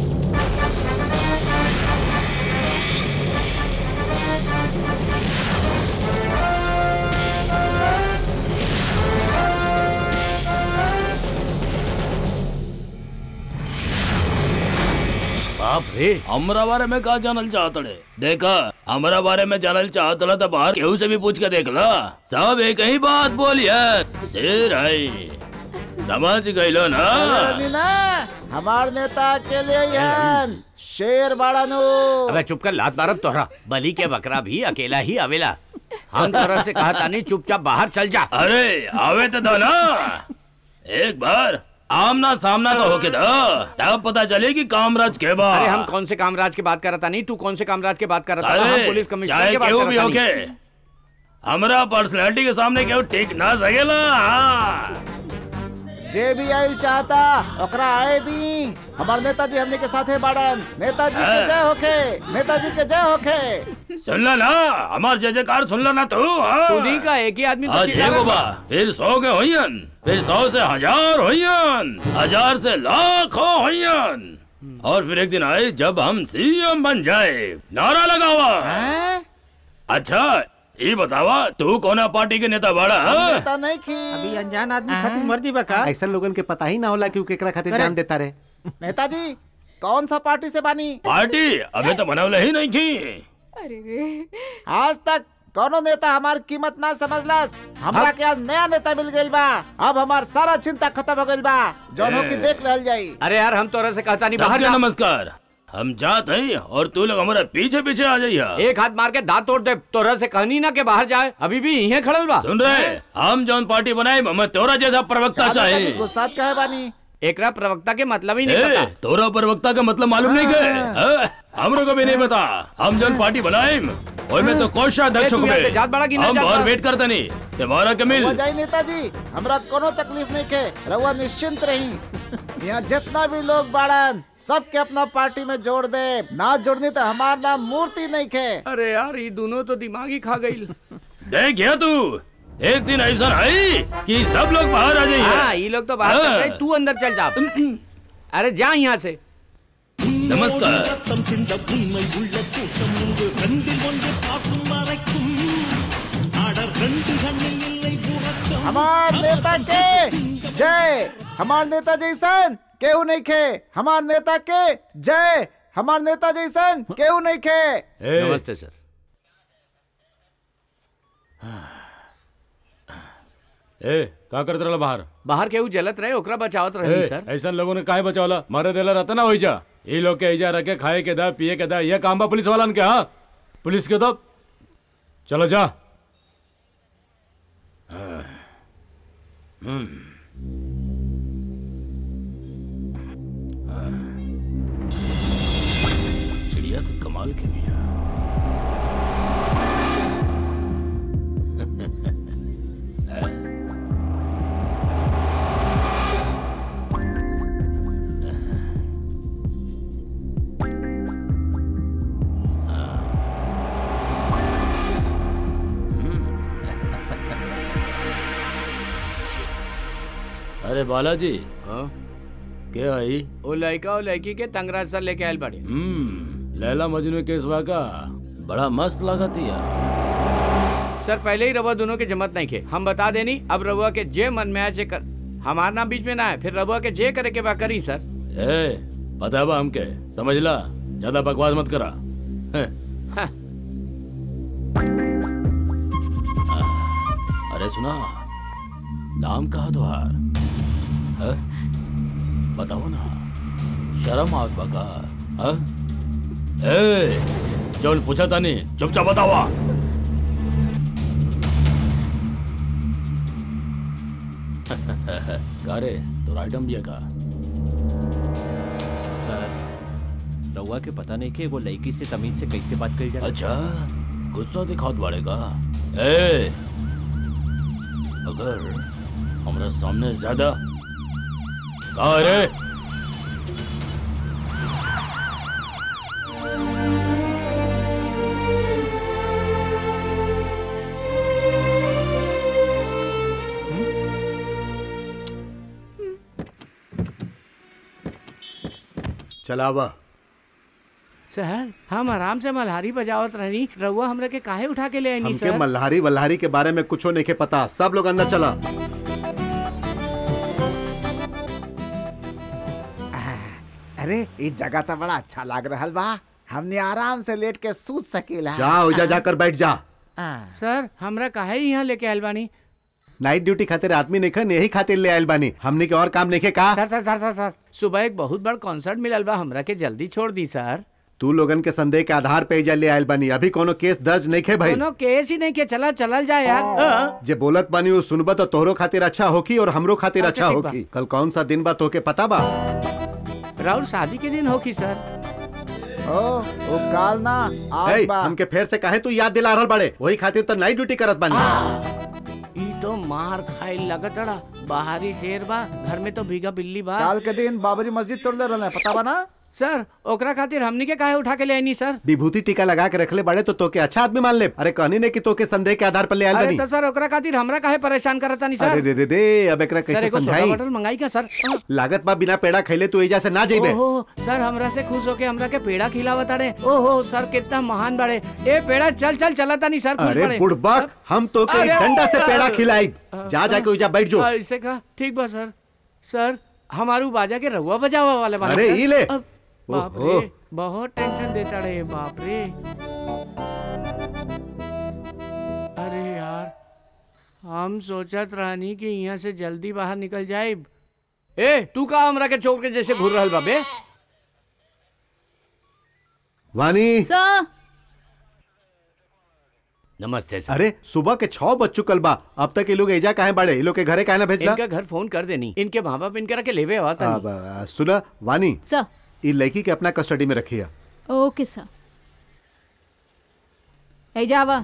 Speaker 15: बाप रे हमरा बारे में का जानल चाहत रे देखा हमरा बारे में जानल चाहत ला तो बाहर केहू से भी पूछ के देख ला सब एक ही बात बोलिए शेर है समझ गइलो ना
Speaker 20: अरे रंजीना हमार नेता अकेले ही हन शेर बाड़ा नु
Speaker 2: अबे चुप कर लात मारब तोहरा बलि के बकरा भी अकेला ही आवेला हम तोरा से कहा तानी चुपचाप बाहर चल जा
Speaker 15: अरे आवे तो दो ना एक बार आमना सामना तो होके दो तब पता चलेगी कामराज के बा
Speaker 2: अरे हम कौन से कामराज की बात करता नहीं तू कौन से कामराज की बात करता हम
Speaker 15: अरे
Speaker 2: पुलिस कमिश्नर
Speaker 15: चाहे
Speaker 2: की बात
Speaker 15: केहू भी
Speaker 2: करता
Speaker 15: होके
Speaker 2: नहीं
Speaker 15: हमरा पर्सनालिटी के सामने केहू टिक ना सकेला हाँ।
Speaker 20: जे भी आइल चाहता ओकरा आए दी हमार नेताजी हमने के साथे बाड़न नेताजी के
Speaker 15: हाँ।
Speaker 20: जय होखे नेताजी के जय होखे
Speaker 15: सुनला ना हमार जय जयकार सुनला ना तू हाँ।
Speaker 2: सुनी का एक ही आदमी तो
Speaker 15: आज
Speaker 2: चिल्ला
Speaker 15: एगो
Speaker 2: रहा
Speaker 15: बा फिर सौ के होयन फिर सौ से हजार होयन हजार से लाखों होयन और फिर एक दिन आए जब हम सीएम बन जाए नारा लगावा अच्छा ये बतावा तू कौना पार्टी के नेता बाड़ा हाँ?
Speaker 20: नेता नहीं की
Speaker 11: अभी अनजान आदमी खातिर मर्जी बा का
Speaker 12: ऐसा लोगन के पता ही ना होला कि उ केकरा खातिर
Speaker 11: अरे।
Speaker 12: जान देता रहे
Speaker 20: नेताजी कौन सा पार्टी से बानी
Speaker 15: पार्टी अबे तो बनवले ही नहीं थी
Speaker 16: अरे रे
Speaker 20: आज तक कोनो नेता हमार कीमत ना समझलस हमरा के आज नया नेता मिल गइल बा अब हमार सारा चिंता खत्म हो गइल बा जौन हो की देख रहल जाई
Speaker 2: अरे यार हम तोरा से कहता नहीं बाहर
Speaker 15: सबके
Speaker 2: जा
Speaker 15: नमस्कार हम जात हैं और तू लोग हमारे पीछे पीछे आ जाइए
Speaker 2: एक हाथ मार के दांत तोड़ दे तोरा से कहनी ना के बाहर जाए अभी भी यहीं खड़ल बा
Speaker 15: सुन रहे हम जौन पार्टी बनाए मैं तोरा जैसा प्रवक्ता
Speaker 20: नेताजी
Speaker 15: चाहे
Speaker 20: गुस्सा कहे बानी
Speaker 2: एकरा प्रवक्ता के मतलब ही नहीं
Speaker 15: ए,
Speaker 2: पता
Speaker 15: तोरा प्रवक्ता का मतलब मालूम नहीं के हाँ? हमरो को भी नहीं पता हम जौन पार्टी बनाए ओय में तो कोषाध्यक्ष
Speaker 2: ए, तू यहाँ से जात बड़ा कि ना
Speaker 15: हम
Speaker 2: जात
Speaker 15: बाहर
Speaker 2: बड़ा?
Speaker 15: वेट करते नहीं तुम्हारा के मिल
Speaker 20: रउआ जाई नेताजी हमरा कोनो तकलीफ नहीं के रउआ निश्चिंत रही यहाँ जितना भी लोग बाड़न सबके अपना पार्टी में जोड़ दे ना जोड़नी तो हमार नाम मूर्ति नहीं के
Speaker 2: अरे यार ये दोनों तो दिमाग ही खा गई
Speaker 15: देखिए तू एक दिन ऐसा आई कि सब लोग बाहर आ जाइए
Speaker 2: हाँ ये लोग तो बाहर चल
Speaker 15: हाँ।
Speaker 2: रहे तू अंदर चल जा अरे जा यहाँ से
Speaker 15: नमस्कार
Speaker 20: हमार नेता के जय हमार नेता जैसन केहू नहीं खे हमार नेता के जय हमार नेता जैसन केहू नहीं खे
Speaker 2: नमस्ते सर
Speaker 5: ए का करत रहला बाहर
Speaker 2: बाहर केहू जलत रहे ओकरा बचावत रहे
Speaker 5: ए,
Speaker 2: सर
Speaker 5: ऐसा लोगों ने काहे बचावला मारे देला रहता ना होई जा ये लोग के ऐजा रखे खाए के दा पिए के दा ये काम बा पुलिस वालन के हाँ पुलिस के तो चलो जा
Speaker 15: चिड़िया तो कमाल के भी है अरे बालाजी
Speaker 2: हाँ
Speaker 15: क्या आई
Speaker 2: वो लड़का और लड़की के तंगराज सर लेके आयल बड़े
Speaker 15: हम्म लैला मजनू केस वाका बड़ा मस्त लगा थी यार
Speaker 2: सर पहले ही रवा दोनों के जमत नहीं खे हम बता देनी अब रवा के जे मन में आए जे कर हमार नाम बीच में ना है फिर रबुआ के जे करे के बा करी सर
Speaker 15: ए पता बा हमके समझ ला ज्यादा बकवास मत करा हैं।
Speaker 2: हाँ।
Speaker 15: अरे सुना नाम कहा तुहार हैं? बताओ ना शर्म आवत बा का हैं? ए जौन पूछा तानी चुपचाप बतावा का रे तो आइटम भी है का
Speaker 14: सर रउआ के पता नहीं कि वो लड़की से तमीज से कैसे बात करी जाए
Speaker 15: अच्छा गुस्सा दिखावत बाड़ेगा ए अगर हमरा सामने ज्यादा का रे
Speaker 7: चलावा
Speaker 2: सर हम आराम से मल्हारी बजावत रही रउआ हमरा के काहे उठा के ले आईनी
Speaker 7: हमके
Speaker 2: सर
Speaker 7: मल्हारी वल्हारी के बारे में कुछो नहीं के पता सब लोग अंदर चला
Speaker 20: अरे ये जगह तो बड़ा अच्छा लग रहा बा हमने आराम से लेट के सूत सकेला
Speaker 7: जा उजा जाकर बैठ जा
Speaker 2: सर हमरा काहे यहाँ लेके आयल बानी
Speaker 7: नाइट ड्यूटी खातिर आदमी नहीं खन यही खातिर ले आयल बानी हमने के और काम नहीं के का
Speaker 2: सर सर सर सर सर सुबह एक बहुत बड़ कॉन्सर्ट मिलल बा हमरा के जल्दी छोड़ दी सर
Speaker 7: तू लोगन के संदेह के आधार पे एजा ले आयल बानी अभी कोनो केस दर्ज नहीं खे भाई
Speaker 2: कोनो केस ही नहीं के चला चलल जाए यार हाँ।
Speaker 7: जे बोलत बानी वो सुनबा तो तोहरो खातिर अच्छा होकी और हमरो खातिर
Speaker 2: अच्छा,
Speaker 7: अच्छा
Speaker 2: ठीक बा।
Speaker 7: होकी कल कौन सा दिन बा तोके पता बा
Speaker 2: राहुल शादी के दिन होगी सर
Speaker 20: ओ वो काल ना आज
Speaker 7: ए,
Speaker 20: बा
Speaker 7: हमके फेर से काहे तू याद दिला रहल बड़े वही खातिर तो नाइट ड्यूटी करत बानी
Speaker 2: ई तो मार खाई लगतड़ा बाहरी शेर बा घर में तो भीगा बिल्ली बा
Speaker 20: काल के दिन बाबरी मस्जिद तोड़ ले रहे पता बा ना
Speaker 2: सर ओकरा खातिर हमनी के काहे उठा के ले आईनी सर
Speaker 7: विभूति टीका लगा के रखले बड़े तो तोके अच्छा आदमी मान ले अरे कहनी ने कि तोके संदेह के आधार पर ले आयल
Speaker 2: अरे
Speaker 7: बानी
Speaker 2: तो सर ओकरा खातिर हमरा काहे परेशान करता नहीं
Speaker 7: अरे
Speaker 2: सर
Speaker 7: दे दे दे अब एकरा
Speaker 2: सर
Speaker 7: कैसे
Speaker 2: एगो सोडा
Speaker 7: समझाई
Speaker 2: बॉटल मंगाई का सर हाँ।
Speaker 7: लागत बा बिना पेड़ा खैले तू एजा से ना जेबे
Speaker 2: ओहो सर हमरा से खुश होके हमरा के पेड़ा खिलावत अड़े ओहो सर कितना महान बड़े ए पेड़ा चल चल चलता नहीं सर खुश
Speaker 7: अरे
Speaker 2: बड़े।
Speaker 7: बुड़बक हम तोके
Speaker 2: अरे,
Speaker 7: डंडा से पेड़ा
Speaker 2: अरे,
Speaker 7: खिलाई जा जाके उजा बैठ जो
Speaker 2: हाँ, ऐसे का ठीक बा सर सर हमारू बाजा के रहुआ बजावा वाले बानी
Speaker 7: अरे,
Speaker 2: सर।
Speaker 7: ई ले।
Speaker 2: अब, बाप
Speaker 7: ओहो।
Speaker 2: रे बहुत टेंशन देता रे बाप रे अरे यार हम सोचत रहनी कि यहाँ से जल्दी बाहर निकल जाए ए तू का हमरा के चोर के जैसे घूर रहल बाबे
Speaker 7: वानी
Speaker 3: सर
Speaker 2: नमस्ते सर
Speaker 7: अरे सुबह के छह बज चुकल बा अब तक ये लोग एजा काहे बड़े ये लोग के घरे काहे ना भेजला
Speaker 2: इनका घर फोन कर देनी इनके माँ बाप इनकरा के लेवे आवा था
Speaker 7: अब, आ, सुना वानी
Speaker 3: सर
Speaker 7: ये लड़की के अपना कस्टडी में रखिया
Speaker 3: ओके सर ए जावा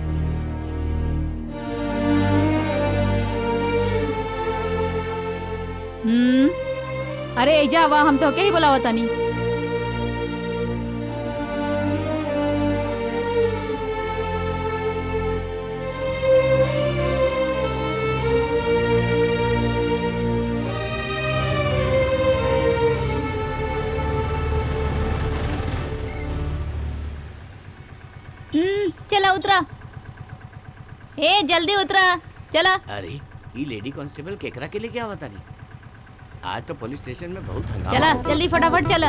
Speaker 3: हम्म अरे ए जावा हम तो के ही बुलावा तानी हम्म चला उतरा ए जल्दी उतरा चला
Speaker 2: अरे ये लेडी कांस्टेबल केकरा के लिए क्या बता नहीं आज तो पुलिस स्टेशन में बहुत हंगामा
Speaker 3: चला
Speaker 2: हो गया।
Speaker 3: जल्दी फटाफट चला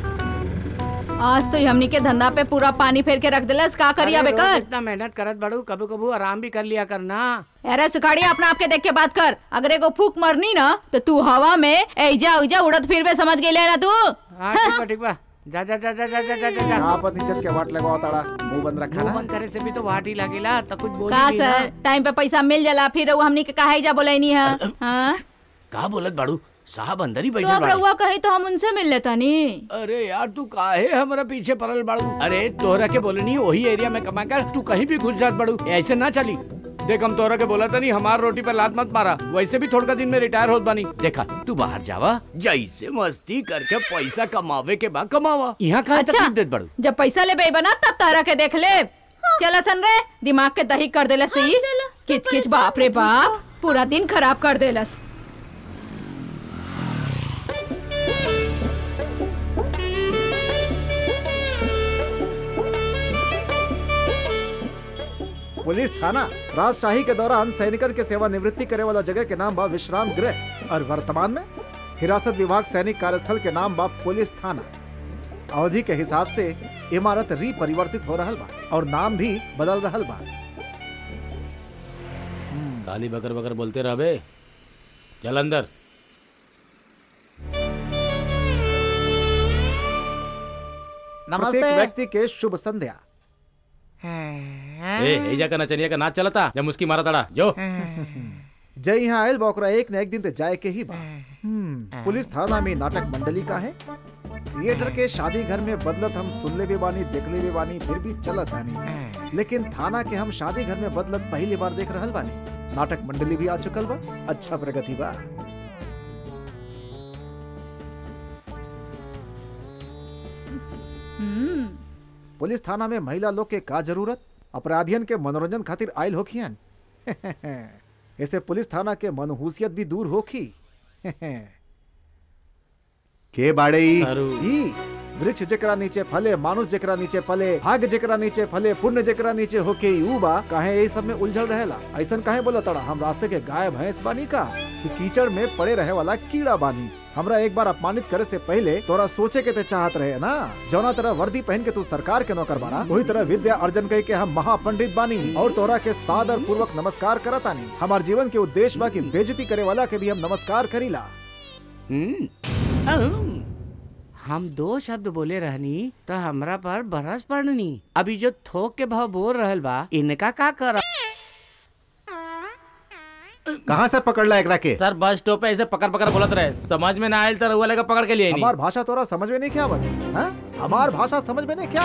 Speaker 3: आज तो हमनी के धंधा पे पूरा पानी फेर के रख दिलस का करिया
Speaker 2: अरे रोज
Speaker 3: बेकर
Speaker 2: इतना मेहनत करत बड़ू कभी कभी आराम भी कर लिया करना
Speaker 3: अरे सुखाड़िया अपना आपके देख के बात कर अगर एगो फूक मरनी ना तो तू हवा में ऐजा उजा उड़त फिर बे समझ गई ना तू
Speaker 2: हाँ ठीक बा ठीक बा जा जा जा जा जा जा जा जा जा
Speaker 20: आपन इज्जत के वाट लगाओ ताड़ा मुंह बंद रखा
Speaker 2: मुंह
Speaker 20: ना
Speaker 2: बंद करे से भी तो वाट ही लगेला तो कुछ बोली
Speaker 3: का
Speaker 2: नहीं
Speaker 3: सर
Speaker 2: ना
Speaker 3: टाइम पे पैसा मिल जाला फिर रउआ हमनी के काहे जा बोलैनी है हाँ
Speaker 2: का बोलत बाड़ू साहब अंदर ही
Speaker 3: तो
Speaker 2: बैठल
Speaker 3: अब
Speaker 2: बाड़े
Speaker 3: रउआ कही तो हम उनसे मिल लेता नी
Speaker 2: अरे यार तू काहे हमारा पीछे पड़ल बाड़ू अरे तोहरा के बोलनी वही एरिया में कमा कर तू कहीं भी घुस जात बाड़ू ऐसे ना चली देख हम तोहरा के बोला था नहीं हमार रोटी पर लात मत मारा वैसे भी थोड़ा दिन में रिटायर होत बानी देखा तू बाहर जावा जैसे मस्ती करके पैसा कमावे के बाद कमावा यहाँ कहा
Speaker 3: अच्छा।
Speaker 2: तकलीफ देत बाड़ू
Speaker 3: जब पैसा ले बे बना तब तारा के देख ले चला सन रे दिमाग के दही कर देलस सी किच किच बाप रे बाप पूरा दिन खराब कर देलस
Speaker 20: पुलिस थाना राजशाही के दौरान सैनिकन के सेवा निवृत्ति करे वाला जगह के नाम बा विश्राम गृह और वर्तमान में हिरासत विभाग सैनिक कार्यस्थल के नाम बा पुलिस थाना अवधि के हिसाब से इमारत रिपरिवर्तित हो रहल बा और नाम भी बदल रहल बा
Speaker 5: खाली बकर बकर बोलते रहबे चल अंदर
Speaker 20: प्रत्येक व्यक्ति के शुभ संध्या
Speaker 5: ए एजा का नचनिया का नाच चलता जब मुस्की मारा तड़ा जो
Speaker 20: जय यहाँ आयल बा ओकरा एक न एक दिन ते जाए के ही बा हम्म, पुलिस थाना में नाटक मंडली का है थिएटर के शादी घर में बदलत हम सुनले भी बानी देखले भी बानी फिर भी चलत आनी लेकिन थाना के हम शादी घर में बदलत पहली बार देख रहल बानी नाटक मंडली भी आ चुकल बा अच्छा प्रगति बा
Speaker 3: हम्म
Speaker 20: पुलिस थाना में महिला लोग के का जरूरत अपराधियन के मनोरंजन खातिर आयल होखियन ऐसे पुलिस थाना के मनहूसियत भी दूर होखी
Speaker 7: के बाड़े ई?
Speaker 20: ई वृक्ष जेकरा नीचे फले मानुष जेकरा नीचे फले भाग्य जेकरा नीचे फले पुण्य जेकरा नीचे होके यू बा काहे यही सब में उलझल रहेला ऐसन काहे बोला तड़ा हम रास्ते के गाय भैंस बानी का कि कीचड़ में पड़े रहे वाला कीड़ा बानी हमरा एक बार अपमानित करे से पहले तोरा सोचे के ते चाहत रहे ना जौना तरह वर्दी पहन के तू सरकार के नौकर बाड़ा वही तरह विद्या अर्जन कई के हम महापंडित बानी और तोरा के सादर पूर्वक नमस्कार करतानी हमार जीवन के उद्देश्य बा कि बेजती करे वाला के भी हम नमस्कार करीला
Speaker 2: हम दो शब्द बोले रहनी तो हमरा पर बरस पड़नी अभी जो थोक के भाव बोल रहल बा इनका का कर
Speaker 7: कहाँ से पकड़ला एकरा के
Speaker 5: सर बस स्टॉप पे ऐसे पकड़ पकड़ बोलत रहे समझ में ना आयल तो रउआ लेकर पकड़ के लिए
Speaker 20: हमार भाषा तोरा समझ में नहीं क्या आवत हैं? हमार भाषा समझ में नहीं क्या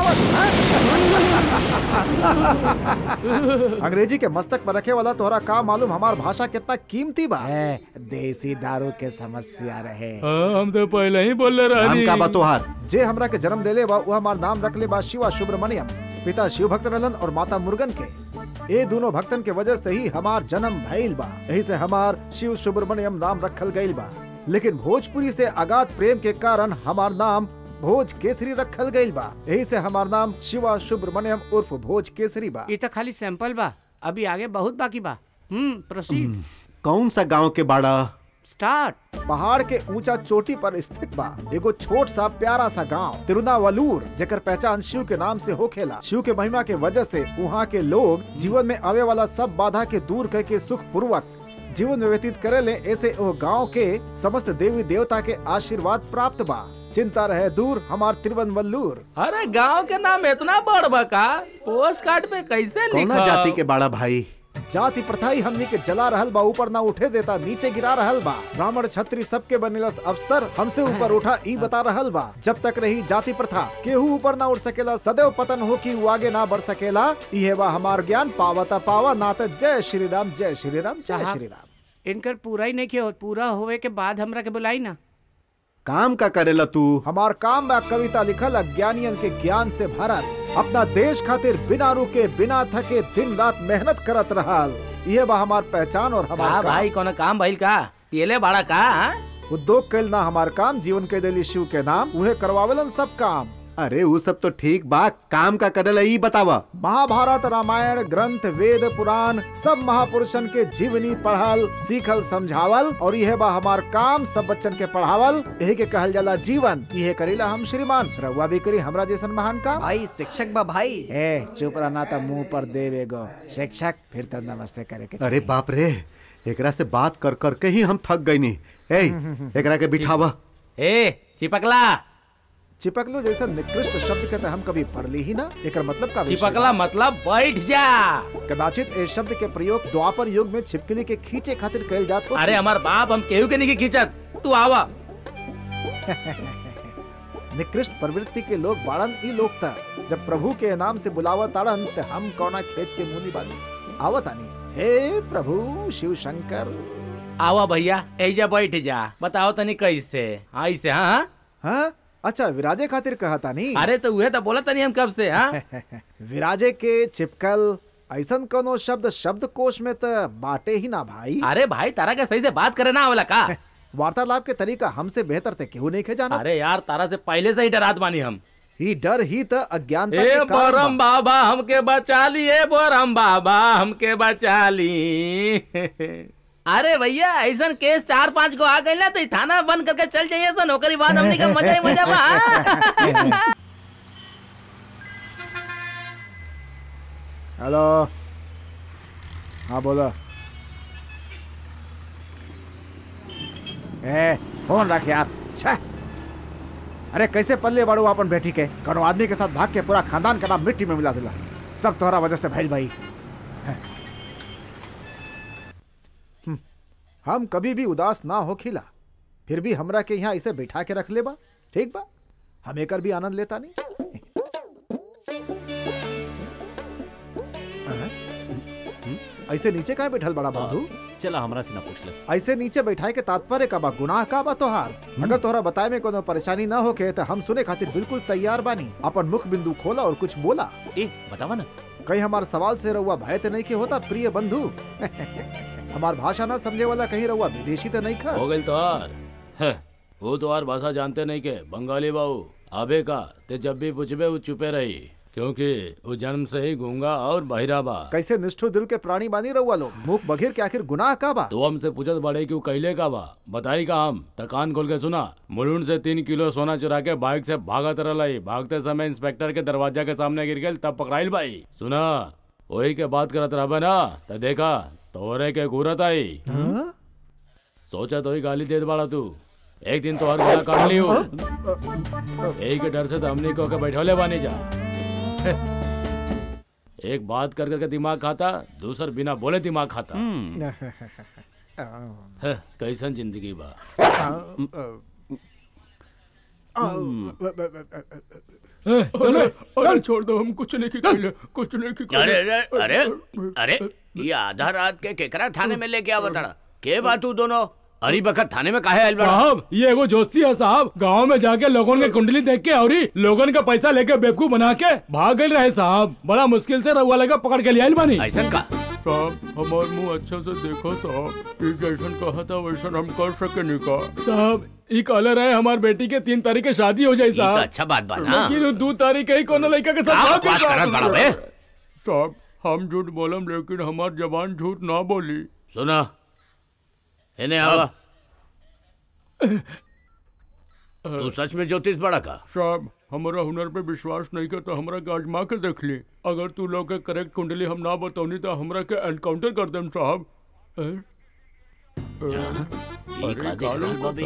Speaker 20: आवत अंग्रेजी के मस्तक पर रखे वाला तोहरा का मालूम हमार भाषा कितना कीमती बा ए, देसी दारू के समस्या रहे
Speaker 5: हम तो पहले ही बोल
Speaker 20: नाम का बा तोहार जे हमरा के जन्म देले बा वो हमार नाम रखले बा शिवा सुब्रमण्यम पिता शिव भक्त रहलन और माता मुर्गन के ये दोनों भक्तन के वजह से ही हमार जन्म भइल बा यही से हमार शिव सुब्रमण्यम नाम रखल गइल बा लेकिन भोजपुरी से अगाध प्रेम के कारण हमार नाम भोज केसरी रखल गइल बा यही से हमार नाम शिवा सुब्रमण्यम उर्फ भोज केसरी बा
Speaker 2: ये तो खाली सैंपल बा अभी आगे बहुत बाकी बा हम्म प्रोसीड
Speaker 7: कौन सा गांव के बाड़ा
Speaker 2: स्टार्ट
Speaker 20: पहाड़ के ऊंचा चोटी पर स्थित बा एगो छोट सा प्यारा सा गांव तिरुनावलूर जेकर पहचान शिव के नाम से होखेला शिव के महिमा के वजह से वहाँ के लोग जीवन में आवे वाला सब बाधा के दूर करके सुख पूर्वक जीवन में व्यतीत करे ले ऐसे ओ गांव के समस्त देवी देवता के आशीर्वाद प्राप्त बा चिंता रहे दूर हमार तिरुवनवल्लूर
Speaker 5: अरे गांव के नाम इतना बड़ बा का पोस्ट कार्ड पे कैसे
Speaker 7: कौना
Speaker 5: लिखा
Speaker 7: जाति के बाड़ा भाई
Speaker 20: जाति प्रथा ही हमनी के जला रहल बा ऊपर ना उठे देता नीचे गिरा रहल बा ब्राह्मण छत्री सबके बनेलस अफसर हमसे ऊपर उठा ई बता रहल बा जब तक रही जाति प्रथा केहू ऊपर ना उठ सकेला सदैव पतन हो कि वो आगे ना बढ़ सकेला इहे बा हमार ज्ञान पावता पावा ना तो जय श्री राम जय श्री राम जय
Speaker 2: साहब,
Speaker 20: श्री राम
Speaker 2: इनकर पूरा ही नहीं किया पूरा होवे के बाद हमरा के बुलाई ना
Speaker 7: काम का करेला तू
Speaker 20: हमार काम बा कविता लिखल अज्ञानियन के ज्ञान से भरल अपना देश खातिर बिना रुके बिना थके दिन रात मेहनत करत रहल ये बा हमार पहचान और हमार
Speaker 19: का
Speaker 20: काम।
Speaker 19: भाई कोनो काम भइल का पियले बाड़ा का हाँ?
Speaker 20: उद्योग कैल ना हमार काम जीवन के देली शिव के नाम उहे करवावेलन सब काम
Speaker 7: अरे वो सब तो ठीक बा काम का करेला ई बतावा
Speaker 20: महाभारत रामायण ग्रंथ वेद पुराण सब महापुरुषन के जीवनी पढ़ल सीखल समझावल और यह बा हमार काम सब बच्चन के पढ़ावल यही के कहल जाला जीवन यह करीला हम श्रीमान रउआ भी करी हमरा जैसन महान काम
Speaker 10: भाई शिक्षक बा भाई
Speaker 20: ए चुप रहना तो मुंह पर देवेगो शिक्षक फिर तो नमस्ते करे के
Speaker 7: अरे बाप रे एकरा से बात कर कर के ही हम थक गई नी ए एकरा के बिठावा
Speaker 19: ए चिपकला
Speaker 20: चिपकलो जैसा निकृष्ट शब्द के तो हम कभी पढ़ ली ही ना एक मतलब का विषय
Speaker 19: चिपकला
Speaker 20: बा।
Speaker 19: मतलब बैठ जा
Speaker 20: कदाचित इस शब्द के प्रयोग द्वापर युग में छिपकली के खींचे खातिर कइल जात हो
Speaker 19: अरे हमार बाप हम केहू के नहीं खींचत तू आवा
Speaker 20: निकृष्ट प्रवृत्ति के लोग बाड़न ई लोग था जब प्रभु के नाम से बुलावा ताड़न ते हम कौना खेत के मुनि बानी आवत आनी हे प्रभु शिव शंकर
Speaker 19: आवा भैया ऐजा बैठ जा बताओ तनी कैसे ऐसे हाँ हाँ
Speaker 20: हाँ अच्छा विराजे खातिर कहा तानी
Speaker 19: अरे तो उहे तो बोला तनी हम कब से हाँ
Speaker 20: विराजे के चिपकल ऐसन कोनो शब्द शब्द कोश में तो बाटे ही ना भाई
Speaker 19: अरे भाई तारा के सही से बात करे ना आवला का
Speaker 20: वार्तालाप के तरीका हमसे बेहतर थे क्यों नहीं खे जाना
Speaker 19: अरे यार तारा से पहले से ही डरात बानी हम
Speaker 20: ही डर ही तो अज्ञानता
Speaker 19: ए
Speaker 20: के कारण
Speaker 19: बोरम
Speaker 20: बा।
Speaker 19: बाबा हमके बचा ली ए बोरम बाबा हमके बचा ली अरे भैया ऐसा केस चार पांच को आ गई ना तो ई थाना बंद करके चल जाइए सन ओकरी बाद हमनी का मजा ही मजा बा हाँ।
Speaker 20: हेलो हाँ बोलो ए फोन रख यार छे अरे कैसे पल्ले बड़ू अपन बेटी के कौनो आदमी के साथ भाग के पूरा खानदान का नाम मिट्टी में मिला दिलस सब तोहरा वजह से भइल भाई हम्म, हम कभी भी उदास ना हो खिला फिर भी हमरा के यहाँ इसे बैठा के रख ले बा ठीक बा हम एकर भी आनंद लेता नहीं ऐसे नीचे काहे बैठल बड़ा बंधु
Speaker 14: चला हमरा से ना पूछ लस
Speaker 20: ऐसे नीचे बैठाए के तात्पर्य का बा गुनाह का बा तोहार अगर तोहरा बताए में कोनो परेशानी ना होके तो हम सुने खातिर बिल्कुल तैयार बानी अपन मुख बिंदु खोला और कुछ बोला
Speaker 14: ए बतावा ना
Speaker 20: कहीं हमार सवाल से रहुआ भय तो नहीं के होता प्रिय बंधु हमार भाषा ना समझे वाला कहीं रहुआ विदेशी तो नहीं खा
Speaker 15: हो गई तोहार है, वो तोहार भाषा जानते नहीं के बंगाली बाबू आबे का ते जब भी पूछबे वो चुपे रही क्योंकि वो जन्म से ही गूंगा और बहिरा बा
Speaker 20: कैसे निष्ठुर दिल के प्राणी बानी रहुआ लोग मुख बघिर के आखिर गुनाह का बा
Speaker 15: तो हमसे पूछत बड़े कि वो कैले का बा बताई का हम तकान खोल के सुना मुलुंड से तीन किलो सोना चुरा के बाइक से भागत रही भागते समय इंस्पेक्टर के दरवाजा के सामने गिर गए तब पकड़ाइल भाई सुना वही के बात करत रहबे ना तो देखा तोरे के घूरत आई सोचा तो ही गाली देत बाड़ा तू एक दिन तो हर गला काट ली हो यही के डर से तो हमने को के बैठौले बानी जा एक बात कर करके दिमाग खाता दूसर बिना बोले दिमाग खाता है, कैसन जिंदगी बा
Speaker 6: ए, चलो अरे छोड़ दो हम कुछ नहीं की कुछ नहीं की
Speaker 2: अरे अरे अरे अरे ये आधा रात के केकरा थाने में लेके आवा ताड़ा के बात तू दोनों अरी बखत थाने में काहे आइल बड़ा
Speaker 6: साहब ये एगो जोशी है साहब गांव में जाके लोगों के कुंडली देख के और लोगन का पैसा लेके बेवकूफ बना के भाग गए रहे साहब बड़ा मुश्किल से रहुआ लगा पकड़ के लिया बानी
Speaker 2: ऐसा का
Speaker 6: साहब हमार मुंह अच्छा से देखो साहब ये जैसन कहा था वैसन हम कर सके नहीं का साहब ई कहले रहे हमार बेटी के तीन तारीख के शादी हो जाए
Speaker 2: ये तो
Speaker 6: साहब
Speaker 2: अच्छा बात बा ना
Speaker 6: लेकिन वो दो तारीख के ही कोनो लड़का के
Speaker 2: का
Speaker 6: साथ
Speaker 2: बकवास करत बड़ा बे?
Speaker 6: साहब हम झूठ बोलम लेकिन हमार जबान झूठ ना बोली
Speaker 2: सुना इन्हें आवा तू सच में ज्योतिष बड़ा का
Speaker 6: साहब हमारा हुनर पे विश्वास नहीं कर तो हमरा के आजमा के देख ली अगर तू लोग के करेक्ट कुंडली हम ना बताऊनी तो हमरा के एनकाउंटर कर देम साहब ए? ए? अरे
Speaker 2: का देख
Speaker 6: कालो
Speaker 2: रहल बा बे?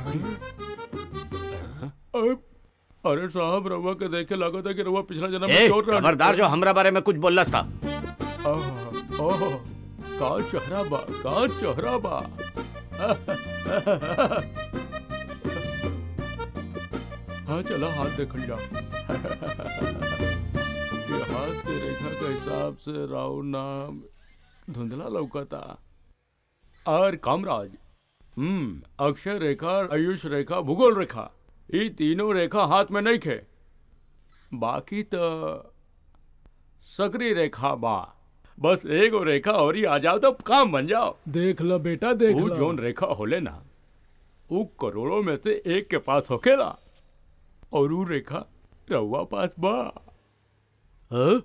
Speaker 6: पता। ए, अरे साहब रवा के देखे लगा था कि रवा पिछला जन्म
Speaker 2: ए
Speaker 6: में चोर रहल।
Speaker 2: खबरदार जो हमरा बारे में कुछ बोलस था
Speaker 6: आह, ओह, का चेहरा बा का चेहरा बा हाँ चलो हाथ देखल जा ये हाथ के रेखा के हिसाब से राव नाम धुंधला लौकता और कामराज हम्म अक्षय रेखा आयुष रेखा भूगोल रेखा ये तीनों रेखा हाथ में नहीं खे बाकी तो सकरी रेखा बा बस एगो रेखा और ही आ जाओ तो काम बन जाओ
Speaker 11: देख लो बेटा देख
Speaker 6: वो
Speaker 11: लो
Speaker 6: जोन रेखा होले ना वो करोड़ों में से एक के पास होकेला और वो रेखा रउआ पास बा हाँ?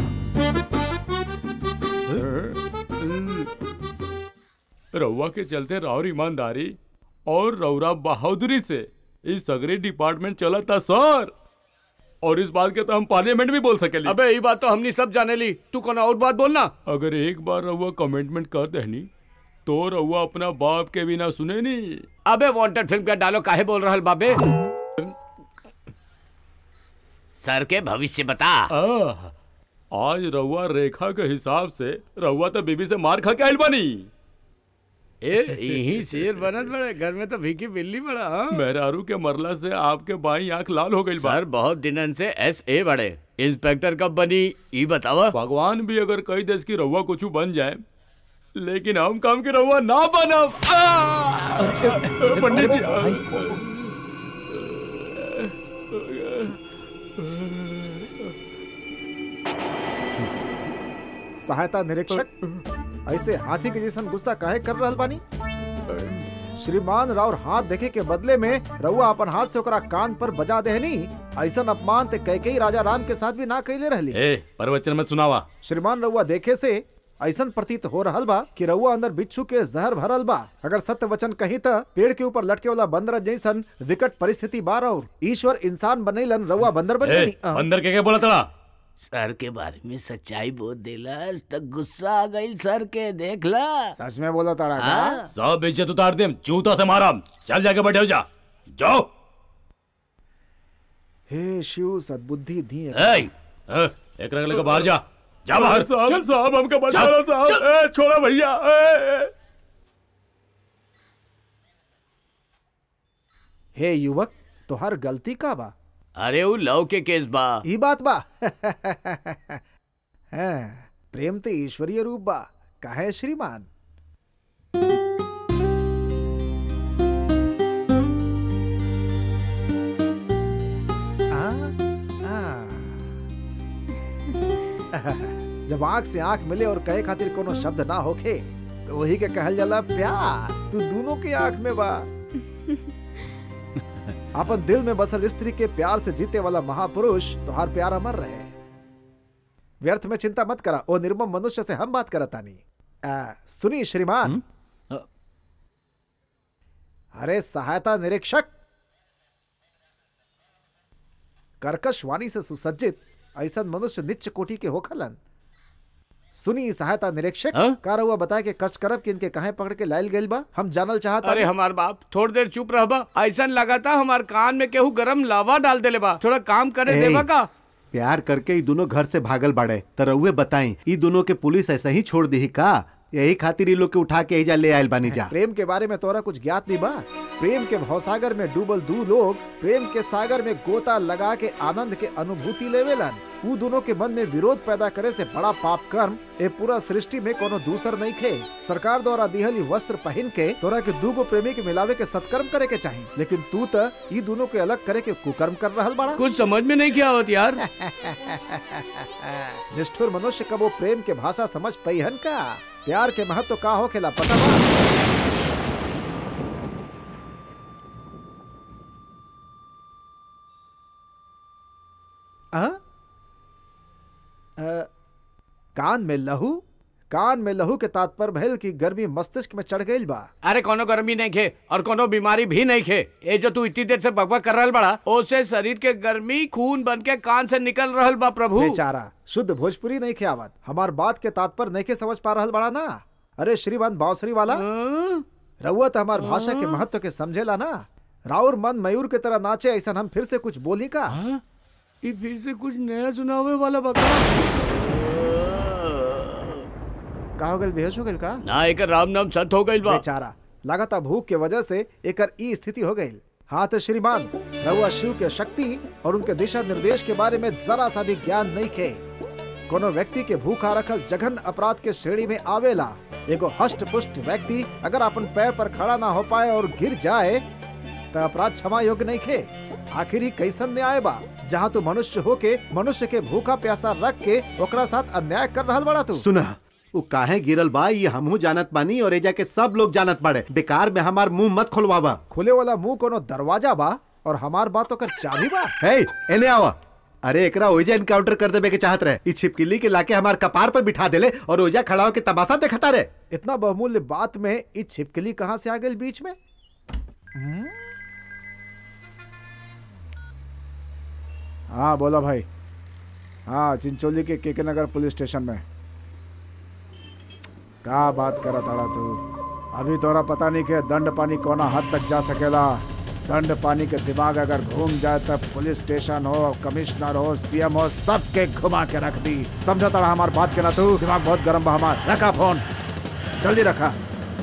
Speaker 6: रउआ के चलते राउर ईमानदारी और रउरा बहादुरी से इस सगरे डिपार्टमेंट चला था सर और इस बात के तो हम पार्लियामेंट भी बोल सकेली
Speaker 2: अबे ये बात तो हमनी सब जाने ली तू कौन और बात बोलना
Speaker 6: अगर एक बार रउआ कमिटमेंट कर देनी तो रउआ अपना बाप के बिना सुने नहीं
Speaker 2: अबे वांटेड फिल्म का डालो काहे बोल रहल बाबे सर के भविष्य बता
Speaker 6: आह, आज रउआ रेखा के हिसाब से रउआ तो बीबी से मार खा के आइल बनी
Speaker 2: ए यही शेर बनत बड़े घर में तो भीखी बिल्ली बड़ा हाँ?
Speaker 6: मेहरारू के मरला से आपके बाई आंख लाल हो गई
Speaker 2: सर बहुत दिनन से एस ए बड़े इंस्पेक्टर कब बनी ई बतावा
Speaker 6: भगवान भी अगर कई देश की रउआ कुछ बन जाए लेकिन हम काम के रउआ ना बनब आह! पंडित जी
Speaker 20: सहायता निरीक्षक ऐसे हाथी के जैसन गुस्सा काहे कर रहल बानी श्रीमान राउर हाथ देखे के बदले में रउआ अपन हाथ से ओकरा कान पर बजा देहनी ऐसन अपमान ते कैकेयी राजा राम के साथ भी ना कैले रहली
Speaker 15: ए प्रवचन मत सुनावा
Speaker 20: श्रीमान रउआ देखे से ऐसन प्रतीत हो रहल बा कि रउआ अंदर बिच्छू के जहर भरल बा अगर सत्य वचन कही त पेड़ के ऊपर लटके वाला बंदर जैसन विकट परिस्थिति बार और ईश्वर इंसान बनैलन रउआ बंदर बन
Speaker 15: ए,
Speaker 20: गई
Speaker 15: बंदर के के बोला तड़ा
Speaker 2: सर के बारे में सच्चाई बोल देला तक गुस्सा आ गई सर के देख ला
Speaker 20: सच में बोला ताड़ा
Speaker 2: हाँ?
Speaker 15: सब इज्जत उतार दे जूता से मारा चल जाके बैठे हो जा जाओ
Speaker 20: हे शिव सद्बुद्धि दी
Speaker 15: ए, ए, एक रंग लेकर बाहर जा जा बाहर
Speaker 6: साहब
Speaker 15: चल।
Speaker 6: साहब हमको बचा
Speaker 15: चल,
Speaker 6: लो साहब
Speaker 15: चल।
Speaker 6: ए, छोड़ा भैया ए, ए।
Speaker 20: हे युवक तोहर गलती का बा
Speaker 2: अरे वो लव के केस बा
Speaker 20: ई बात बा हैं, प्रेम ते ईश्वरीय रूप बा काहे श्रीमान आ, आ। जब आंख से आंख मिले और कहे खातिर कोनो शब्द ना होखे तो वही के कहल जाला प्यार तू दोनों के आंख में बा अपन दिल में बसल स्त्री के प्यार से जीते वाला महापुरुष तुहार प्यार अमर रहे व्यर्थ में चिंता मत करा ओ निर्मम मनुष्य से हम बात करतानी आ, सुनी श्रीमान अरे सहायता निरीक्षक कर्कश वाणी से सुसज्जित ऐसा मनुष्य निच्च कोटि के होखलन सुनी सहायता निरीक्षक का रहुआ बताए के कष्ट करब कि इनके कहे पकड़ के लायल गइल बा हम जानल चाहता
Speaker 2: अरे हमार बाप थोड़ी देर चुप रहबा ऐसा लगाता हमार कान में केहू गरम लावा डाल देले बा थोड़ा काम करे
Speaker 7: ए,
Speaker 2: देबा का
Speaker 7: प्यार करके ई दोनों घर से भागल बाड़े त रउए बताई ई दोनों के पुलिस ऐसे ही छोड़ दी का यही खातिर ई लोग के उठा के एजा ले आयल बानी जा
Speaker 20: प्रेम के बारे में तोरा कुछ ज्ञात भी बा प्रेम के भवसागर में डूबल दू लोग प्रेम के सागर में गोता लगा के आनंद के अनुभूति लेवेलन ऊ दोनों के मन में विरोध पैदा करे से बड़ा पाप कर्म ए पूरा सृष्टि में कोनो दूसर नहीं खे सरकार द्वारा दिहल ई वस्त्र पहन के तोरा के दूगो प्रेमी के मिलावे के सत्कर्म करे के चाही लेकिन तू त ई दोनों के अलग करे के कुकर्म कर रहल बड़ा
Speaker 2: कुछ समझ में नहीं क्या आवत यार
Speaker 20: निष्ठुर मनुष्य कब वो प्रेम के भाषा समझ पैहन का प्यार के महत्व का हो खेला पता बा आ? अ, कान में लहू कान में लहू के तात्पर्य भइल की गर्मी मस्तिष्क में चढ़ गईल बा
Speaker 2: अरे कोनो गर्मी नहीं खे और कोनो बीमारी भी नहीं खे ये जो तू इतनी देर से बकबक कर रहल बड़ा ओसे शरीर के गर्मी खून बन के कान से निकल रहल बा प्रभु
Speaker 20: बेचारा शुद्ध भोजपुरी नहीं खियावत हमार बात के तात्पर्य नहीं के समझ पा रहल बड़ा ना अरे श्रीमान बांसुरी वाला रउआ तो हमार भाषा के महत्व के समझेला ना राउर मन मयूर के तरह नाचे ऐसा हम फिर से कुछ बोली का
Speaker 2: ये फिर से कुछ नया सुनावे वाला बका
Speaker 20: का हो गइल बेहोश हो गइल का
Speaker 2: ना एक राम नाम सत हो गइल बा
Speaker 20: बेचारा लगातार भूख के वजह से एकर ई स्थिति हो गई हाँ तो श्रीमान रउआ शिव के शक्ति और उनके दिशा निर्देश के बारे में जरा सा भी ज्ञान नहीं खे कोनो व्यक्ति के भूखा रखल जघन अपराध के श्रेणी में आवेला एगो हष्ट पुष्ट व्यक्ति अगर अपन पैर पर खड़ा ना हो पाए और गिर जाए तो अपराध क्षमा योग्य नहीं खे आखिर ही कैसन न्याय बा जहाँ तू मनुष्य होके मनुष्य के भूखा प्यासा रख के ओकरा साथ अन्याय कर रहल बड़ा तू
Speaker 7: सुना उ काहे गिरल बा ये हमहू जानत बानी और एजा के सब लोग जानत बाड़े बेकार में हमार मुंह मत खोलवावा
Speaker 20: खुले वाला मुंह कोनो दरवाजा बा और हमार बात ओकर चाबी बा
Speaker 7: हे एने आवा अरे एकरा ओइजा इनकाउंटर कर देबे के चाहत रहे ई छिपकली के लाके हमार कपार पर बिठा देले और ओइजा खड़ा होके तमाशा देखता रहे
Speaker 20: इतना बहुमूल्य बात में ई छिपकली कहाँ से आ गई बीच में हम्म? हाँ बोला भाई हाँ चिंचोली के केके नगर पुलिस स्टेशन में का बात करा ताड़ा तू अभी तोरा पता नहीं के दंड पानी कोना हद तक जा सकेला दंड पानी के दिमाग अगर घूम जाए तब पुलिस स्टेशन हो कमिश्नर हो सीएम हो सबके घुमा के रख दी समझा ताड़ा हमार बात के ना तू दिमाग बहुत गर्म बा हमार रखा फोन जल्दी रखा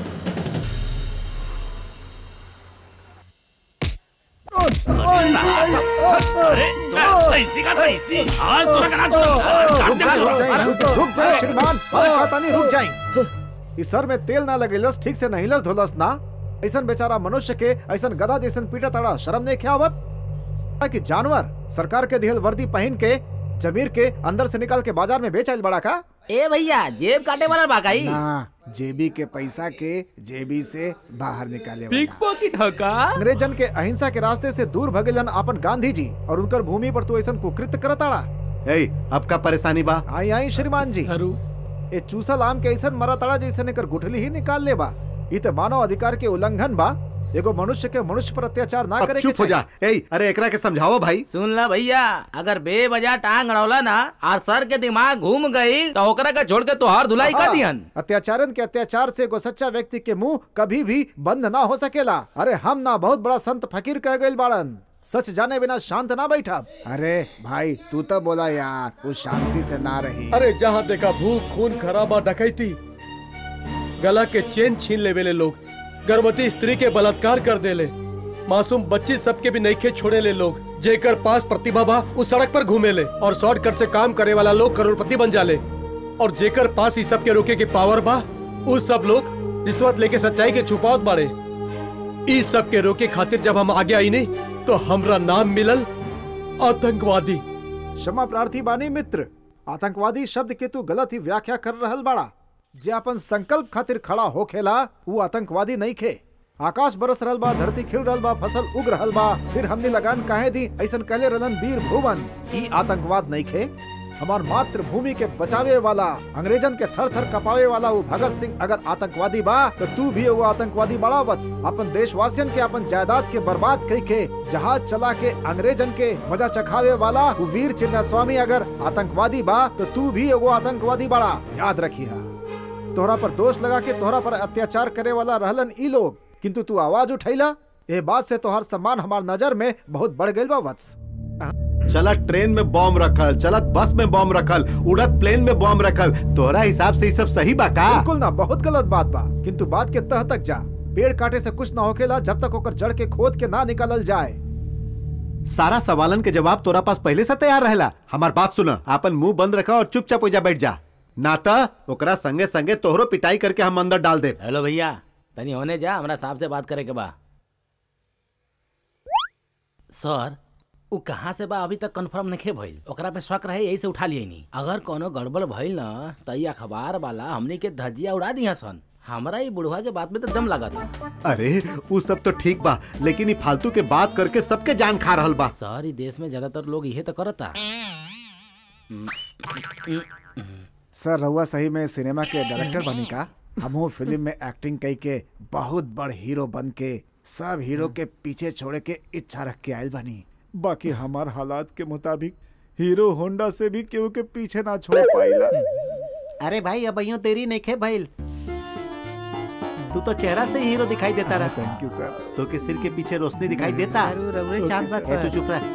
Speaker 15: अरे तो ऐसी का तो ऐसी आज तो करना छोड़ो
Speaker 20: रुक जाए रुक जाए रुक रुक जाए श्रीमान अरे कहता नहीं रुक जाए इस सर में तेल ना लगेलस ठीक से नहीं लस धोलस ना ऐसन बेचारा मनुष्य के ऐसन गधा जैसन पीटा तड़ा शर्म नहीं ख्यावत कि जानवर सरकार के दिहल वर्दी पहन के जमीर के अंदर से निकाल के बाजार में बेच आइल बड़ा का
Speaker 19: ए भैया जेब काटे वाला बाकाई
Speaker 20: ना जेबी के पैसा के जेबी से बाहर निकाले
Speaker 6: पिक पॉकेट हका
Speaker 20: अंग्रेजन के अहिंसा के रास्ते से दूर भगेलन अपन गांधी जी और उनकर भूमि पर तू ऐसा कुकृत करताड़ा
Speaker 7: ए अब का परेशानी बा
Speaker 20: आई आई श्रीमान जी
Speaker 6: सरू
Speaker 20: ए चूसल आम के ऐसा मरा तड़ा जैसे एकर गुठली ही निकाल ले बा ई तो मानव अधिकार के उल्लंघन बा एगो मनुष्य के मनुष्य पर अत्याचार ना
Speaker 12: अब
Speaker 20: करे
Speaker 12: चुप हो जा ए अरे एकरा के समझाओ भाई
Speaker 19: सुन ला भैया अगर बेवजह टांग अड़ौला ना और सर के दिमाग घूम गई तो ओकरा का छोड़ के तोहार धुलाई कर दिहन
Speaker 20: अत्याचारन के अत्याचार से एगो सच्चा व्यक्ति के मुंह कभी भी बंद ना हो सकेला अरे हम ना बहुत बड़ा संत फकीर कह गइल बाड़न सच जाने बिना शांत ना बैठा
Speaker 21: अरे भाई तू तो बोला यार वो शांति से ना रही
Speaker 4: अरे जहाँ देखा भूख खून खराबा डकैती गला के चेन छीन ले वेले लोग गर्भवती स्त्री के बलात्कार कर देले मासूम बच्ची सबके भी नईखे छोड़े ले लोग जेकर पास प्रतिभा बा उस सड़क पर घूमे ले और शॉर्टकट से काम करे वाला लोग करोड़पति बन जाले और जेकर पास इस सब के रोके के पावर बा उस सब लोग रिश्वत लेके सच्चाई के छुपावत बाड़े इस सब के रोके खातिर जब हम आगे आई नहीं तो हमरा नाम मिलल आतंकवादी
Speaker 20: क्षमा प्रार्थी बानी मित्र आतंकवादी शब्द के तू गलत ही व्याख्या कर रहल बाड़ा जे अपन संकल्प खातिर खड़ा होखेला वो आतंकवादी नहीं खे आकाश बरस रहल बा धरती खिल रहल बा फसल उग रहल बा फिर हमने लगान काहे दी ऐसन कहले रहलन वीर भुवन ई आतंकवाद नहीं खे हमार मातृभूमि के बचावे वाला अंग्रेजन के थर थर कपावे वाला वो भगत सिंह अगर आतंकवादी बा तो तू भी वो आतंकवादी बड़ा वत्स अपन देशवासियन के अपन जायदाद के बर्बाद कई के जहाज चला के अंग्रेजन के मजा चखावे वाला वो वीर चिन्ना स्वामी अगर आतंकवादी बा तो तू भी एगो आतंकवादी बड़ा याद रखिया तोहरा पर दोष लगा के तोहरा पर अत्याचार करे वाला रहलन ई लोग किंतु तू आवाज उठैला ए बात से तोहर सम्मान हमार नजर में बहुत बढ़ गइल बा वत्स
Speaker 12: चलत ट्रेन में बॉम्ब रखल चलत बस में बॉम्ब रखल उड़त प्लेन में बॉम्ब रखल तोहरा हिसाब से ये सब सही बा का
Speaker 20: बिल्कुल ना बहुत गलत बात बा किंतु बात के तह तक जा पेड़ काटे से कुछ ना होखेला जब तक ओकर जड़ के खोद के ना निकालल जाए
Speaker 12: सारा सवालन के जवाब तोरा पास पहले से तैयार रहेला हमार बात सुना अपन मुंह बंद रखा और चुपचाप हो जा बैठ जा नाता ओकरा संगे संगे तोहरो पिटाई करके हम अंदर डाल दे
Speaker 19: हेलो भैया तनी होने जा हमरा साहब से बात करे के बा सर उ कहाँ से बा अभी तक कंफर्म नहीं भइल ओकरा पे शक रहे यही से उठा लिए नहीं अगर कोनो गड़बड़ भइल ना त ई अखबार वाला हमनी के धजिया उड़ा दिया सन हमरा ई बुढ़वा के बात में तो दम लागत
Speaker 12: अरे वो सब तो ठीक बा लेकिन ये फालतू के बात करके सबके जान खा रहल बा
Speaker 19: सर ई देश में ज्यादातर लोग इहे तो करता
Speaker 21: सर रहुआ सही में सिनेमा के डायरेक्टर बनी का हमहू फिल्म में एक्टिंग कई के बहुत बड़ हीरो बन के सब हीरो के पीछे छोड़े के इच्छा रख के आयल बनी
Speaker 20: बाकी हमार हालात के मुताबिक हीरो होंडा से भी केहू के पीछे ना छोड़ पाइला
Speaker 12: अरे भाई अब यूं तेरी नहीं खे भइल तू तो चेहरा से ही हीरो दिखाई देता रहा
Speaker 20: थैंक यू सर
Speaker 12: तो के सिर के पीछे रोशनी दिखाई देता
Speaker 19: जरूर, रउरे चांद बा,
Speaker 12: ए, तू
Speaker 19: सर।
Speaker 12: चुप रह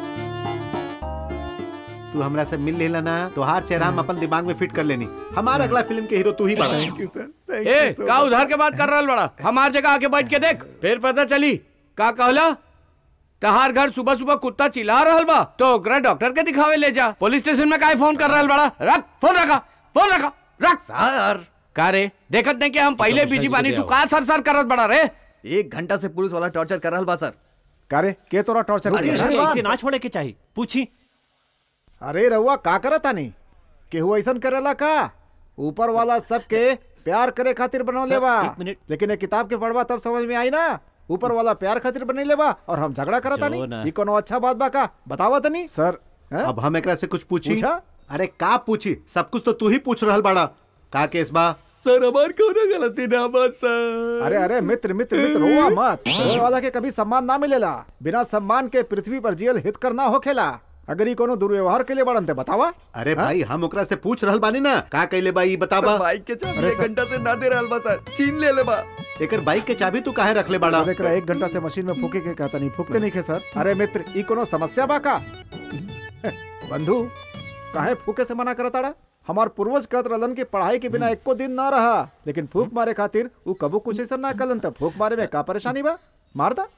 Speaker 12: तू हमरा से मिल लेला ना तो हर चेहरा हम अपन दिमाग में फिट कर लेनी हमारा अगला फिल्म के हीरो तू ही बड़ा
Speaker 20: थैंक यू सर
Speaker 2: ए का उधार के बात कर रहा बड़ा हमार जगह आके बैठ के देख फिर पता चली का कहला तहार घर सुबह सुबह कुत्ता चिल्ला रहल बा तो ओकरा डॉक्टर के दिखावे ले जा पुलिस स्टेशन में काहे फोन कर रहल बड़ा रख फोन रखा फोन रखा रख
Speaker 10: सर
Speaker 2: का रे देखत नहीं कि हम पहले
Speaker 10: कमिश्नर
Speaker 2: बीजी
Speaker 10: जी को
Speaker 2: बानी
Speaker 10: दे
Speaker 2: तू
Speaker 10: आओ।
Speaker 2: का सर सर करत बड़ा रे
Speaker 10: एक घंटा से पुलिस वाला टॉर्चर कर रहल बा सर
Speaker 20: कारे के तोरा टॉर्चर
Speaker 10: अरे,
Speaker 20: किया?
Speaker 10: अरे,
Speaker 14: ऐसे ना छोड़े के चाहिए पूछी
Speaker 20: अरे रहुआ का करता नहीं केहू ऐसन करेला का ऊपर वाला सबके प्यार करे खातिर बनौले
Speaker 14: सर,
Speaker 20: बा
Speaker 14: एक मिनट।
Speaker 20: लेकिन ये किताब के पढ़वा तब समझ में आई ना ऊपर वाला प्यार खातिर बनैले बा और हम झगड़ा करता
Speaker 12: जो
Speaker 20: नहीं
Speaker 12: ना।
Speaker 20: ये कोनो अच्छा बात बा का बतावा तनी सर
Speaker 12: अब हम एकरा से कुछ पूछी
Speaker 20: पूछा?
Speaker 12: अरे का पूछी सब कुछ तो तू ही पूछ रहल बड़ा का केस बा
Speaker 4: सर हमार कोनो गलती ना बा सर
Speaker 20: अरे अरे मित्र मित्र मित्र रोआ मत रोए वाला के कभी सम्मान ना मिलेला बिना सम्मान के पृथ्वी पर जियल हित करना होखेला अगर ये कोनो दुर्व्यवहार के लिए बड़न ते बतावा
Speaker 12: अरे भाई हम ओकरा से पूछ रहल बानी ना का कहले बा ई बताबा
Speaker 4: सर, बाइक के चाबी
Speaker 20: अरे
Speaker 4: एक
Speaker 20: सर-
Speaker 4: घंटा से ना दे रहल बा सर छीन ले ले बा
Speaker 12: एकर बाइक के चाबी तू काहे रखले बड़ा
Speaker 20: सर एकरा एक घंटा से मशीन में फूके के कहता नहीं फूकते नहीं खे सर अरे मित्र ई कोनो समस्या बा का बंधु काहे फूके से मना करताड़ा हमार पूर्वज कहत रहलन कि पढ़ाई के बिना एको दिन ना रहा लेकिन फूक मारे खातिर ऊ कबू कुछ ऐसा ना कलन त फूक मारे में का परेशानी बा मार दा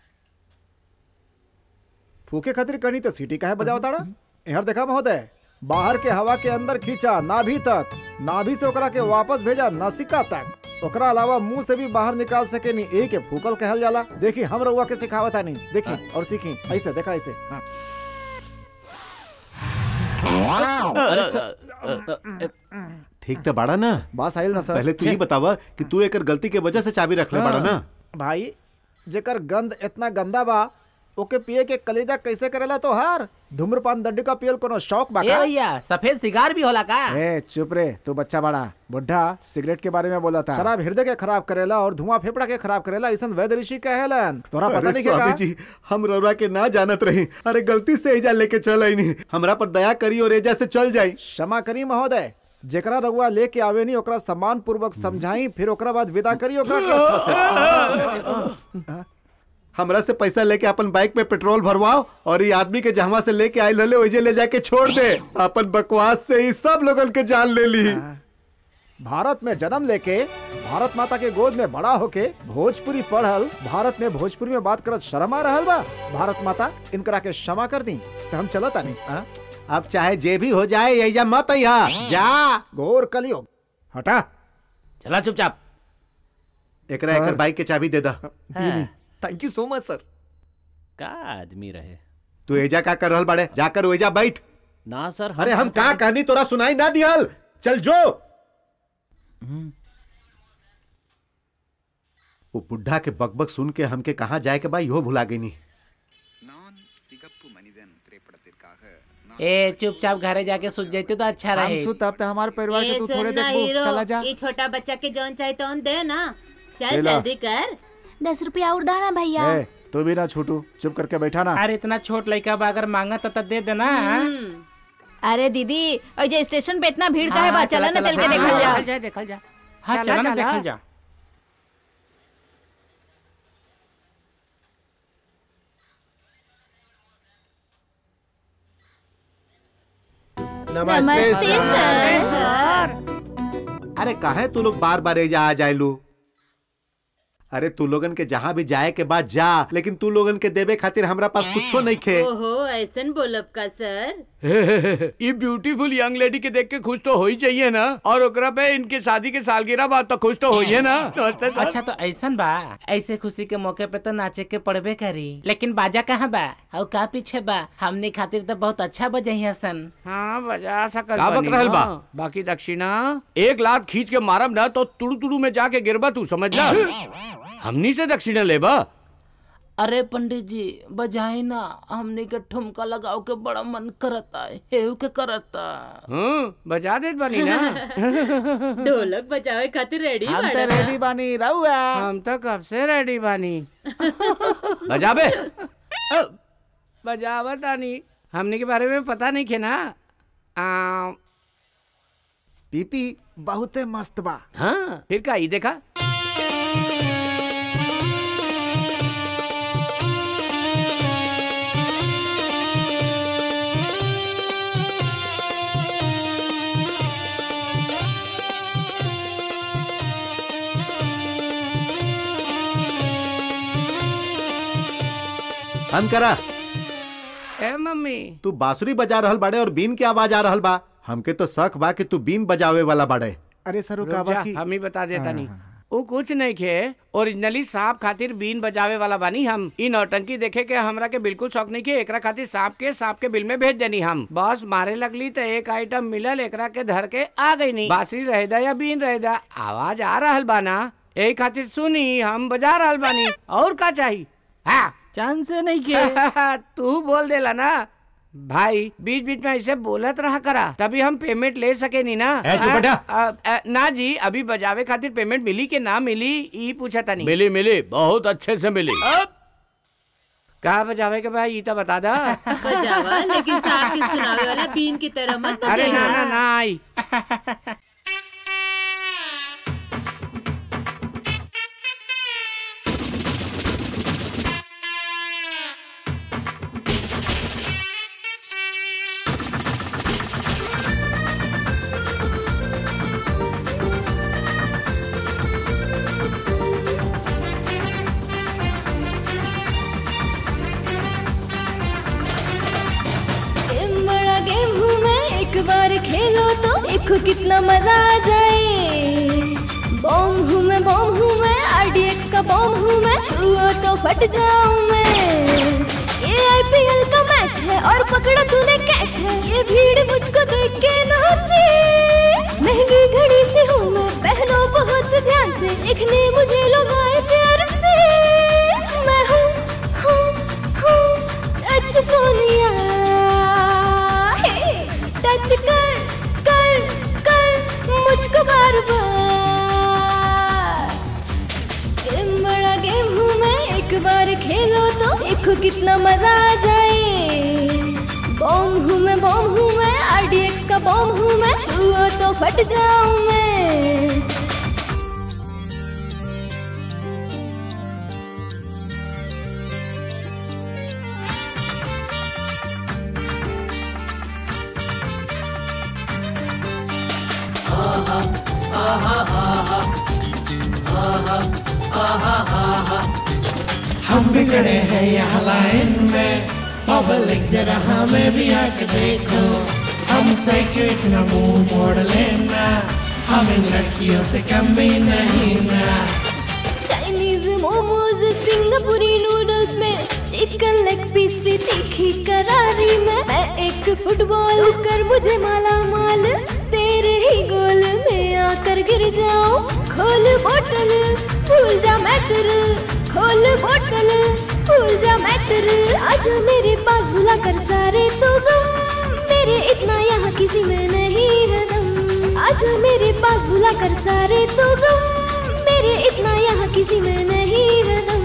Speaker 20: फूके खातिर कहनी तो सीटी काहे बजावताड़ा यहाँ देखा महोदय बाहर के हवा के अंदर खींचा नाभि तक नाभि से ओकरा के वापस भेजा नासिका तक ओकरा अलावा मुंह से भी बाहर निकाल सके नहीं एक के फूकल कहल जाला देखी हम रउआ के सिखावता नहीं देखी और सीखी ऐसे देखा ऐसे हाँ।
Speaker 19: अरे सर,
Speaker 12: ठीक तो बड़ा ना
Speaker 20: बात आइल ना सर
Speaker 12: पहले तू ही बतावा कि तू एकर गलती के वजह से चाबी रखले बड़ा ना
Speaker 20: भाई जेकर गंध इतना गंदा बा
Speaker 21: ओके पिए के कलेजा कैसे करेला तो हार धूम्रपान दड्डी का पियल कोनो शौक बा
Speaker 19: ए
Speaker 21: का?
Speaker 19: भैया सफेद सिगार भी होला का
Speaker 21: ए चुप रे तू बच्चा बड़ा बुढ़ा सिगरेट के बारे में बोला था शराब हृदय के खराब करेला और धुआं फेफड़ा के खराब करेला ऐसा वैद्य ऋषि कहेलन तोरा पता
Speaker 7: अरे
Speaker 21: नहीं के
Speaker 7: स्वामी
Speaker 21: का
Speaker 7: जी हम रउरा के ना जानत रही अरे गलती से एजा लेके चल नहीं हमरा पर दया करी और एजा से चल जाई
Speaker 21: क्षमा करी महोदय जेकरा रउआ लेके आवे नहीं ओकरा सम्मान पूर्वक समझाई फिर ओकरा बाद विदा करी ओकरा के अच्छा से
Speaker 7: हमरा से पैसा लेके अपन बाइक पे पेट्रोल भरवाओ और ये आदमी के जहाँ से लेके आए लले वही ले जाके छोड़ दे अपन बकवास से ही सब लोगन के जान ले ली
Speaker 21: भारत में जन्म लेके भारत माता के गोद में बड़ा होके भोजपुरी पढ़ल भारत में भोजपुरी में बात करत शर्मा रहल बा भारत माता इनकरा के क्षमा कर दी तो हम चलत आनी
Speaker 7: अब चाहे जे भी हो जाए यही मत अइहा जा
Speaker 21: गोर कलियो हटा
Speaker 19: चला चुपचाप
Speaker 7: एकरा एकर बाइक के चाबी दे दा
Speaker 10: थैंक यू सो मच सर
Speaker 14: का आदमी रहे
Speaker 7: तू एजा का कर रहल बाड़े जाकर एजा बैठ
Speaker 14: ना सर
Speaker 7: अरे हम का कहानी तोरा सुनाई ना दिहल चल जो वो बुढ़ा के बकबक सुन के हमके कहाँ जाए के बा इहो भुला गई नहीं
Speaker 19: ए चुपचाप घरे जाके सुत जाते तो अच्छा
Speaker 21: हम
Speaker 19: रहे
Speaker 21: सुत अब तो हमारे परिवार के
Speaker 1: ए,
Speaker 21: तू थोड़े
Speaker 1: सुनना
Speaker 21: देखबो
Speaker 1: हीरो,
Speaker 21: चला जा
Speaker 1: ये छोटा बच्चा के जौन चाहे तौन दे ना चल
Speaker 21: ले ला।
Speaker 1: जल्दी कर
Speaker 13: दस रुपया और दाना भैया
Speaker 21: ए तू भी ना छूटू चुप करके बैठा ना
Speaker 5: अरे इतना छोट लड़का बा अगर मांगा तो दे देना
Speaker 3: अरे दीदी और जो स्टेशन पे इतना भीड़ का है
Speaker 19: हाँ,
Speaker 3: बा
Speaker 19: चला,
Speaker 3: चला ना
Speaker 19: चला,
Speaker 3: चल के
Speaker 19: हाँ,
Speaker 3: देखल
Speaker 19: हाँ,
Speaker 3: जा
Speaker 19: देखल जा, देखल जा।
Speaker 5: हाँ
Speaker 3: चला,
Speaker 5: चला ना
Speaker 3: चला।
Speaker 5: देखल जा
Speaker 21: नमस्ते,
Speaker 7: सर अरे काहे तू लोग बार बार एजा आ जाए लू अरे तू लोगन के जहाँ भी जाए के बाद जा लेकिन तू लोगन के देवे खातिर हमरा पास कुछो नहीं खे
Speaker 1: ओहो ऐसन बोलब का सर
Speaker 6: ये ब्यूटीफुल यंग लेडी के देख के खुश तो हो ही चाहिए ना और ओकरा पे इनके शादी के सालगिरह बात तो खुश तो हो ही है ना नमस्ते सर
Speaker 19: अच्छा तो ऐसन बा ऐसे खुशी के मौके पे तो नाचे के पड़बे करी लेकिन बाजा कहाँ बा और का पीछे बा हमने खातिर तो बहुत अच्छा बजाई हसन
Speaker 2: हाँ बजा सकल
Speaker 6: का बक
Speaker 2: बनी
Speaker 6: रहल बा
Speaker 2: ना। बाकी दक्षिणा एक लात खींच के मारब ना तो तुड़ू तुड़ू में जाके गिरबा तू समझ ला हमनी से दक्षिणा लेबा
Speaker 19: अरे पंडित जी बजाए ना हमने के ठुमका लगाओ के बड़ा मन करता है हेव के करता
Speaker 2: हाँ बजा देत बानी ना
Speaker 1: ढोलक बजावे खातिर रेडी
Speaker 21: हम तो रेडी बानी रहुआ
Speaker 2: हम तो कब से रेडी बानी बजाबे अ, बजावत आनी हमने के बारे में पता नहीं खे ना आ,
Speaker 21: पीपी बहुते मस्त बा
Speaker 2: हाँ फिर का ई देखा
Speaker 7: बंद करा
Speaker 2: ए मम्मी
Speaker 7: तू बांसुरी बजा रहल बाड़े और बीन के आवाज आ रहल बा हमके तो शक बा कि तू बीन बजावे वाला बाड़े
Speaker 21: अरे सर
Speaker 2: रुक जा, हम ही बता देता नहीं वो कुछ नहीं खे ओरिजिनली सांप खातिर बीन बजावे वाला बानी हम इ नौटंकी देखे के हमरा के बिल्कुल शौक नहीं के एकरा खातिर सांप के सांप के बिल में भेज देनी हम बस मारे लगली तो एक आइटम मिलल एकरा के धर के आ गई नहीं बांसुरी रहेदा या बीन रहेदा आवाज आ रहल बाना यही खातिर सुनी हम बजा रहल बानी और का चाहिए हाँ
Speaker 11: चांद से नहीं के
Speaker 2: तू बोल देला ना भाई बीच बीच में ऐसे बोलत रहा करा तभी हम पेमेंट ले सके नहीं ना
Speaker 6: ए, चुप बेटा।
Speaker 2: आ, आ, ना जी अभी बजावे खातिर पेमेंट मिली के ना मिली ई पूछा था नहीं
Speaker 6: मिली मिली बहुत अच्छे से मिली
Speaker 2: कहा बजावे के भाई ई तो बता दा
Speaker 1: बजावा लेकिन सांप के सुनावे वाला बीन की तरह मत
Speaker 2: अरे ना
Speaker 1: बजाइए
Speaker 2: ना ना आई
Speaker 17: गेम बड़ा गेम हूँ मैं एक बार खेलो तो देखो कितना मजा आ जाए बॉम्ब हूँ मैं बॉम्ब हूँ मैं आरडीएक्स का बॉम्ब हूँ मैं छुओ तो फट जाऊँ मैं ये आईपीएल का मैच है और पकड़ा तूने कैच है ये भीड़ मुझको देख के नाचे महंगी घड़ी से हूँ मैं पहनो बहुत ध्यान से देखने मुझे लोग आए प्यार से मैं हूँ हूँ हूँ देखो कितना मजा आ जाए बॉम्ब हूँ मैं बॉम्ब हूँ मैं आरडीएक्स का बॉम्ब हूँ मैं छुओ तो फट जाऊँ मैं
Speaker 18: हम भी खड़े हैं यहाँ लाइन में पब्लिक जरा हमें भी आके देखो हमसे क्यों इतना मुंह मोड़ लेना हम इन लड़कियों से कम भी नहीं ना
Speaker 17: चाइनीज मोमोज सिंगापुरी नूडल्स में चिकन लेग पीस से तीखी करारी में मैं एक फुटबॉल कर मुझे माला माल तेरे ही गोल में आकर गिर जाऊं खोल बोतल भूल जा मैटर खोल बोतल भूल जा मैटर आजा मेरे पास भुला कर सारे तो गम मेरे इतना यहाँ किसी में नहीं है दम आजा मेरे पास भुला कर सारे तो गम मेरे इतना यहाँ किसी में नहीं है दम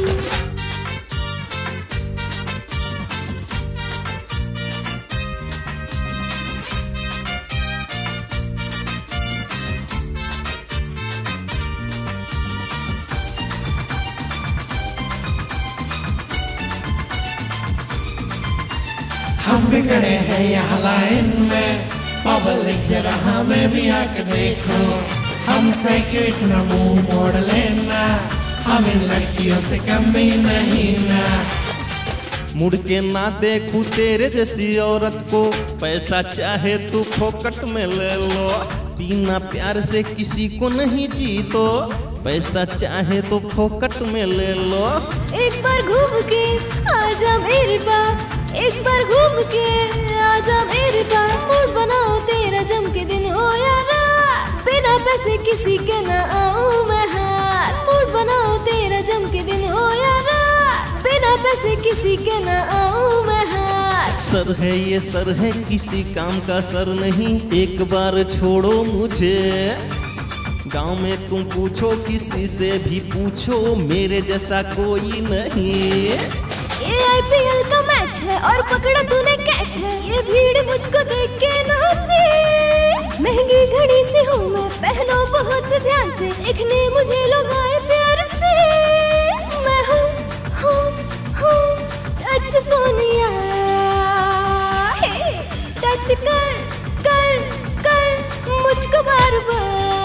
Speaker 18: हम भी खड़े हैं यहाँ लाइन में पब्लिक जरा हमें भी आके देखो हमसे क्यों इतना मुंह मोड़ लेना हम इन लड़कियों से कम भी नहीं ना
Speaker 22: मुड़ के ना देखू तेरे जैसी औरत को पैसा चाहे तू फोकट में ले लो बिना प्यार से किसी को नहीं जीतो पैसा चाहे तो फोकट में ले लो
Speaker 17: एक बार घूम के आजा मेरे पास एक बार घूम के आजा मेरे पास मूड बनाओ तेरा जम के दिन हो या रात बिना पैसे किसी के ना आऊं मैं हार मूड बनाओ तेरा जम के दिन हो या रात बिना पैसे किसी के ना आऊं मैं हार
Speaker 22: सर है ये सर है किसी काम का सर नहीं एक बार छोड़ो मुझे गांव में तुम पूछो किसी से भी पूछो मेरे जैसा कोई नहीं
Speaker 17: ये आईपीएल का मैच है और पकड़ा तूने कैच है ये भीड़ मुझको देख के नाचे महंगी घड़ी से हूँ मैं पहनो बहुत ध्यान से देखने मुझे लोग आए प्यार से मैं हूँ हूँ हूँ टच सोनिया हे, टच कर कर कर मुझको बार बार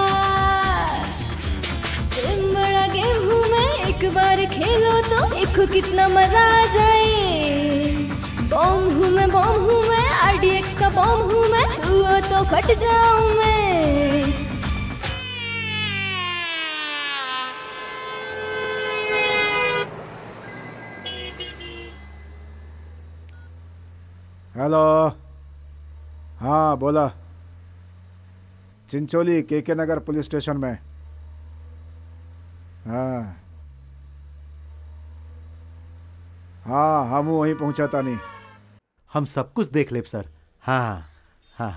Speaker 17: गेम बड़ा गेम हूँ मैं एक बार खेलो तो देखो कितना मजा आ जाए बॉम्ब हूँ मैं बॉम्ब हूँ मैं आरडीएक्स का बॉम्ब हूँ मैं छुओ तो फट जाऊँ मैं
Speaker 21: हेलो हाँ बोला चिंचोली के के नगर पुलिस स्टेशन में हाँ हाँ हम वहीं पहुंचा था नहीं
Speaker 12: हम सब कुछ देख लेब सर हाँ हाँ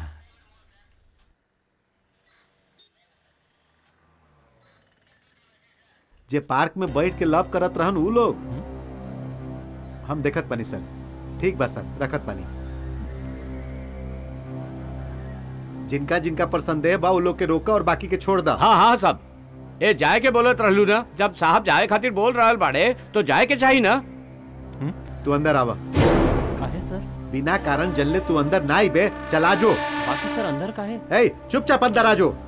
Speaker 12: जे पार्क में बैठ के लव करत रहन उ लोग हम देखत पानी सर ठीक बा सर रखत पानी जिनका जिनका पर संदेह बा उ लोग के रोका और बाकी के छोड़ दा
Speaker 2: हाँ हाँ सब ए जाए के बोलत रहलू ना जब साहब जाए खातिर बोल रहल बाड़े तो जाए के चाहिए ना
Speaker 12: तू अंदर आवा
Speaker 14: काहे सर
Speaker 12: बिना कारण जल्ले तू अंदर ना आई बे चला जो
Speaker 14: बाकी सर अंदर काहे
Speaker 12: ए चुपचाप अंदर आ जो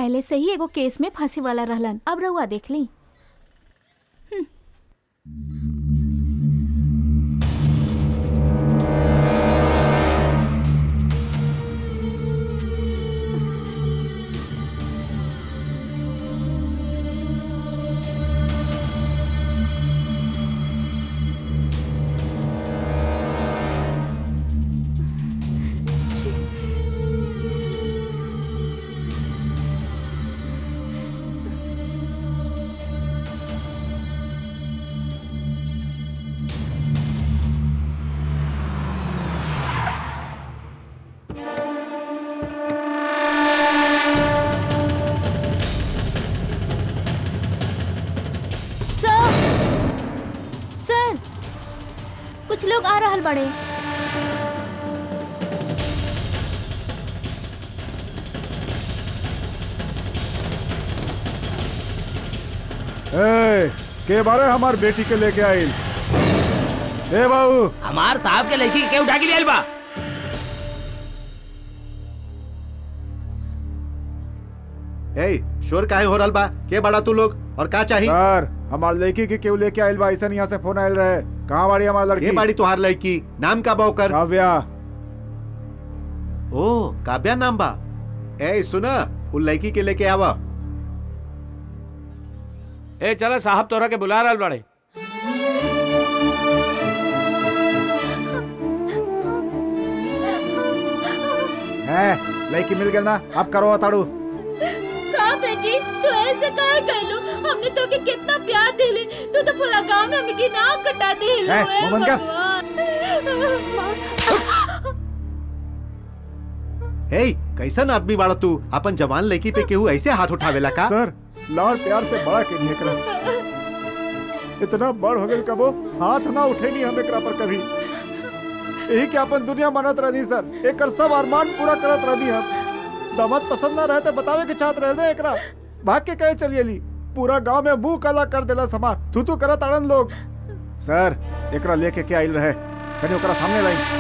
Speaker 13: पहले से ही एगो केस में फंसे वाला रहलन अब रहुआ देख ली सर सर कुछ लोग आ रहल बड़े
Speaker 21: ए, के बारे हमार बेटी के लेके आइल ए बाबू
Speaker 19: हमार साहब के लड़की के उठा के लिए बा
Speaker 7: ए शोर काहे हो रहल बा के बड़ा तू लोग और का चाहिए
Speaker 21: सर हमार लड़की के क्यों लेके आइल बा ऐसा यहाँ से फोन आइल रहे कहाँ बाड़ी हमार लड़की
Speaker 7: के बाड़ी तुहार लड़की नाम का बा ओकर
Speaker 21: काव्या
Speaker 7: ओ काव्या नाम बा ए सुना उ लड़की के लेके आवा
Speaker 2: ए चला साहब तोरा के बुला रहल बड़े
Speaker 21: है लड़की मिल गई ना अब करो ताड़ू
Speaker 1: का बेटी तू ऐसे काहे कहलू हमने तो के कितना प्यार दिले तू तो पूरा गांव में हमकी नाक कटा दिले
Speaker 21: ए,
Speaker 1: ए
Speaker 21: मोमन का?
Speaker 7: ए कैसन आदमी बाड़ा तू अपन जवान लड़की पे केहू ऐसे हाथ उठावेला का
Speaker 21: सर लाड़ प्यार से बड़ा के नहीं एकरा इतना बड़ हो गई कबो हाथ ना उठे नहीं हम एकरा पर कभी यही के अपन दुनिया मनत रही सर एकर सब अरमान पूरा करत रही हम दामाद पसंद ना रहे तो बतावे के चाहत रहे दे एकरा भाग के कहे चलिए ली पूरा गांव में मुंह काला कर देला समार तू तू करत अड़न लोग सर एकरा लेके के आइल रहे कनी ओकरा सामने लाई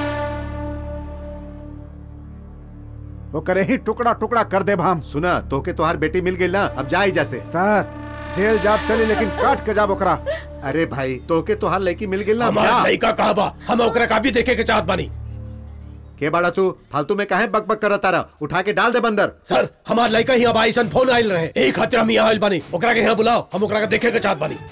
Speaker 21: वो करे ही टुकड़ा टुकड़ा कर दे हम
Speaker 7: सुना तोके तोहार बेटी मिल गई ना अब जा जैसे
Speaker 21: सर जेल जाब चली लेकिन काट के जाब ओकरा
Speaker 7: अरे भाई तोके तोहार लड़की मिल गई ना अब
Speaker 4: हमार
Speaker 7: जा
Speaker 4: लड़का कहा बा हम ओकरा का भी देखे के चाहत बानी
Speaker 7: के बाड़ा तू फालतू में काहे बक बक करत तारा उठा के डाल दे बंदर
Speaker 4: सर हमार लड़का ही अब आइसन फोन आइल रहे यही खातिर हम यहाँ आइल बानी ओकरा के यहाँ बुलाओ हम ओकरा के देखे के चाहत बानी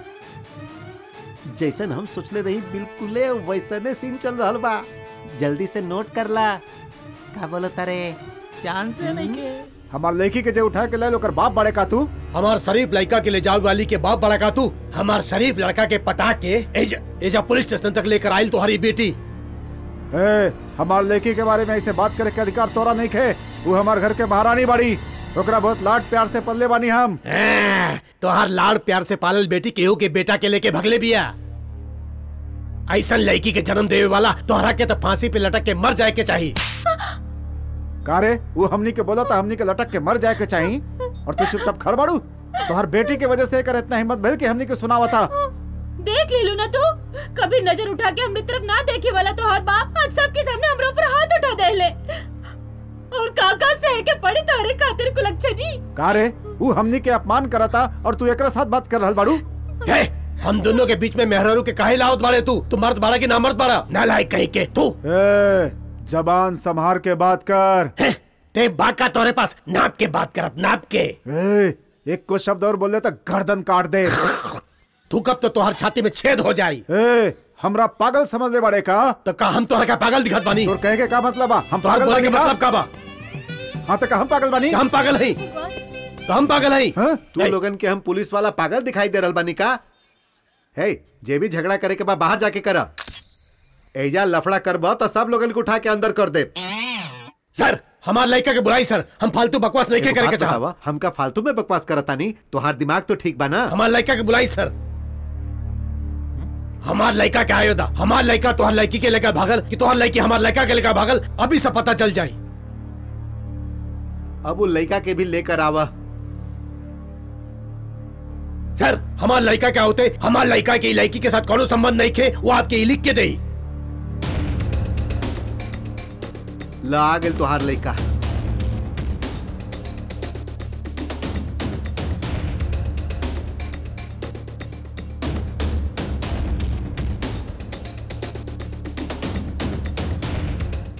Speaker 12: जैसन हम सोचले रही बिल्कुले वैसने सीन चल रहल बा जल्दी से नोट कर ला का बोलत रे
Speaker 11: चांस है नहीं के
Speaker 21: हमार लड़की के जे उठा के ले लो ओकर बाप बड़े का तू
Speaker 4: हमार शरीफ लड़का के ले जाओ वाली के बाप बड़ा का तू हमार शरीफ लड़का के पटा के एजा एजा पुलिस स्टेशन तक लेकर आइल तुम्हारी बेटी
Speaker 21: ए, हमार लड़की के बारे में ऐसे बात करे के अधिकार तोरा नहीं खे वो हमार घर के महारानी बड़ी ओकरा बहुत लाड प्यार से पल्ले बानी हम
Speaker 4: तोहार लाड़ प्यार से पालल बेटी केहू के बेटा के लेके भगले बिया ऐसन लड़की के जन्म देवे वाला तोहरा के तो फांसी पे लटक के मर जाए के चाहिए
Speaker 21: कारे वो हमनी के बोला था हमनी के लटक के मर जाए के चाहिए और तू चुपचाप खड़ बाड़ू तोहर बेटी के वजह से एकर इतना हिम्मत भइल कि हमनी के सुनावा था
Speaker 1: देख ले लू ना तू कभी नजर उठा के हमने तरफ ना देखे वाला तो हर बाप आज सबके सामने हमरे ऊपर हाथ उठा दे ले और काका सह के पड़ी तारे खातिर कुलक्षणी
Speaker 21: कारे वो हमनी के अपमान करता और तू एकरा साथ बात कर रहल बाड़ू
Speaker 4: हे, हम दोनों के बीच में मेहरारू के काहे लावत बाड़े तू तू मर्द बाड़ा की ना मर्द बाड़ा ना लायक कहीं के तू
Speaker 21: ए, जबान संभार के बात कर
Speaker 4: ते बाका तोरे पास नाप के बात कर अब नाप के
Speaker 21: ए, एक को शब्द और बोले तो गर्दन काट दे
Speaker 4: तू कब तो तुम्हार छाती में छेद हो जाई
Speaker 21: ए, हमरा पागल समझ ले बड़े का
Speaker 4: तो का हम तोहरा का पागल दिखत बानी
Speaker 21: तोर कहे के का मतलब बा हम
Speaker 4: तोहर
Speaker 21: पागल
Speaker 4: बोले
Speaker 21: बानी
Speaker 4: के
Speaker 21: का?
Speaker 4: मतलब का बा
Speaker 21: हाँ तो का हम पागल बानी
Speaker 4: हम पागल हई तो हम पागल हई
Speaker 7: तू लोगन के हम पुलिस वाला पागल दिखाई दे रहल बानी का हे जे भी झगड़ा करे के बा बाहर जाके करा एजा लफड़ा करबा तो सब लोगन को उठा के अंदर कर दे
Speaker 4: सर हमार लड़का के बुराई सर हम फालतू बकवास नहीं के
Speaker 7: एगो
Speaker 4: करे के
Speaker 7: बात
Speaker 4: चाहत
Speaker 7: बतावा, हमका फालतू में बकवास करता नहीं तोहार दिमाग तो ठीक बा ना
Speaker 4: हमार लड़का के बुलाई सर हमार लड़का के आयोदा हमार लड़का तोहर लड़की के लेकर भागल कि तोहर लड़की हमार लड़का के लेकर भागल अभी से पता चल जाई
Speaker 7: अब वो लड़का के भी लेकर आवा
Speaker 4: सर हमार लड़का क्या होते हमार लड़का की लड़की के साथ कोनो संबंध नहीं थे वो आपके लिख के दे
Speaker 7: ला आ गेल तोहार लड़का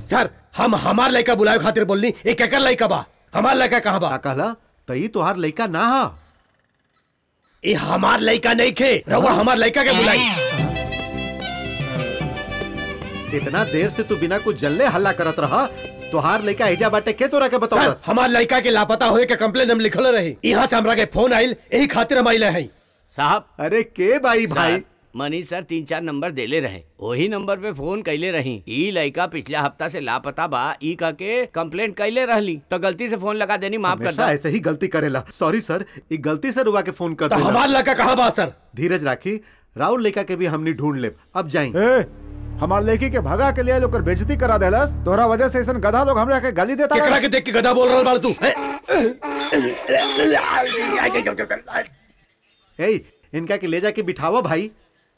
Speaker 4: सर हम हमार लड़का बुलाए खातिर बोलनी एक एकर लड़का बा हमार लड़का कहाँ बा
Speaker 7: कहला तई तोहार लड़का ना हा
Speaker 4: ये हमार लड़का नहीं खे रहुआ हमार लड़का के बुलाई
Speaker 7: इतना देर से तू बिना कुछ जल्ले हल्ला करत रहा तोहार लड़का एजा बाटे के तोरा के बताओ
Speaker 4: सर हमार लड़का के लापता होए के कंप्लेन हम लिखल रही यहाँ से हमरा के फोन आइल यही खातिर हम आइले हैं
Speaker 2: साहब
Speaker 7: अरे के भाई
Speaker 2: भाई मनीष सर तीन चार नंबर देले रहे वही नंबर पे फोन कैले रही ई लड़का पिछला हफ्ता से लापता बा ई का के कंप्लेंट कैले रहली तो गलती से फोन लगा देनी माफ कर
Speaker 7: हमेशा
Speaker 2: दो
Speaker 7: ऐसे ही गलती करेला सॉरी सर ये गलती से रुआ के फोन कर
Speaker 4: तो
Speaker 7: देला।
Speaker 4: हमार लड़का कहाँ बा सर
Speaker 7: धीरज राखी राहुल लड़का के भी हमनी ढूंढ ले अब जाई
Speaker 21: ए, हमार लड़की के भगा के लिए लोग बेजती करा देलस तोहरा वजह से ऐसन गधा लोग हमरा के गाली देता
Speaker 4: केकरा के देख के गधा बोल रहल बाड़ तू
Speaker 7: ए इनका के ले जाके बिठावा भाई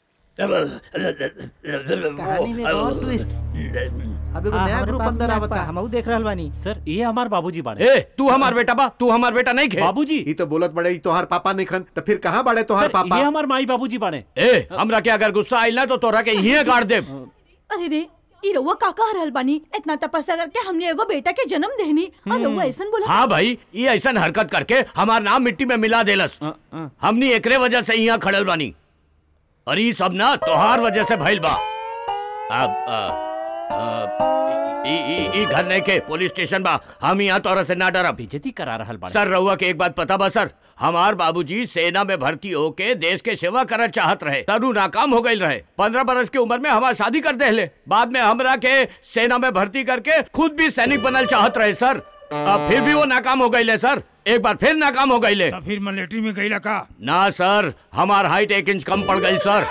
Speaker 10: कहानी में और ट्विस्ट
Speaker 7: अब एगो नया ग्रुप अंदर आवता
Speaker 11: हमहू देख रहल बानी
Speaker 14: सर ये हमार बाबूजी बाड़े
Speaker 2: ए तू हमार बेटा बा तू हमार बेटा नहीं खे
Speaker 14: बाबूजी
Speaker 7: ई तो बोलत बड़े ई तोहार पापा नहीं खन तो फिर कहाँ बड़े तोहार
Speaker 14: सर,
Speaker 7: पापा
Speaker 14: ये हमार माई बाबूजी बाड़े
Speaker 2: ए हमरा के अगर गुस्सा आइल ना तो तोरा के यहीं गाड़ दे
Speaker 1: अरे रे ई रउआ का कह रहल बानी इतना तपस्या करके हमने एगो बेटा के जन्म देनी और रउआ ऐसन बोला
Speaker 2: हाँ भाई ये ऐसा हरकत करके हमार नाम मिट्टी में मिला देलस हमनी एकरे वजह से यहाँ खड़ल बानी और ये सब ना तोहार वजह से भइल बा अब अ, अ, ई ई ई घर नहीं के पुलिस स्टेशन बा हम यहाँ तोरा से ना डरब
Speaker 14: बेइज्जती करा रहल बाड़े
Speaker 2: सर रहुआ के एक बात पता बा सर हमार बाबूजी सेना में भर्ती होके देश के सेवा करना चाहत रहे तनु नाकाम हो गई रहे पंद्रह बरस की उम्र में हमार शादी कर देले बाद में हमरा के सेना में भर्ती करके खुद भी सैनिक बनल चाहत रहे सर अब फिर भी वो नाकाम हो गई सर एक बार फिर नाकाम हो गई
Speaker 6: फिर मिलिट्री में गईला का
Speaker 2: ना सर हमार हाइट एक इंच कम पड़ गई सर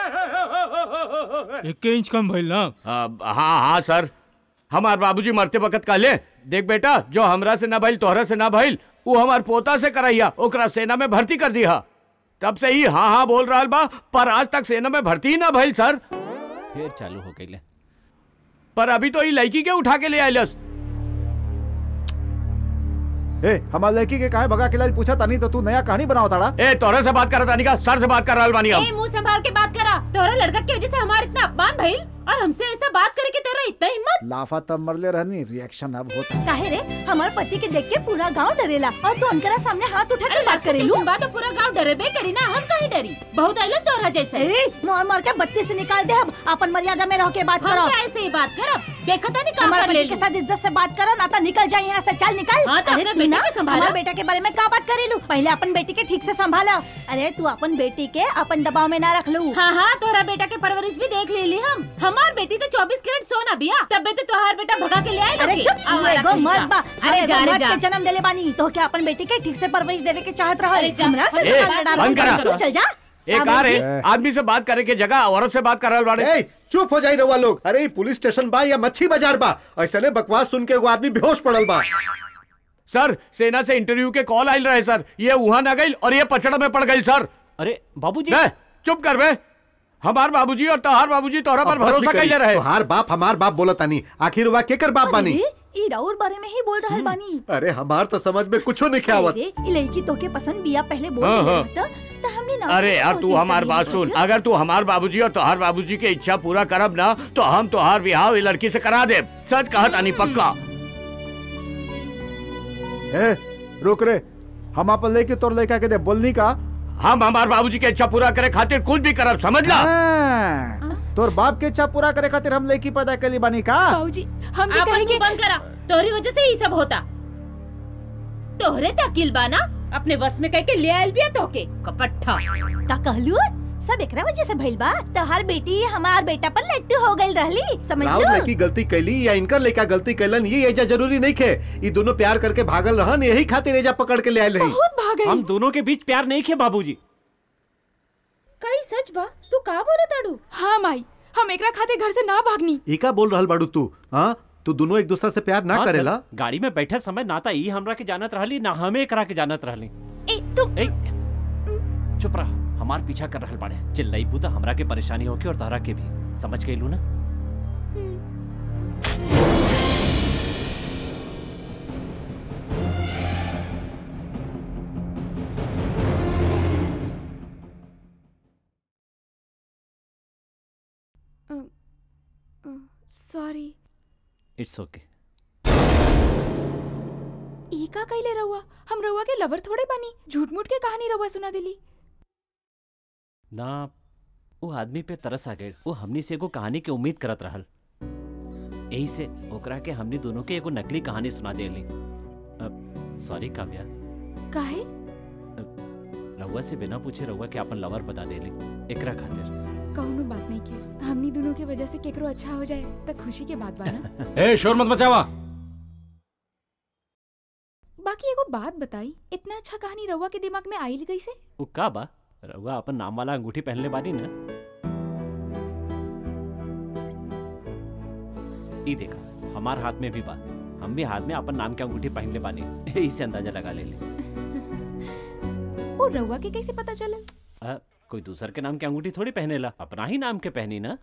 Speaker 6: एक इंच कम भइल ना
Speaker 2: अब हाँ हाँ सर हमार बाबूजी मरते वक्त कहले देख बेटा जो हमरा से ना भइल तोहरा से ना भइल वो हमार पोता से करैया ओकरा सेना में भर्ती कर दिया तब से ही हाँ हाँ बोल रहा बा पर आज तक सेना में भर्ती ही ना भइल सर
Speaker 14: फिर चालू हो गई
Speaker 2: पर अभी तो ये लड़की के उठा के ले आइलस
Speaker 21: ए हमार लड़की के काहे भगा के लाल पूछा तानी तो तू नया कहानी बनाओ ताड़ा
Speaker 2: ए तोरे से बात करत का सर से बात कर रहल बानी
Speaker 1: ए
Speaker 2: हम
Speaker 1: मुंह संभाल के बात करा तोरा लड़का की वजह से हमारा इतना अपमान भइल और हमसे ऐसा बात करे के तेरा इतना हिम्मत
Speaker 21: लाफा तब मरले रहनी रिएक्शन अब होता
Speaker 8: काहे रे हमार पति के देख के पूरा गांव डरेला और तू अनकरा सामने हाथ उठा के बात करेलू
Speaker 1: बात तो पूरा गांव डरेबे करी ना हम कहीं डरी बहुत आइलन तोरा जैसे
Speaker 8: ए मार मार के बत्ती से निकाल दे अब अपन मर्यादा में रह के बात
Speaker 1: हम
Speaker 8: करो
Speaker 1: क्या ऐसे ही बात करब देखा था नहीं
Speaker 8: हमारे
Speaker 1: काम ले
Speaker 8: पति के साथ इज्जत से बात करो ना तो निकल जाए यहाँ से चल निकल
Speaker 1: हाँ, तो
Speaker 8: अरे
Speaker 1: अपने
Speaker 8: तू
Speaker 1: बेटे
Speaker 8: ना
Speaker 1: के संभालो।
Speaker 8: हमारे बेटा के बारे में का बात करेलू पहले अपन बेटी के ठीक से संभालो अरे तू अपन बेटी के अपन दबाव में ना रख लू
Speaker 1: हाँ हाँ तोरा बेटा के परवरिश भी देख ले ली हम हमार बेटी तो 24 कैरेट सोना बिया तब तो तोहार बेटा भगा के ले आए
Speaker 8: अरे चुप तू एगो मर्द बा
Speaker 1: अरे
Speaker 8: अरे
Speaker 1: जा रे
Speaker 8: मर्द
Speaker 1: जा
Speaker 8: के जन्म देले बानी तो क्या अपन बेटी के ठीक से परवरिश देवे के चाहत रहो
Speaker 1: अरे जा,
Speaker 8: हमरा से
Speaker 2: ए,
Speaker 8: सवाल लड़ा
Speaker 2: बंद
Speaker 8: रहा
Speaker 2: करा।
Speaker 8: तू चल जा
Speaker 2: एक
Speaker 8: अब
Speaker 2: आ
Speaker 8: जी।
Speaker 2: रहे आदमी से बात करे के जगह औरत से बात कर रहल बाड़े
Speaker 7: ए चुप हो जाई रहुआ लोग अरे ई पुलिस स्टेशन बा या मच्छी बाजार बा ऐसे ने बकवास सुन के एगो आदमी बेहोश पड़ल बा
Speaker 2: सर सेना से इंटरव्यू के कॉल आयल रहे सर ये वहां ना गई और ये पचड़ा में पड़ गई सर
Speaker 14: अरे बाबूजी
Speaker 2: बे, चुप कर बे हमार बाबूजी और तोहार बाबूजी तोहरा पर
Speaker 7: अब बस
Speaker 2: भरोसा
Speaker 7: भी करी।
Speaker 2: कैले रहे
Speaker 7: तोहार बाप हमार बाप बोलत तानी आखिर वा केकर बाप बानी
Speaker 8: अरे, ई राउर बारे में ही बोल रहल बानी
Speaker 7: अरे हमार तो समझ में कुछो नहीं आवत
Speaker 8: अरे ई लड़की तोके पसंद बिया पहले बोल
Speaker 2: हाँ,
Speaker 8: देले
Speaker 2: हाँ।
Speaker 8: रहता तो हमने ना
Speaker 2: अरे यार तू हमार बात सुन अगर तू हमार बाबूजी और तोहार बाबूजी के इच्छा पूरा करब ना तो हम तोहार बिहाव ये लड़की से करा दे सच कहत आनी पक्का
Speaker 21: ए रुक रे हम अपन लेके तोर लड़का के दे बोलनी का
Speaker 2: हम हमार बाबूजी के इच्छा पूरा करे खातिर कुछ भी करब समझ ला
Speaker 21: हाँ, तोर बाप के इच्छा पूरा करे खातिर हम लड़की पैदा कली बानी का
Speaker 1: बाबूजी हम भी कहेंगे बंद करा तोहरी वजह से ही सब होता तोहरे तकिल बाना अपने वश में कह के ले आयल बिया तोके कपट्ठा
Speaker 8: का कहलू सब एकरा वजह से भइल बा तोहार बेटी हमार बेटा पर लट्टू हो गइल रहली समझ
Speaker 7: राहुल
Speaker 8: लो
Speaker 7: लड़की गलती कैली या इनकर लड़का गलती कैलन ये एजा जरूरी नहीं खे ये दोनों प्यार करके भागल रहन यही खातिर एजा पकड़ के ले आयल रही
Speaker 14: हम दोनों के बीच प्यार नहीं खे बाबूजी
Speaker 1: कई सच बा तू का बोला ताड़ू
Speaker 16: हाँ माई हम एकरा खाते घर से ना भागनी
Speaker 7: ई का बोल रहल बाड़ू तू हाँ तू दोनों एक दूसरा से प्यार ना
Speaker 14: हाँ, सर,
Speaker 7: करेला
Speaker 14: गाड़ी में बैठे समय ना ता ई हमरा के जानत रहली ना हमें एकरा के जानत रहली
Speaker 1: ए तू
Speaker 14: ए चुप रह हमार पीछा कर रहल बाड़े चिल्लाई पूता हमरा के परेशानी होके और तहरा के भी समझ गइलू ना
Speaker 16: सॉरी
Speaker 14: इट्स ओके
Speaker 16: ई का कैले रहुआ हम रहुआ के लवर थोड़े बनी झूठ मूठ के कहानी रहुआ सुना दिली
Speaker 14: ना वो आदमी पे तरस आ गए वो हमनी से एगो कहानी के उम्मीद करत रहल यही से ओकरा के हमनी दोनों के एगो नकली कहानी सुना देली अब सॉरी काव्या
Speaker 16: काहे
Speaker 14: रउआ से बिना पूछे रउआ के अपन लवर बता देली एकरा खातिर
Speaker 16: कौनो बात नहीं के हमनी दोनों के वजह से केकरो अच्छा हो जाए त खुशी के बात बा ना
Speaker 2: ए शोर मत मचावा
Speaker 16: बाकी एगो बात बताई इतना अच्छा कहानी रहुआ के दिमाग में आइल कैसे
Speaker 14: वो का बा रउआ अपन नाम वाला अंगूठी पहनले बानी ना ई देखा हमार हाथ में भी बा हम भी हाथ में अपन नाम के अंगूठी पहनले बानी इससे अंदाजा लगा ले ले
Speaker 16: ओ रहुआ के कैसे पता चलल
Speaker 14: आ, कोई दूसर के नाम के अंगूठी थोड़ी पहनेला अपना ही नाम के पहनी ना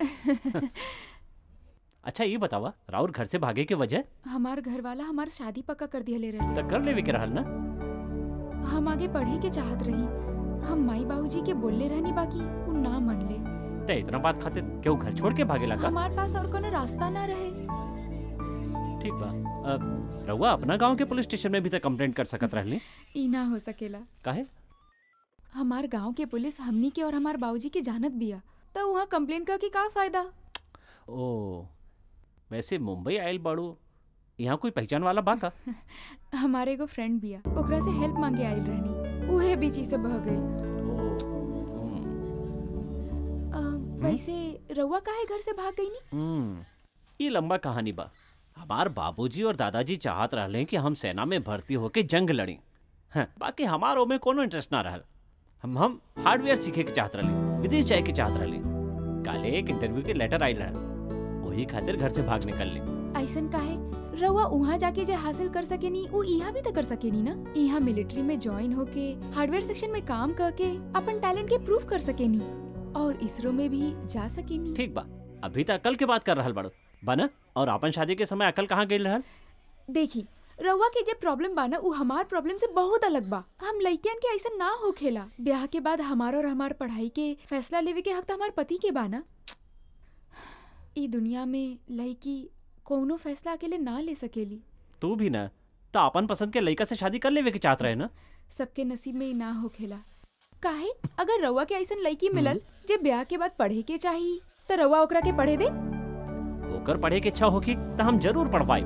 Speaker 14: अच्छा ये बतावा राउर घर से भागे के वजह
Speaker 16: हमार घर वाला हमार शादी पक्का कर दिया ले रहे
Speaker 14: तक कर लेवे के रहल ना
Speaker 16: हम आगे पढ़े के चाहत रही हम माई बाबूजी के बोलले रहनी बाकी उ ना मन ले
Speaker 14: ते इतना बात खातिर क्यों घर छोड़ के भागे लगा
Speaker 16: हमार पास और कोनो रास्ता ना रहे
Speaker 14: ठीक बा अब रउआ अपना गांव के पुलिस स्टेशन में भी तक कंप्लेंट कर सकत रहली
Speaker 16: ई ना हो सकेला
Speaker 14: काहे
Speaker 16: हमार गांव के पुलिस हमनी के और हमार बाबूजी के जानत बिया तो वहाँ कंप्लेन कर के का फायदा
Speaker 14: ओ वैसे मुंबई आयल बाड़ू यहाँ कोई पहचान वाला बा का
Speaker 16: हमारे एगो फ्रेंड बिया ओकरा से हेल्प मांगे आइल रहनी उहे बीच से बह गई वैसे रउआ काहे घर से भाग गई नी
Speaker 14: हम्म ये लंबा कहानी बा हमार बाबूजी और दादाजी चाहत रहले कि हम सेना में भर्ती होके जंग लड़ी हाँ, बाकी हमारो में कोनो इंटरेस्ट ना रहल हम हम हार्डवेयर सीखे के चाहत रहले विदेश जाए के चाहत रहले काले एक इंटरव्यू के लेटर आइल रहल वही खातिर घर से भाग निकल ली
Speaker 16: ऐसन काहे रउआ उहाँ जाके जे हासिल कर सकेनी उ यहाँ भी तो कर सकेनी ना यहाँ मिलिट्री में ज्वाइन होके हार्डवेयर सेक्शन में काम करके अपन टैलेंट के प्रूव कर सकेनी और इसरो में भी जा सकेनी
Speaker 14: ठीक बा अभी तक अकल के बात कर रहल बाड़ो बना और अपन शादी के समय अकल कहाँ गई रहल
Speaker 16: देखी रउआ के जे प्रॉब्लम बा ना उ हमार प्रॉब्लम से बहुत अलग बा हम लइकन के ऐसा ना होखेला ब्याह के बाद हमार और हमार पढ़ाई के फैसला लेवे के हक तो हमार पति के बा ना ई दुनिया में लड़की कोनो फैसला अकेले ना ले सकेली
Speaker 14: तू भी ना तो अपन पसंद के लड़का से शादी कर लेवे के चाहत रहे ना
Speaker 16: सबके नसीब में ई ना होखेला काहे अगर रउआ के ऐसन लड़की मिलल जे ब्याह के बाद पढ़े के चाही तो रउआ ओकरा के पढ़े दे
Speaker 14: होकर पढ़े के इच्छा होगी तो हम जरूर पढ़ पाए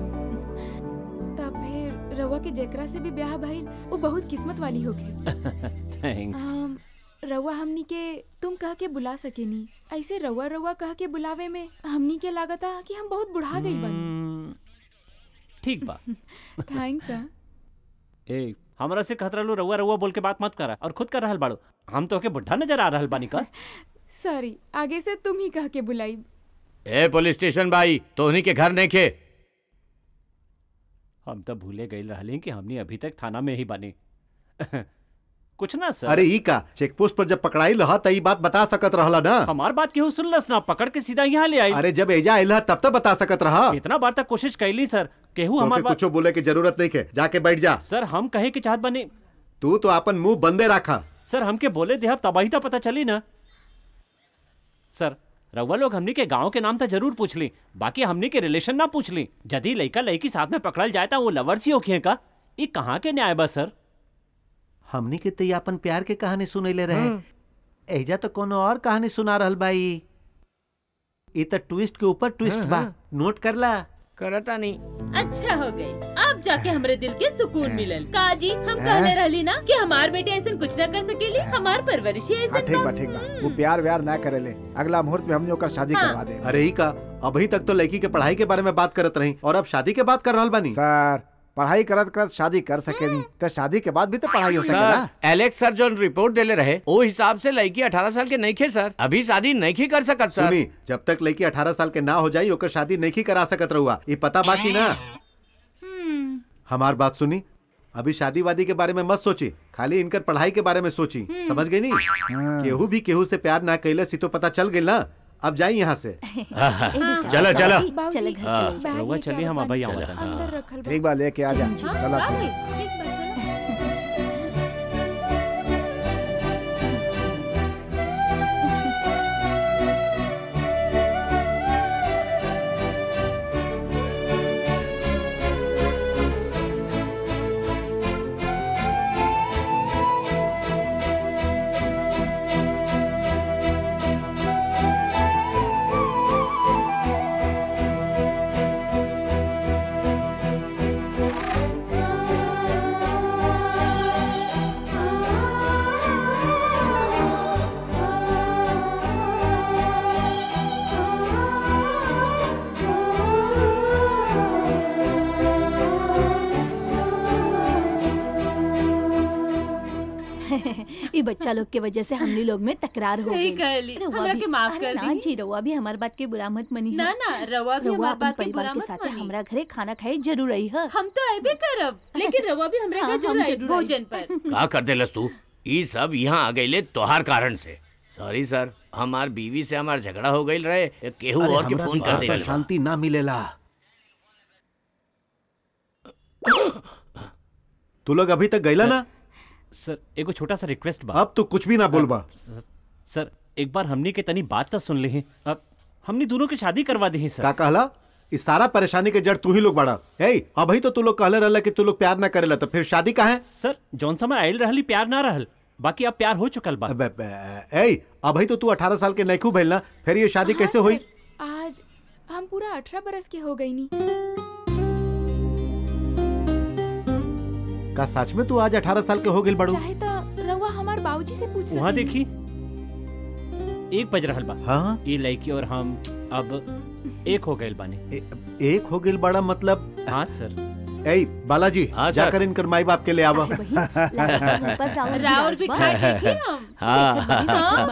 Speaker 16: तब फिर रउआ के जेकरा से भी ब्याह भइल वो बहुत किस्मत वाली होखे
Speaker 14: थैंक्स
Speaker 16: आम, रउआ हमनी के तुम कह के बुला सकेनी ऐसे रउआ रउआ कह के बुलावे में हमनी के लागता कि हम बहुत बुढ़ा गई बनी
Speaker 14: ठीक बा
Speaker 16: थैंक्स
Speaker 14: ए हमरा से कहत रहलू रउआ रउआ बोल के बात मत करा और खुद कर रहल बाड़ू हम तो के बुढ़ा नजर आ रहल बानी का
Speaker 16: सॉरी आगे से तुम ही कह के बुलाई
Speaker 2: ए पुलिस स्टेशन भाई तोहनी के घर नहीं खे
Speaker 14: हम तो भूले गए रहले कि हमनी अभी तक थाना में ही बने कुछ ना सर
Speaker 7: अरे ई का चेक पोस्ट पर जब पकड़ाई रहा त ई बात बता सकत रहला ना
Speaker 14: हमार बात केहू सुनलस ना पकड़ के सीधा यहाँ ले आई
Speaker 7: अरे जब एजा आइल तब तो बता सकत रहा
Speaker 14: इतना बार तक कोशिश कैली सर केहू हमार
Speaker 7: तोके
Speaker 14: बात
Speaker 7: कुछो बोले की जरूरत नहीं के जाके बैठ जा
Speaker 14: सर हम कहे के चाहत बने
Speaker 7: तू तो अपन मुंह बंदे रखा
Speaker 14: सर हमके बोले दे तबाही तो पता चली ना सर रउआ लोग हमनी के गांव के नाम तो जरूर पूछ ली बाकी हमनी के रिलेशन ना पूछ ली यदि लड़का लड़की साथ में पकड़ल जाए वो लवर्स ही होखिए का ये कहाँ के न्याय बा सर
Speaker 12: हमनी के तो अपन प्यार के कहानी सुनैले रहे एजा तो कोनो और कहानी सुना रहल बाई ई तो ट्विस्ट के ऊपर ट्विस्ट
Speaker 6: हाँ,
Speaker 12: बा
Speaker 6: हाँ।
Speaker 12: नोट करला
Speaker 6: करता नहीं
Speaker 1: अच्छा हो गई अब जाके हमरे दिल के सुकून मिलल काजी हम
Speaker 21: हैं?
Speaker 1: कहले रहली ना कि हमार बेटे ऐसा कुछ ना कर सकेली हमार परवरिश ही
Speaker 21: हाँ,
Speaker 1: ऐसा
Speaker 21: ठीक बा ठीक बा वो प्यार व्यार ना करेले अगला मुहूर्त में हमने ओकर शादी
Speaker 1: हाँ।
Speaker 21: करवा दे
Speaker 7: अरे ई का अभी तक तो लड़की के पढ़ाई के बारे में बात करत रही और अब शादी के बात कर रहल बानी
Speaker 21: सर पढ़ाई करत करत शादी कर सके नहीं तो शादी के बाद भी तो पढ़ाई हो सकेला
Speaker 2: सर एलेक्स सर जो रिपोर्ट देले रहे वो हिसाब से लड़की 18 साल के नहीं खे सर अभी शादी नहीं कर सकत सर
Speaker 7: सुनी जब तक लड़की 18 साल के ना हो जाई ओकर शादी नहीं करा सकत रहुआ ये पता बाकी ना हमार बात सुनी अभी शादी वादी के बारे में मत सोची खाली इनकर पढ़ाई के बारे में सोची समझ गई नी केहू भी केहू से प्यार ना कैले सी तो पता चल गई ना अब जाई यहाँ से
Speaker 2: चलो चलो
Speaker 8: चले घर
Speaker 14: हाँ,
Speaker 8: चले
Speaker 14: रउआ चली हम अभी आवत
Speaker 16: अंदर रखल बा।
Speaker 21: ठीक बा लेके आ जा
Speaker 16: हाँ,
Speaker 21: चला
Speaker 16: हाँ,
Speaker 21: चल।
Speaker 16: ठीक बा, चलो।
Speaker 8: ई बच्चा लोग के वजह से हमनी लोग में तकरार हो
Speaker 1: सही
Speaker 8: गई
Speaker 1: कहली।
Speaker 8: रउआ
Speaker 1: हमरा
Speaker 8: भी-
Speaker 1: के माफ
Speaker 8: अरे
Speaker 1: कर
Speaker 8: ना
Speaker 1: दी।
Speaker 8: जी रउआ भी हमार बात के बुरा मत मनी
Speaker 1: ना ना रवा भी हमार
Speaker 8: अपन
Speaker 1: बात के
Speaker 8: परिवार
Speaker 1: बुरा
Speaker 8: के
Speaker 1: मत
Speaker 8: साथ
Speaker 1: मानी।
Speaker 8: हमरा घरे खाना खाए जरूर आई है
Speaker 1: हम तो अबे करब लेकिन रवा भी हमरे
Speaker 8: हाँ,
Speaker 1: घर
Speaker 8: हम
Speaker 1: जरूर आई
Speaker 8: जरूर आई।
Speaker 1: भोजन पर
Speaker 2: का कर देलस तू ई सब यहाँ आ गईले तोहार कारण से सॉरी सर हमार बीवी से हमार झगड़ा हो गई रहे केहू
Speaker 7: अरे
Speaker 2: और के
Speaker 7: हमरा
Speaker 2: फोन कर
Speaker 7: घर
Speaker 2: दे
Speaker 7: पर शांति ना मिलेला तू लोग अभी तक गईला ना
Speaker 14: सर एगो छोटा सा रिक्वेस्ट बा
Speaker 7: अब तू कुछ भी ना बोलबा
Speaker 14: सर, सर एक बार हमनी के तनी बात तो सुन ले हैं अब हमनी दोनों की शादी करवा दी सर
Speaker 7: का कहला इस सारा परेशानी के जड़ तू ही लोग बड़ा ए अभी तो तू लोग कहले रहला कि तू लोग प्यार ना करेला तो फिर शादी का है
Speaker 14: सर जौन समय आयल रहली प्यार ना रहल बाकी अब प्यार हो चुकल बा
Speaker 7: ए अभी तो तू अठारह साल के नैखू भइल ना फिर ये शादी कैसे हुई
Speaker 16: आज हम पूरा अठारह बरस के हो गई नी
Speaker 7: का सच में तू आज अठारह साल के हो गिल बड़ू
Speaker 16: चाहे तो रउआ हमार बाबूजी से पूछ
Speaker 14: वहाँ
Speaker 16: सकेनी।
Speaker 14: देखी एक बज रहल बा
Speaker 7: हाँ
Speaker 14: ये लड़की और हम अब एक हो गए बानी
Speaker 7: एक हो गिल बड़ा मतलब
Speaker 14: हाँ सर
Speaker 7: ए बालाजी
Speaker 2: हाँ, सर।
Speaker 7: जाकर इनकर माई बाप के ले आवा
Speaker 1: राउर भी खाए देख ली हम
Speaker 2: हाँ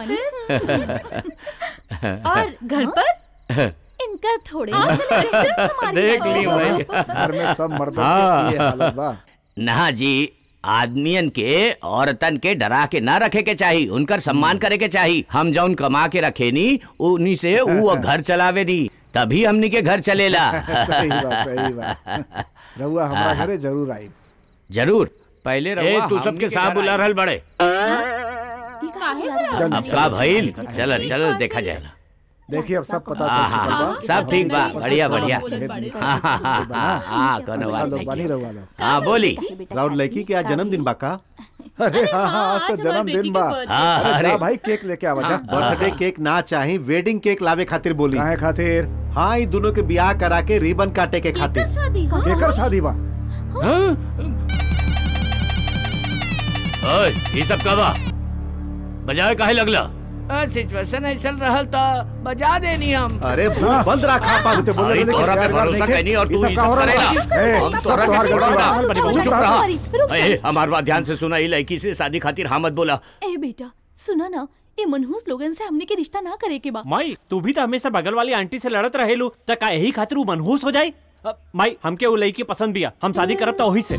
Speaker 8: और घर पर इनकर थोड़े ना चले रहे हमारी
Speaker 2: देख
Speaker 8: बात।
Speaker 2: ली भाई
Speaker 21: घर में सब मर्दों
Speaker 2: हाँ।
Speaker 21: की ये हालत बा
Speaker 2: ना जी आदमियन के औरतन के डरा के ना रखे के चाही उनकर सम्मान करे के चाही हम जौन कमा के रखे नी उन्हीं से ऊ घर चलावे नी तभी हमनी के घर चलेला
Speaker 21: सही बा सही बा रहुआ हमारा घरे जरूर आई
Speaker 2: जरूर पहले
Speaker 6: रहुआ
Speaker 2: तू
Speaker 6: हमनी
Speaker 2: सबके
Speaker 6: के
Speaker 2: साथ
Speaker 6: घर
Speaker 2: बुला
Speaker 6: आई।
Speaker 2: रहल बड़े
Speaker 1: काहे बुला
Speaker 2: अब का भइल चल चल देखा जाएगा
Speaker 21: देखिए अब सब पता
Speaker 2: हाँ,
Speaker 21: चल चुकल
Speaker 2: हाँ,
Speaker 21: बा
Speaker 2: सब ठीक बा
Speaker 21: अच्छा,
Speaker 2: बढ़िया
Speaker 21: अच्छा,
Speaker 2: बढ़िया
Speaker 21: अच्छा, अच्छा,
Speaker 2: हाँ हाँ हाँ
Speaker 21: अच्छा,
Speaker 2: हाँ हाँ कोनो
Speaker 21: अच्छा
Speaker 2: बात
Speaker 21: लोग
Speaker 2: नहीं
Speaker 21: बनी रहुआ लोग
Speaker 2: हाँ बोली
Speaker 7: राउर लड़की के आज जन्मदिन बा का
Speaker 21: अरे हाँ हाँ आज तो जन्मदिन बा
Speaker 2: हाँ,
Speaker 21: अरे जा
Speaker 2: अरे।
Speaker 21: भाई केक लेके आवा जा
Speaker 7: बर्थडे केक ना चाही वेडिंग केक लावे खातिर बोली
Speaker 21: काहे खातिर
Speaker 7: हाँ ई दोनों के ब्याह करा के रिबन काटे के खातिर
Speaker 8: शादी
Speaker 21: केकर शादी बा
Speaker 2: ओए ये सब का बा बजाए काहे लगला सिचुएशन ऐसा रहल तो बजा देनी हम
Speaker 7: अरे मुंह बंद रखा पा
Speaker 21: तो बोले
Speaker 2: अरे
Speaker 21: रहले कि
Speaker 2: तोहरा पे
Speaker 21: प्यार व्यार
Speaker 2: भरोसा
Speaker 21: नइखे।
Speaker 2: कैनी और
Speaker 21: ई
Speaker 2: तू
Speaker 21: सब
Speaker 2: ये
Speaker 21: का
Speaker 2: सब
Speaker 21: हो रहल बा?
Speaker 2: करेला
Speaker 21: ए,
Speaker 2: हम
Speaker 21: सब
Speaker 2: तोहरा
Speaker 21: तोहार
Speaker 2: के
Speaker 21: गड़बड़ बा।
Speaker 2: छोड़ा
Speaker 21: चुप
Speaker 2: चुप
Speaker 21: रहा।
Speaker 2: रहा
Speaker 8: रुक जा।
Speaker 2: ए, हमार बात ध्यान से सुना ये लड़की से शादी खातिर हाँ मत बोला
Speaker 8: ए बेटा सुना ना ये मनहूस लोगन से हमने के रिश्ता ना करे के बा
Speaker 14: माई तू भी तो हमेशा बगल वाली आंटी से लड़त रहेलू त का यही खातिर ऊ मनहूस हो जाई अब, माई हमके वो लड़की पसंद बिया हम शादी करब तो वही से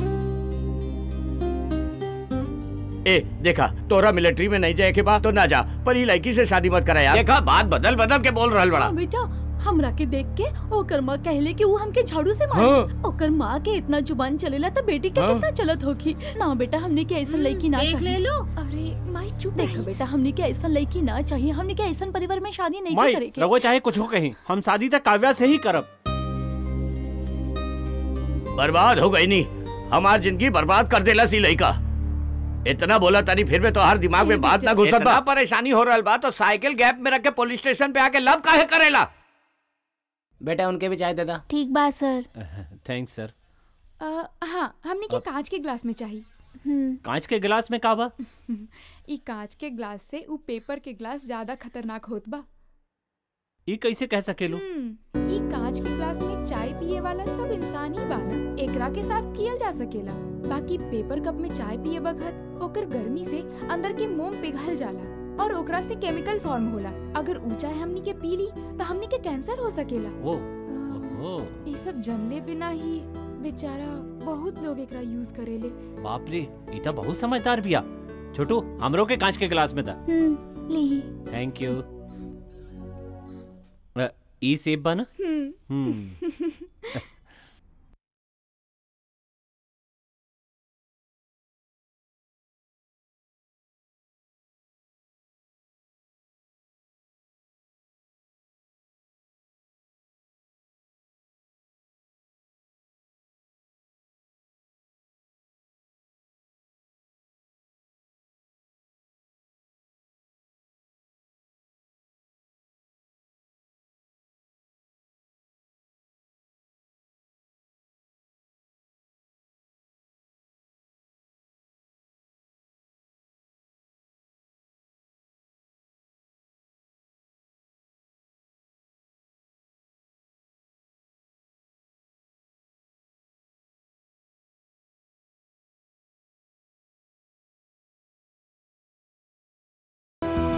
Speaker 2: ए देखा तोरा मिलिट्री में नहीं जाए के बाद तो ना जा पर ये लड़की से शादी मत करा यार देखा बात बदल बदल के बोल रहल बड़ा
Speaker 8: हाँ बेटा हमरा के देख के ओकर माँ कहले कि वो हमके झाड़ू से मारे
Speaker 2: हाँ।
Speaker 8: ओकर माँ के इतना जुबान चलेला तो बेटी के
Speaker 2: हाँ।
Speaker 8: कितना चलत होगी ना बेटा हमने के ऐसा लड़की ना
Speaker 1: देख
Speaker 8: चाहिए
Speaker 1: ले लो
Speaker 8: अरे माई चुप देखो बेटा हमने के ऐसा लड़की ना चाहिए हमने के ऐसा परिवार में शादी नहीं
Speaker 14: माई
Speaker 8: करे के
Speaker 14: रघुआ चाहे कुछ हो कहीं हम शादी तक काव्या से ही करब
Speaker 2: बर्बाद हो गई नी हमार जिंदगी बर्बाद कर देला सी लड़का इतना बोला तानी फिर में तो हर दिमाग में बात ना घुसत बा परेशानी हो रहल बा तो साइकिल गैप में रख के पुलिस स्टेशन पे आके लव काहे करेला
Speaker 19: बेटा उनके भी चाय दे दा
Speaker 13: ठीक बा सर
Speaker 14: थैंक्स सर
Speaker 16: अ, हाँ हमने के कांच के ग्लास में चाहिए
Speaker 14: कांच के गिलास में का बा
Speaker 16: ई कांच के ग्लास से ऊ पेपर के ग्लास ज्यादा खतरनाक होत बा
Speaker 14: ई कैसे कह सकेलू
Speaker 16: हम्म, ई कांच के ग्लास में चाय पिए वाला सब इंसान ही बा ना एकरा के साफ कियल जा सकेला बाकी पेपर कप में चाय पिए बखत ओकर गर्मी से अंदर के मोम पिघल जाला और ओकरा से केमिकल फॉर्म होला अगर ऊ चाय हमनी के पी ली तो हमनी के कैंसर हो सकेला
Speaker 14: वो
Speaker 16: अ,
Speaker 14: ओहो
Speaker 16: ये सब जानले बिना ही बेचारा बहुत लोग एकरा यूज करेले
Speaker 14: बाप रे ई तो बहुत समझदार बिया छोटू हमरो के कांच के गिलास में था
Speaker 13: हम्म ली
Speaker 14: थैंक यू अ, ई सेब बा ना
Speaker 16: हम्म
Speaker 14: हम्म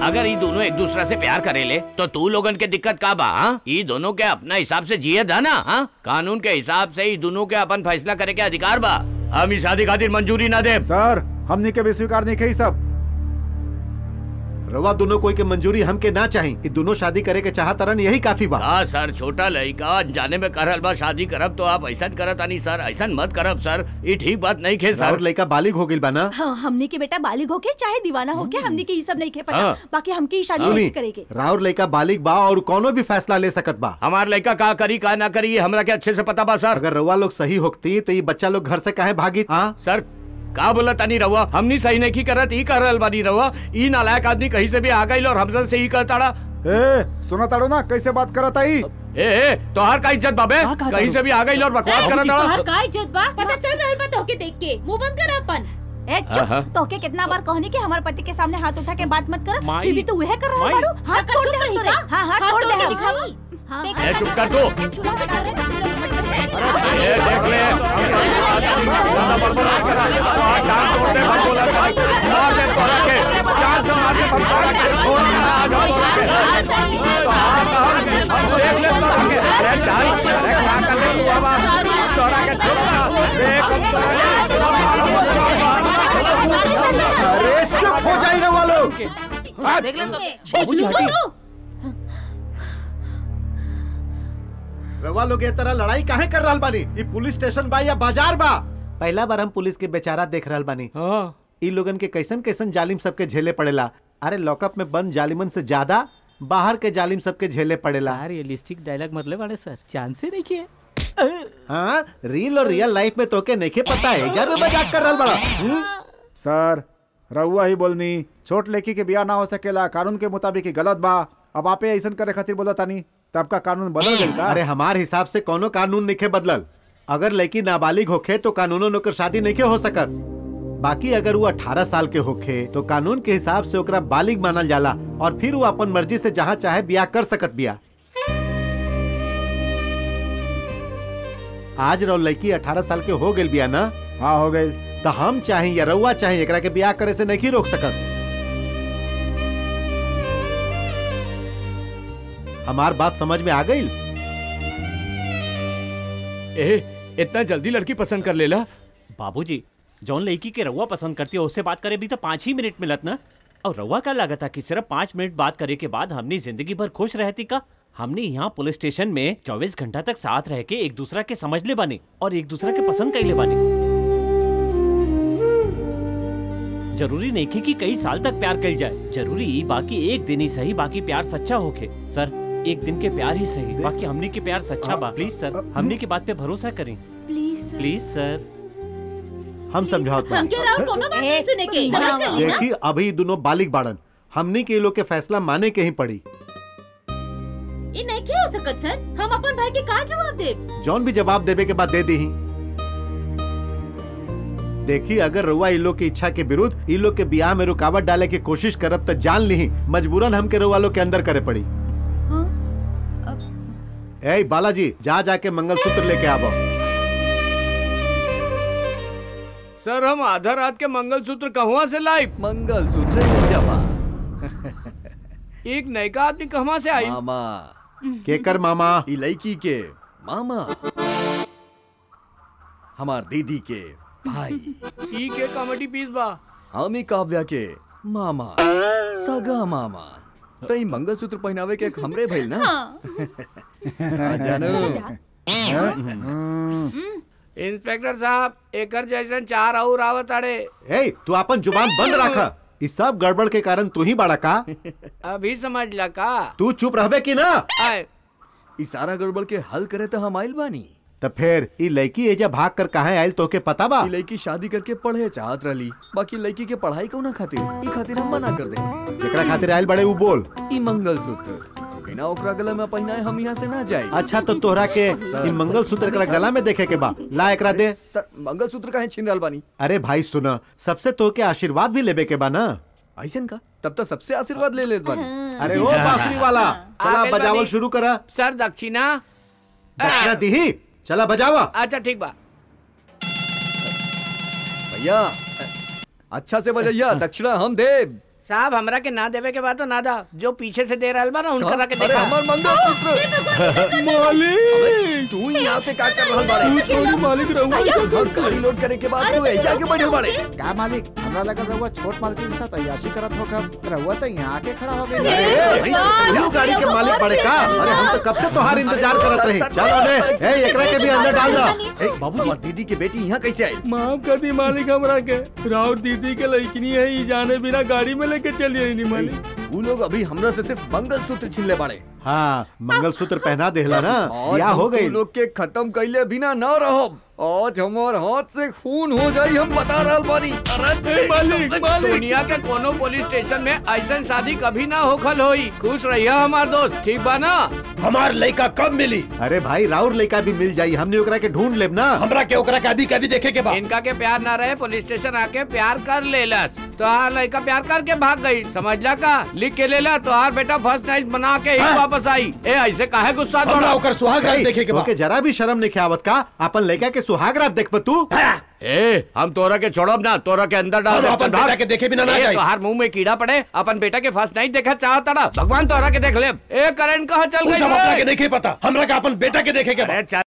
Speaker 2: अगर ये दोनों एक दूसरा से प्यार करेले तो तू लोगन के दिक्कत का बा हाँ? ये दोनों के अपना हिसाब से जिए था ना हाँ? कानून के हिसाब से ये दोनों के अपन फैसला करे के अधिकार बा हम इस शादी खातिर मंजूरी ना दे
Speaker 21: सर हमने के भी स्वीकार नहीं की सब
Speaker 7: रवा दोनों कोई के मंजूरी हमके ना चाही ये दोनों शादी करे के चाहत रन यही काफी बा
Speaker 2: हाँ सर छोटा लड़का जाने में करल बा शादी करब तो आप ऐसा करत आनी सर ऐसा मत करब सर ये ठीक बात नहीं खे
Speaker 7: और
Speaker 2: सर
Speaker 7: लड़का बालिग हो गइल बा ना
Speaker 8: हाँ हमने के बेटा बालिग होके चाहे दीवाना होके हमने के ये सब नहीं खे पता
Speaker 2: हाँ।
Speaker 8: बाकी हमके ये शादी
Speaker 7: सुनी
Speaker 8: नहीं करेगे
Speaker 7: राउर लड़का बालिग बा और कोनो भी फैसला ले सकत बा
Speaker 2: हमार लड़का का करी का ना करी ये हमरा के अच्छे से पता बा सर
Speaker 7: अगर रवा लोग सही होती तो ये बच्चा लोग घर से काहे भागी हाँ
Speaker 2: सर का बोला तानी रहुआ हमनी सही नहीं की करत ई कर रहल बानी रहुआ ई नालायक आदमी कहीं से भी आ गई और हमसे से ही कहताड़ा
Speaker 21: ए सुना ताड़ो ना कैसे बात करत आई
Speaker 2: ए ए तोहार का इज्जत बाबे कहीं से भी आ गई और बकवास करत
Speaker 1: तोहर
Speaker 2: ताड़ा
Speaker 1: का इज्जत बा पता चल रहल बा तोहके देख के मुंह बंद कर अपन
Speaker 8: ए
Speaker 2: आहा।
Speaker 8: चुप तोके कितना बार कहने कि हमारे पति के सामने हाथ उठा के बात मत कर
Speaker 2: माई।
Speaker 8: फिर भी तू वह कर रहा
Speaker 2: माई।
Speaker 8: बाड़ू हाथ तोड़ दे हम तोरे हां हाथ तोड़ दे हम
Speaker 1: दिखाई
Speaker 8: हाँ,
Speaker 2: ए चुप कर तू ए देख ले ज्यादा बड़बड़ मत करा और जान तोड़ दे मत बोला सर मार दे तोरा के जान से मार दे मत तोरा के छोड़ ना आ जाओ तोरा के तो हाँ कहा हम देख ले तोरा के ए जान अरे क्या कर ले तू बाबा तोरा के छोड़ ना देख हम तोरा
Speaker 7: अरे चुप हो जाई रवा लोग
Speaker 19: देख ले तो
Speaker 2: बाबूजी हटी
Speaker 7: रवा लोग ये तरह लड़ाई काहे कर रहल बानी ये पुलिस स्टेशन बा या बाजार बा पहला बार हम पुलिस के बेचारा देख रहल बानी
Speaker 2: हाँ
Speaker 7: ई लोगन के कैसन कैसन जालिम सबके झेले पड़ेला अरे लॉकअप में बंद जालिमन से ज्यादा बाहर के जालिम सबके झेले पड़ेला
Speaker 11: रियलिस्टिक डायलॉग मतलब वाले सर चांस ही नहीं किए
Speaker 7: हाँ रियल और रियल लाइफ में तोके नहीं पता है जब मजाक कर रहल बड़ा हम्म?
Speaker 21: सर रहुआ ही बोलनी छोट लड़की के बियाह ना हो सकेला कानून के मुताबिक ही गलत बा अब आपे ऐसन करे खातिर बोला तानी तब का कानून बदल गइल का
Speaker 7: अरे हमार हिसाब से कोनो कानून नहीं बदलल अगर लड़की नाबालिग होखे तो कानूनों नौकर शादी नहीं हो सकत बाकी अगर वो 18 साल के होखे तो कानून के हिसाब से ओकरा बालिग मानल जाला और फिर वो अपन मर्जी से जहाँ चाहे बियाह कर सकत बिया आज रहो लड़की 18 साल के हो गई बिया ना
Speaker 21: हाँ हो गई
Speaker 7: तो हम चाहे या रउआ चाहे एकरा के बियाह करे से नहीं रोक सकत हमार बात समझ में आ गई
Speaker 2: ए इतना जल्दी लड़की पसंद कर लेला
Speaker 14: बाबूजी जौन लड़की के रउआ पसंद करती है उससे बात करे भी तो पाँच ही मिनट मिलत ना और रउआ का लागत था कि सिर्फ पाँच मिनट बात करे के बाद हमने जिंदगी भर खुश रहती का हमने यहाँ पुलिस स्टेशन में चौबीस घंटा तक साथ रह के एक दूसरा के समझ ले बानी और एक दूसरा के पसंद कर ले बानी जरूरी नहीं कि, कि कई साल तक प्यार कर जाए जरूरी ही बाकी एक दिन ही सही बाकी प्यार सच्चा होके सर एक दिन के प्यार ही सही बाकी हमने के प्यार सच्चा बा प्लीज सर हमने की बात पे भरोसा करें
Speaker 13: प्लीज
Speaker 14: प्लीज सर
Speaker 7: हम समझाओ
Speaker 1: हमके राउर कोनो बात नहीं सुने के समझ गई ना
Speaker 7: देखी अभी दोनों बालिग बाड़न हमनी के लोग के फैसला माने के ही पड़ी
Speaker 1: ये नहीं क्या हो सकत सर हम अपन भाई के का जवाब दे
Speaker 7: जौन भी जवाब देवे के बाद दे दी देखी अगर रुआ इ लोग की इच्छा के विरुद्ध इ लोग के बियाह में रुकावट डाले की कोशिश करब तो जान ली मजबूरन हमके रुआ लोग के अंदर करे पड़ी ए बालाजी जा जाके मंगलसूत्र लेके आवो
Speaker 2: सर हम आधा रात के मंगलसूत्र कहवा से लाई
Speaker 9: मंगलसूत्र जमा
Speaker 2: एक नयका आदमी कहवा से आई
Speaker 9: मामा
Speaker 7: केकर मामा
Speaker 9: ई लड़की के मामा हमार दीदी के भाई
Speaker 2: ई के कॉमेडी पीस बा
Speaker 9: हम ही काव्या के मामा सगा मामा तो ई मंगलसूत्र पहनावे के एक हमरे भइल ना आ जानू
Speaker 2: इंस्पेक्टर साहब एकर जैसन चार और आवत अड़े
Speaker 7: ए तू अपन जुबान बंद रख इस सब गड़बड़ के कारण तू ही बड़ा का
Speaker 2: अभी समझ ला का
Speaker 7: तू चुप रहबे की ना
Speaker 2: आए
Speaker 9: ई सारा गड़बड़ के हल करे तो हम आइल बानी
Speaker 7: तो फिर ई लड़की एजा भाग कर कहा आयल तो के पता बा
Speaker 9: ई लड़की शादी करके पढ़े चाहत रही बाकी लड़की के पढ़ाई को ना खातिर ई खातिर हम मना कर दे
Speaker 7: एकरा खातिर आयल बड़े उ बोल
Speaker 9: ई मंगलसूत्र बिना ओकरा गला में पहनाए हम यहाँ से ना जाए
Speaker 7: अच्छा तो तोहरा के ई मंगलसूत्र एकरा गला में देखे के बा ला एकरा दे
Speaker 9: सर मंगलसूत्र काहे छीन रहल बानी
Speaker 7: अरे भाई सुना सबसे तो के आशीर्वाद भी लेबे के बा ना
Speaker 9: ऐसन का तब तो सबसे आशीर्वाद ले लेत बानी
Speaker 7: अरे ओ बांसुरी वाला चला
Speaker 2: आगे
Speaker 7: बजावल
Speaker 2: बानी।
Speaker 7: शुरू करा
Speaker 2: सर दक्षिणा
Speaker 7: दक्षिणा दीही चला बजावा
Speaker 2: अच्छा ठीक बा
Speaker 9: भैया अच्छा से बजैया दक्षिणा हम दे
Speaker 2: साहब हमरा के ना देवे के बाद तो ना दा जो पीछे से दे रहल बा ना उनकरा के
Speaker 9: अरे
Speaker 2: देखा
Speaker 9: हमार मंगलसूत्र
Speaker 5: मालिक
Speaker 9: तू यहाँ पे का कर रहल बाड़े
Speaker 5: तू थोड़ी मालिक रहुआ
Speaker 9: घर गाड़ी लोड करे के बाद तू ऐजा के बैठल बाड़े
Speaker 21: का मालिक हमरा लगा रहुआ छोट मालकिन के साथ अयाशी करत हो कब रहुआ तो यहाँ आके खड़ा हो
Speaker 7: अरे
Speaker 21: गई
Speaker 7: तू गाड़ी के मालिक पड़े का अरे हम तो कब से तोहार इंतजार करत रही चल ओले ए एकरा के भी अंदर डाल दो
Speaker 9: बाबूजी दीदी की बेटी यहाँ कैसे आई
Speaker 5: माफ कर दी मालिक हमरा के राउत दीदी के लड़किनी है ई जाने बिना गाड़ी में लेके चली आई नहीं मालिक
Speaker 9: वो लोग अभी हमरा से सिर्फ मंगलसूत्र छीन ले बाड़े
Speaker 7: हाँ मंगलसूत्र पहना देहला ना
Speaker 9: आज
Speaker 7: या
Speaker 9: हम
Speaker 7: हो
Speaker 9: तू
Speaker 7: गई
Speaker 9: लोग के खत्म कैले बिना न रहो आज हमार हाथ से खून हो जाई हम बता रहल बानी अरे
Speaker 5: मालिक
Speaker 2: दुनिया के कोनो पुलिस स्टेशन में ऐसा शादी कभी ना होखल होई खुश रहिया हमार दोस्त ठीक बा ना
Speaker 4: हमार लड़का कब मिली
Speaker 7: अरे भाई राउर लड़का भी मिल जाई हमने ओकरा के ढूंढ लेब ना
Speaker 4: हमरा के ओकरा के अभी कभी देखे के बाद
Speaker 2: इनका के प्यार ना रहे पुलिस स्टेशन आके प्यार कर लेलस तो हार लड़का प्यार करके भाग गई समझला का लिख के लेला तो हार बेटा फर्स्ट नाइट बना के ही वापस आई ए ऐसे काहे गुस्सा
Speaker 4: हमरा
Speaker 2: थोड़ा
Speaker 4: ओकर सुहाग रात देखे के बाद
Speaker 7: ओके जरा भी शर्म नहीं आवत का अपन लड़का के सुहाग रात देख तू
Speaker 2: ए हम तोरा के छोड़ब ना तोरा के अंदर डाल
Speaker 4: हम
Speaker 2: दे,
Speaker 4: अपन
Speaker 2: चल भाग।
Speaker 4: बेटा के देखे बिना ना
Speaker 2: ए,
Speaker 4: जाई।
Speaker 2: तोहार मुंह में कीड़ा पड़े अपन बेटा के फर्स्ट नाइट देखा चाहता ना भगवान तोरा के देख ले ए करंट कहाँ चल
Speaker 4: उ
Speaker 2: गई
Speaker 4: सब अपना
Speaker 2: रे?
Speaker 4: के नहीं पता हमरा के अपन बेटा के देखे के बाद
Speaker 2: अरे चल